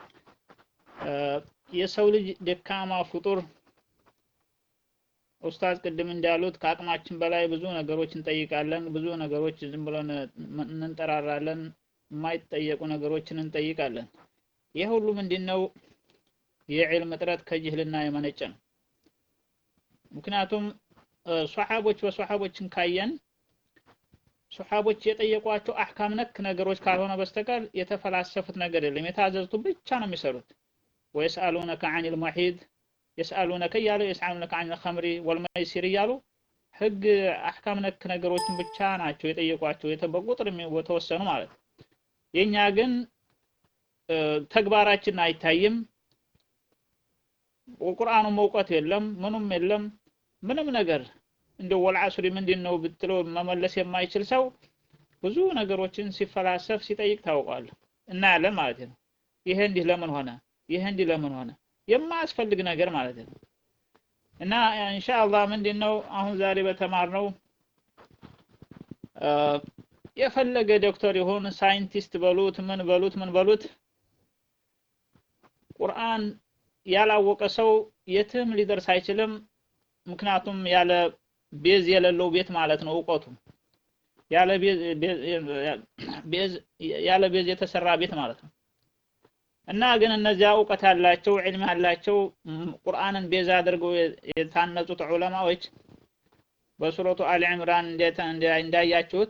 የሰው ልጅ ደካማ ፍጡር ኡስታዝ ቅድም እንዳሉት ከአቅማችን በላይ ብዙ ነገሮች እንጠይቃለን ብዙ ነገሮች ዝም ብለን እንንጠራራለን የማይጠየቁ ነገሮችን እንጠይቃለን ይህ ሁሉ ምንድን ነው የዕልም እጥረት ከጅህልና የመነጨ ነው ምክንያቱም ሷሓቦች በሷሓቦችን ካየን ሱሐቦች የጠየቋቸው አህካም ነክ ነገሮች ካልሆነ በስተቀር የተፈላሰፉት ነገር የለም። የታዘዙት ብቻ ነው የሚሰሩት። ወየስአሉነከ አኒል መሒድ የስአሉነከ እያሉ የስአሉነከ አኒል ኸምሪ ወልመይሲር እያሉ ህግ አህካም ነክ ነገሮችን ብቻ ናቸው የጠየቋቸው በቁጥር የተወሰኑ ማለት ነው። የእኛ ግን ተግባራችን አይታይም። ቁርአኑ እውቀት የለም፣ ምኑም የለም፣ ምንም ነገር እንደው ወልዓስሪ ምንድን ነው ብትለው መመለስ የማይችል ሰው ብዙ ነገሮችን ሲፈላሰፍ ሲጠይቅ ታውቋል እናያለን ማለት ነው። ይሄ እንዲህ ለምን ሆነ? ይሄ እንዲህ ለምን ሆነ? የማያስፈልግ ነገር ማለት ነው። እና ኢንሻአላህ ምንድን ነው አሁን ዛሬ በተማርነው የፈለገ ዶክተር ይሁን ሳይንቲስት በሉት ምን በሉት ምን በሉት ቁርአን ያላወቀ ሰው የትም ሊደርስ አይችልም። ምክንያቱም ያለ ቤዝ የሌለው ቤት ማለት ነው እውቀቱ ያለ ቤዝ ያለ ቤዝ የተሰራ ቤት ማለት ነው። እና ግን እነዚያ እውቀት ያላቸው ዕልም ያላቸው ቁርአንን ቤዛ አድርገው የታነጹት ዑለማዎች በሱረቱ አሊ ዕምራን እንዳያችሁት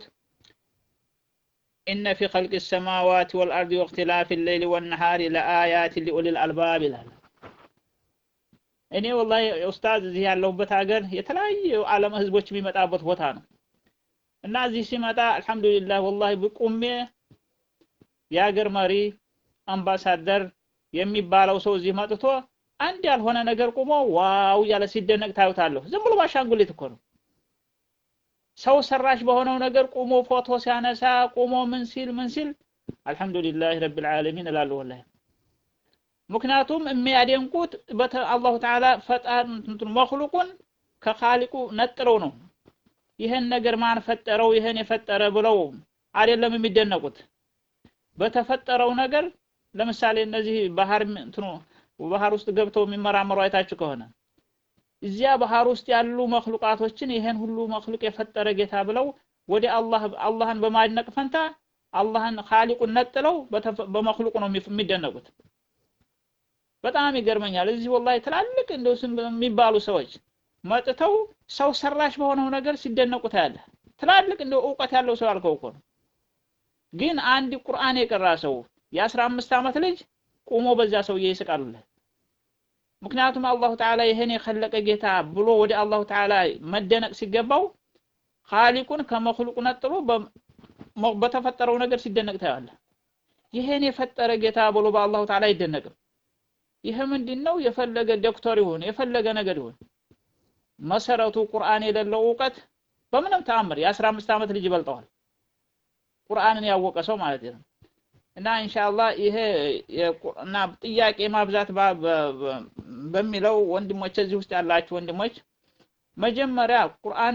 ኢነ ፊ ኸልቅ ሰማዋት ወልአርድ ወእክትላፊ ሌይሊ ወነሃሪ ለአያት ሊኡሊል አልባብ ይላል። እኔ ወላሂ ኡስታዝ እዚህ ያለሁበት ሀገር የተለያዩ ዓለም ህዝቦች የሚመጣበት ቦታ ነው እና እዚህ ሲመጣ አልሐምዱሊላህ ወላሂ ብቁሜ የሀገር መሪ አምባሳደር የሚባለው ሰው እዚህ መጥቶ አንድ ያልሆነ ነገር ቁሞ ዋው እያለ ሲደነቅ ታዩታለሁ። ዝም ብሎ ባሻንጉሊት እኮ ነው። ሰው ሰራሽ በሆነው ነገር ቁሞ ፎቶ ሲያነሳ ቁሞ ምን ሲል ምን ሲል አልሐምዱሊላህ ረብል ዓለሚን እላለሁ ወላሂ። ምክንያቱም የሚያደንቁት አላሁ ተዓላ ፈጣን መክሉቁን ከኻሊቁ ነጥለው ነው። ይህን ነገር ማን ፈጠረው? ይህን የፈጠረ ብለው አይደለም የሚደነቁት በተፈጠረው ነገር ለምሳሌ እነዚህ ባህር እንትኑ ባህር ውስጥ ገብተው የሚመራመሩ አይታችሁ ከሆነ እዚያ ባህር ውስጥ ያሉ መክሉቃቶችን ይሄን ሁሉ መክሉቅ የፈጠረ ጌታ ብለው ወደ አላህ አላህን በማድነቅ ፈንታ አላህን ኻሊቁን ነጥለው በመክሉቁ ነው የሚደነቁት። በጣም ይገርመኛል። እዚህ ወላሂ ትላልቅ እንደው ስም የሚባሉ ሰዎች መጥተው ሰው ሰራሽ በሆነው ነገር ሲደነቁ ታያለህ። ትላልቅ እንደው እውቀት ያለው ሰው ያልከው እኮ ነው። ግን አንድ ቁርአን የቀራ ሰው የአስራ አምስት ዓመት ልጅ ቁሞ በዚያ ሰውዬ ይስቃሉለት። ምክንያቱም አላሁ ተዓላ ይህን የኸለቀ ጌታ ብሎ ወደ አላሁ ተዓላ መደነቅ ሲገባው ኻሊቁን ከመክሉቁ ነጥሎ በተፈጠረው ነገር ሲደነቅ ታያለህ። ይህን የፈጠረ ጌታ ብሎ በአላሁ ተዓላ አይደነቅም። ይህ ምንድን ነው? የፈለገ ዶክተር ይሁን የፈለገ ነገር ይሁን መሰረቱ ቁርአን የሌለው እውቀት በምንም ተአምር የአስራ አምስት ዓመት ልጅ ይበልጠዋል። ቁርአንን ያወቀ ሰው ማለት ነው። እና ኢንሻአላህ ይሄ እና ጥያቄ ማብዛት በሚለው ወንድሞች እዚህ ውስጥ ያላችሁ ወንድሞች መጀመሪያ ቁርአን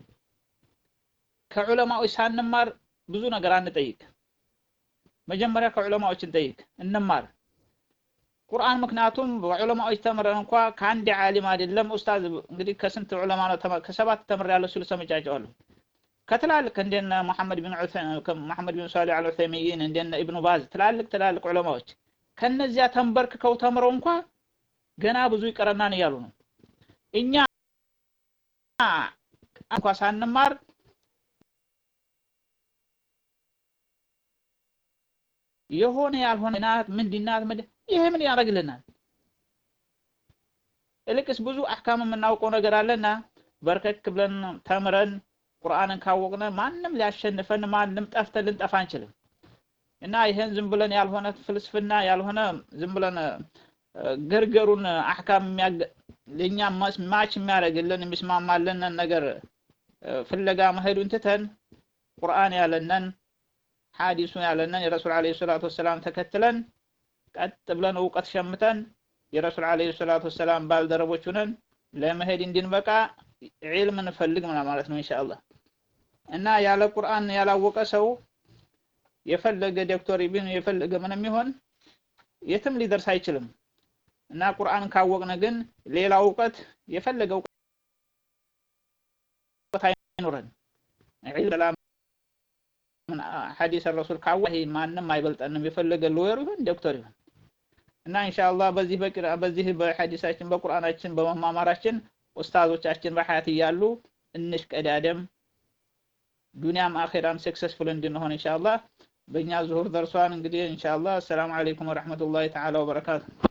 ከዑለማዎች ሳንማር ብዙ ነገር አንጠይቅ። መጀመሪያ ከዑለማዎች እንጠይቅ፣ እንማር ቁርአን። ምክንያቱም በዑለማዎች ተምረን እንኳ ከአንድ ዓሊም አይደለም ኡስታዝ እንግዲህ ከስንት ዑለማ ነው ከሰባት ተምሬያለሁ ሲሉ ሰምቻቸዋለሁ። ከትላልቅ እንደነ መሐመድ ቢን መሐመድ ቢን ሷሊህ አል ዑሰይሚን እንደነ ኢብኑ ባዝ ትላልቅ ትላልቅ ዑለማዎች ከነዚያ ተንበርክከው ተምረው እንኳ ገና ብዙ ይቀረናን እያሉ ነው። እኛ እንኳ ሳንማር የሆነ ያልሆነ ናት ምንድናት ምንድን ይሄ ምን ያደርግልናል? እልቅስ ብዙ አህካም የምናውቀው ነገር አለና በርከክ ብለን ተምረን ቁርአንን ካወቅነ ማንም ሊያሸንፈን ማንም ጠፍተን ልንጠፋ አንችልም። እና ይሄን ዝም ብለን ያልሆነ ፍልስፍና ያልሆነ ዝም ብለን ገርገሩን አህካም ለኛ ማች የሚያደርግልን የሚስማማልን ነገር ፍለጋ መሄዱን ትተን ቁርአን ያለነን ሐዲሱ ያለነን የረሱል ዓለይሂ ሰላቱ ወሰላም ተከትለን ቀጥ ብለን እውቀት ሸምተን የረሱል ዓለይሂ ሰላቱ ወሰላም ባልደረቦች ሆነን ለመሄድ እንድንበቃ ዒልም እንፈልግ ማለት ነው ኢንሻአላህ። እና ያለ ቁርአን ያላወቀ ሰው የፈለገ ዶክተር ቢሆን የፈለገ ምንም ይሆን የትም ሊደርስ አይችልም። እና ቁርአን ካወቅነ ግን ሌላ እውቀት የፈለገ እውቀት አይኖረን ዒልም ሐዲስ ረሱል ካወቀ ማንም አይበልጠንም። የፈለገ ሎየር ይሁን ዶክተር ይሁን እና ኢንሻአላህ በዚህ በቅራ በዚህ በሐዲሳችን በቁርአናችን በመማማራችን ኡስታዞቻችን በሐያት እያሉ እንሽቀዳደም ዱንያም አኼራም ሰክሰስፉል እንድንሆን ኢንሻአላህ በእኛ ዙሁር ደርሷን እንግዲህ ኢንሻአላህ አሰላሙ አለይኩም ወረሕመቱላሂ ተዓላ ወበረካቱ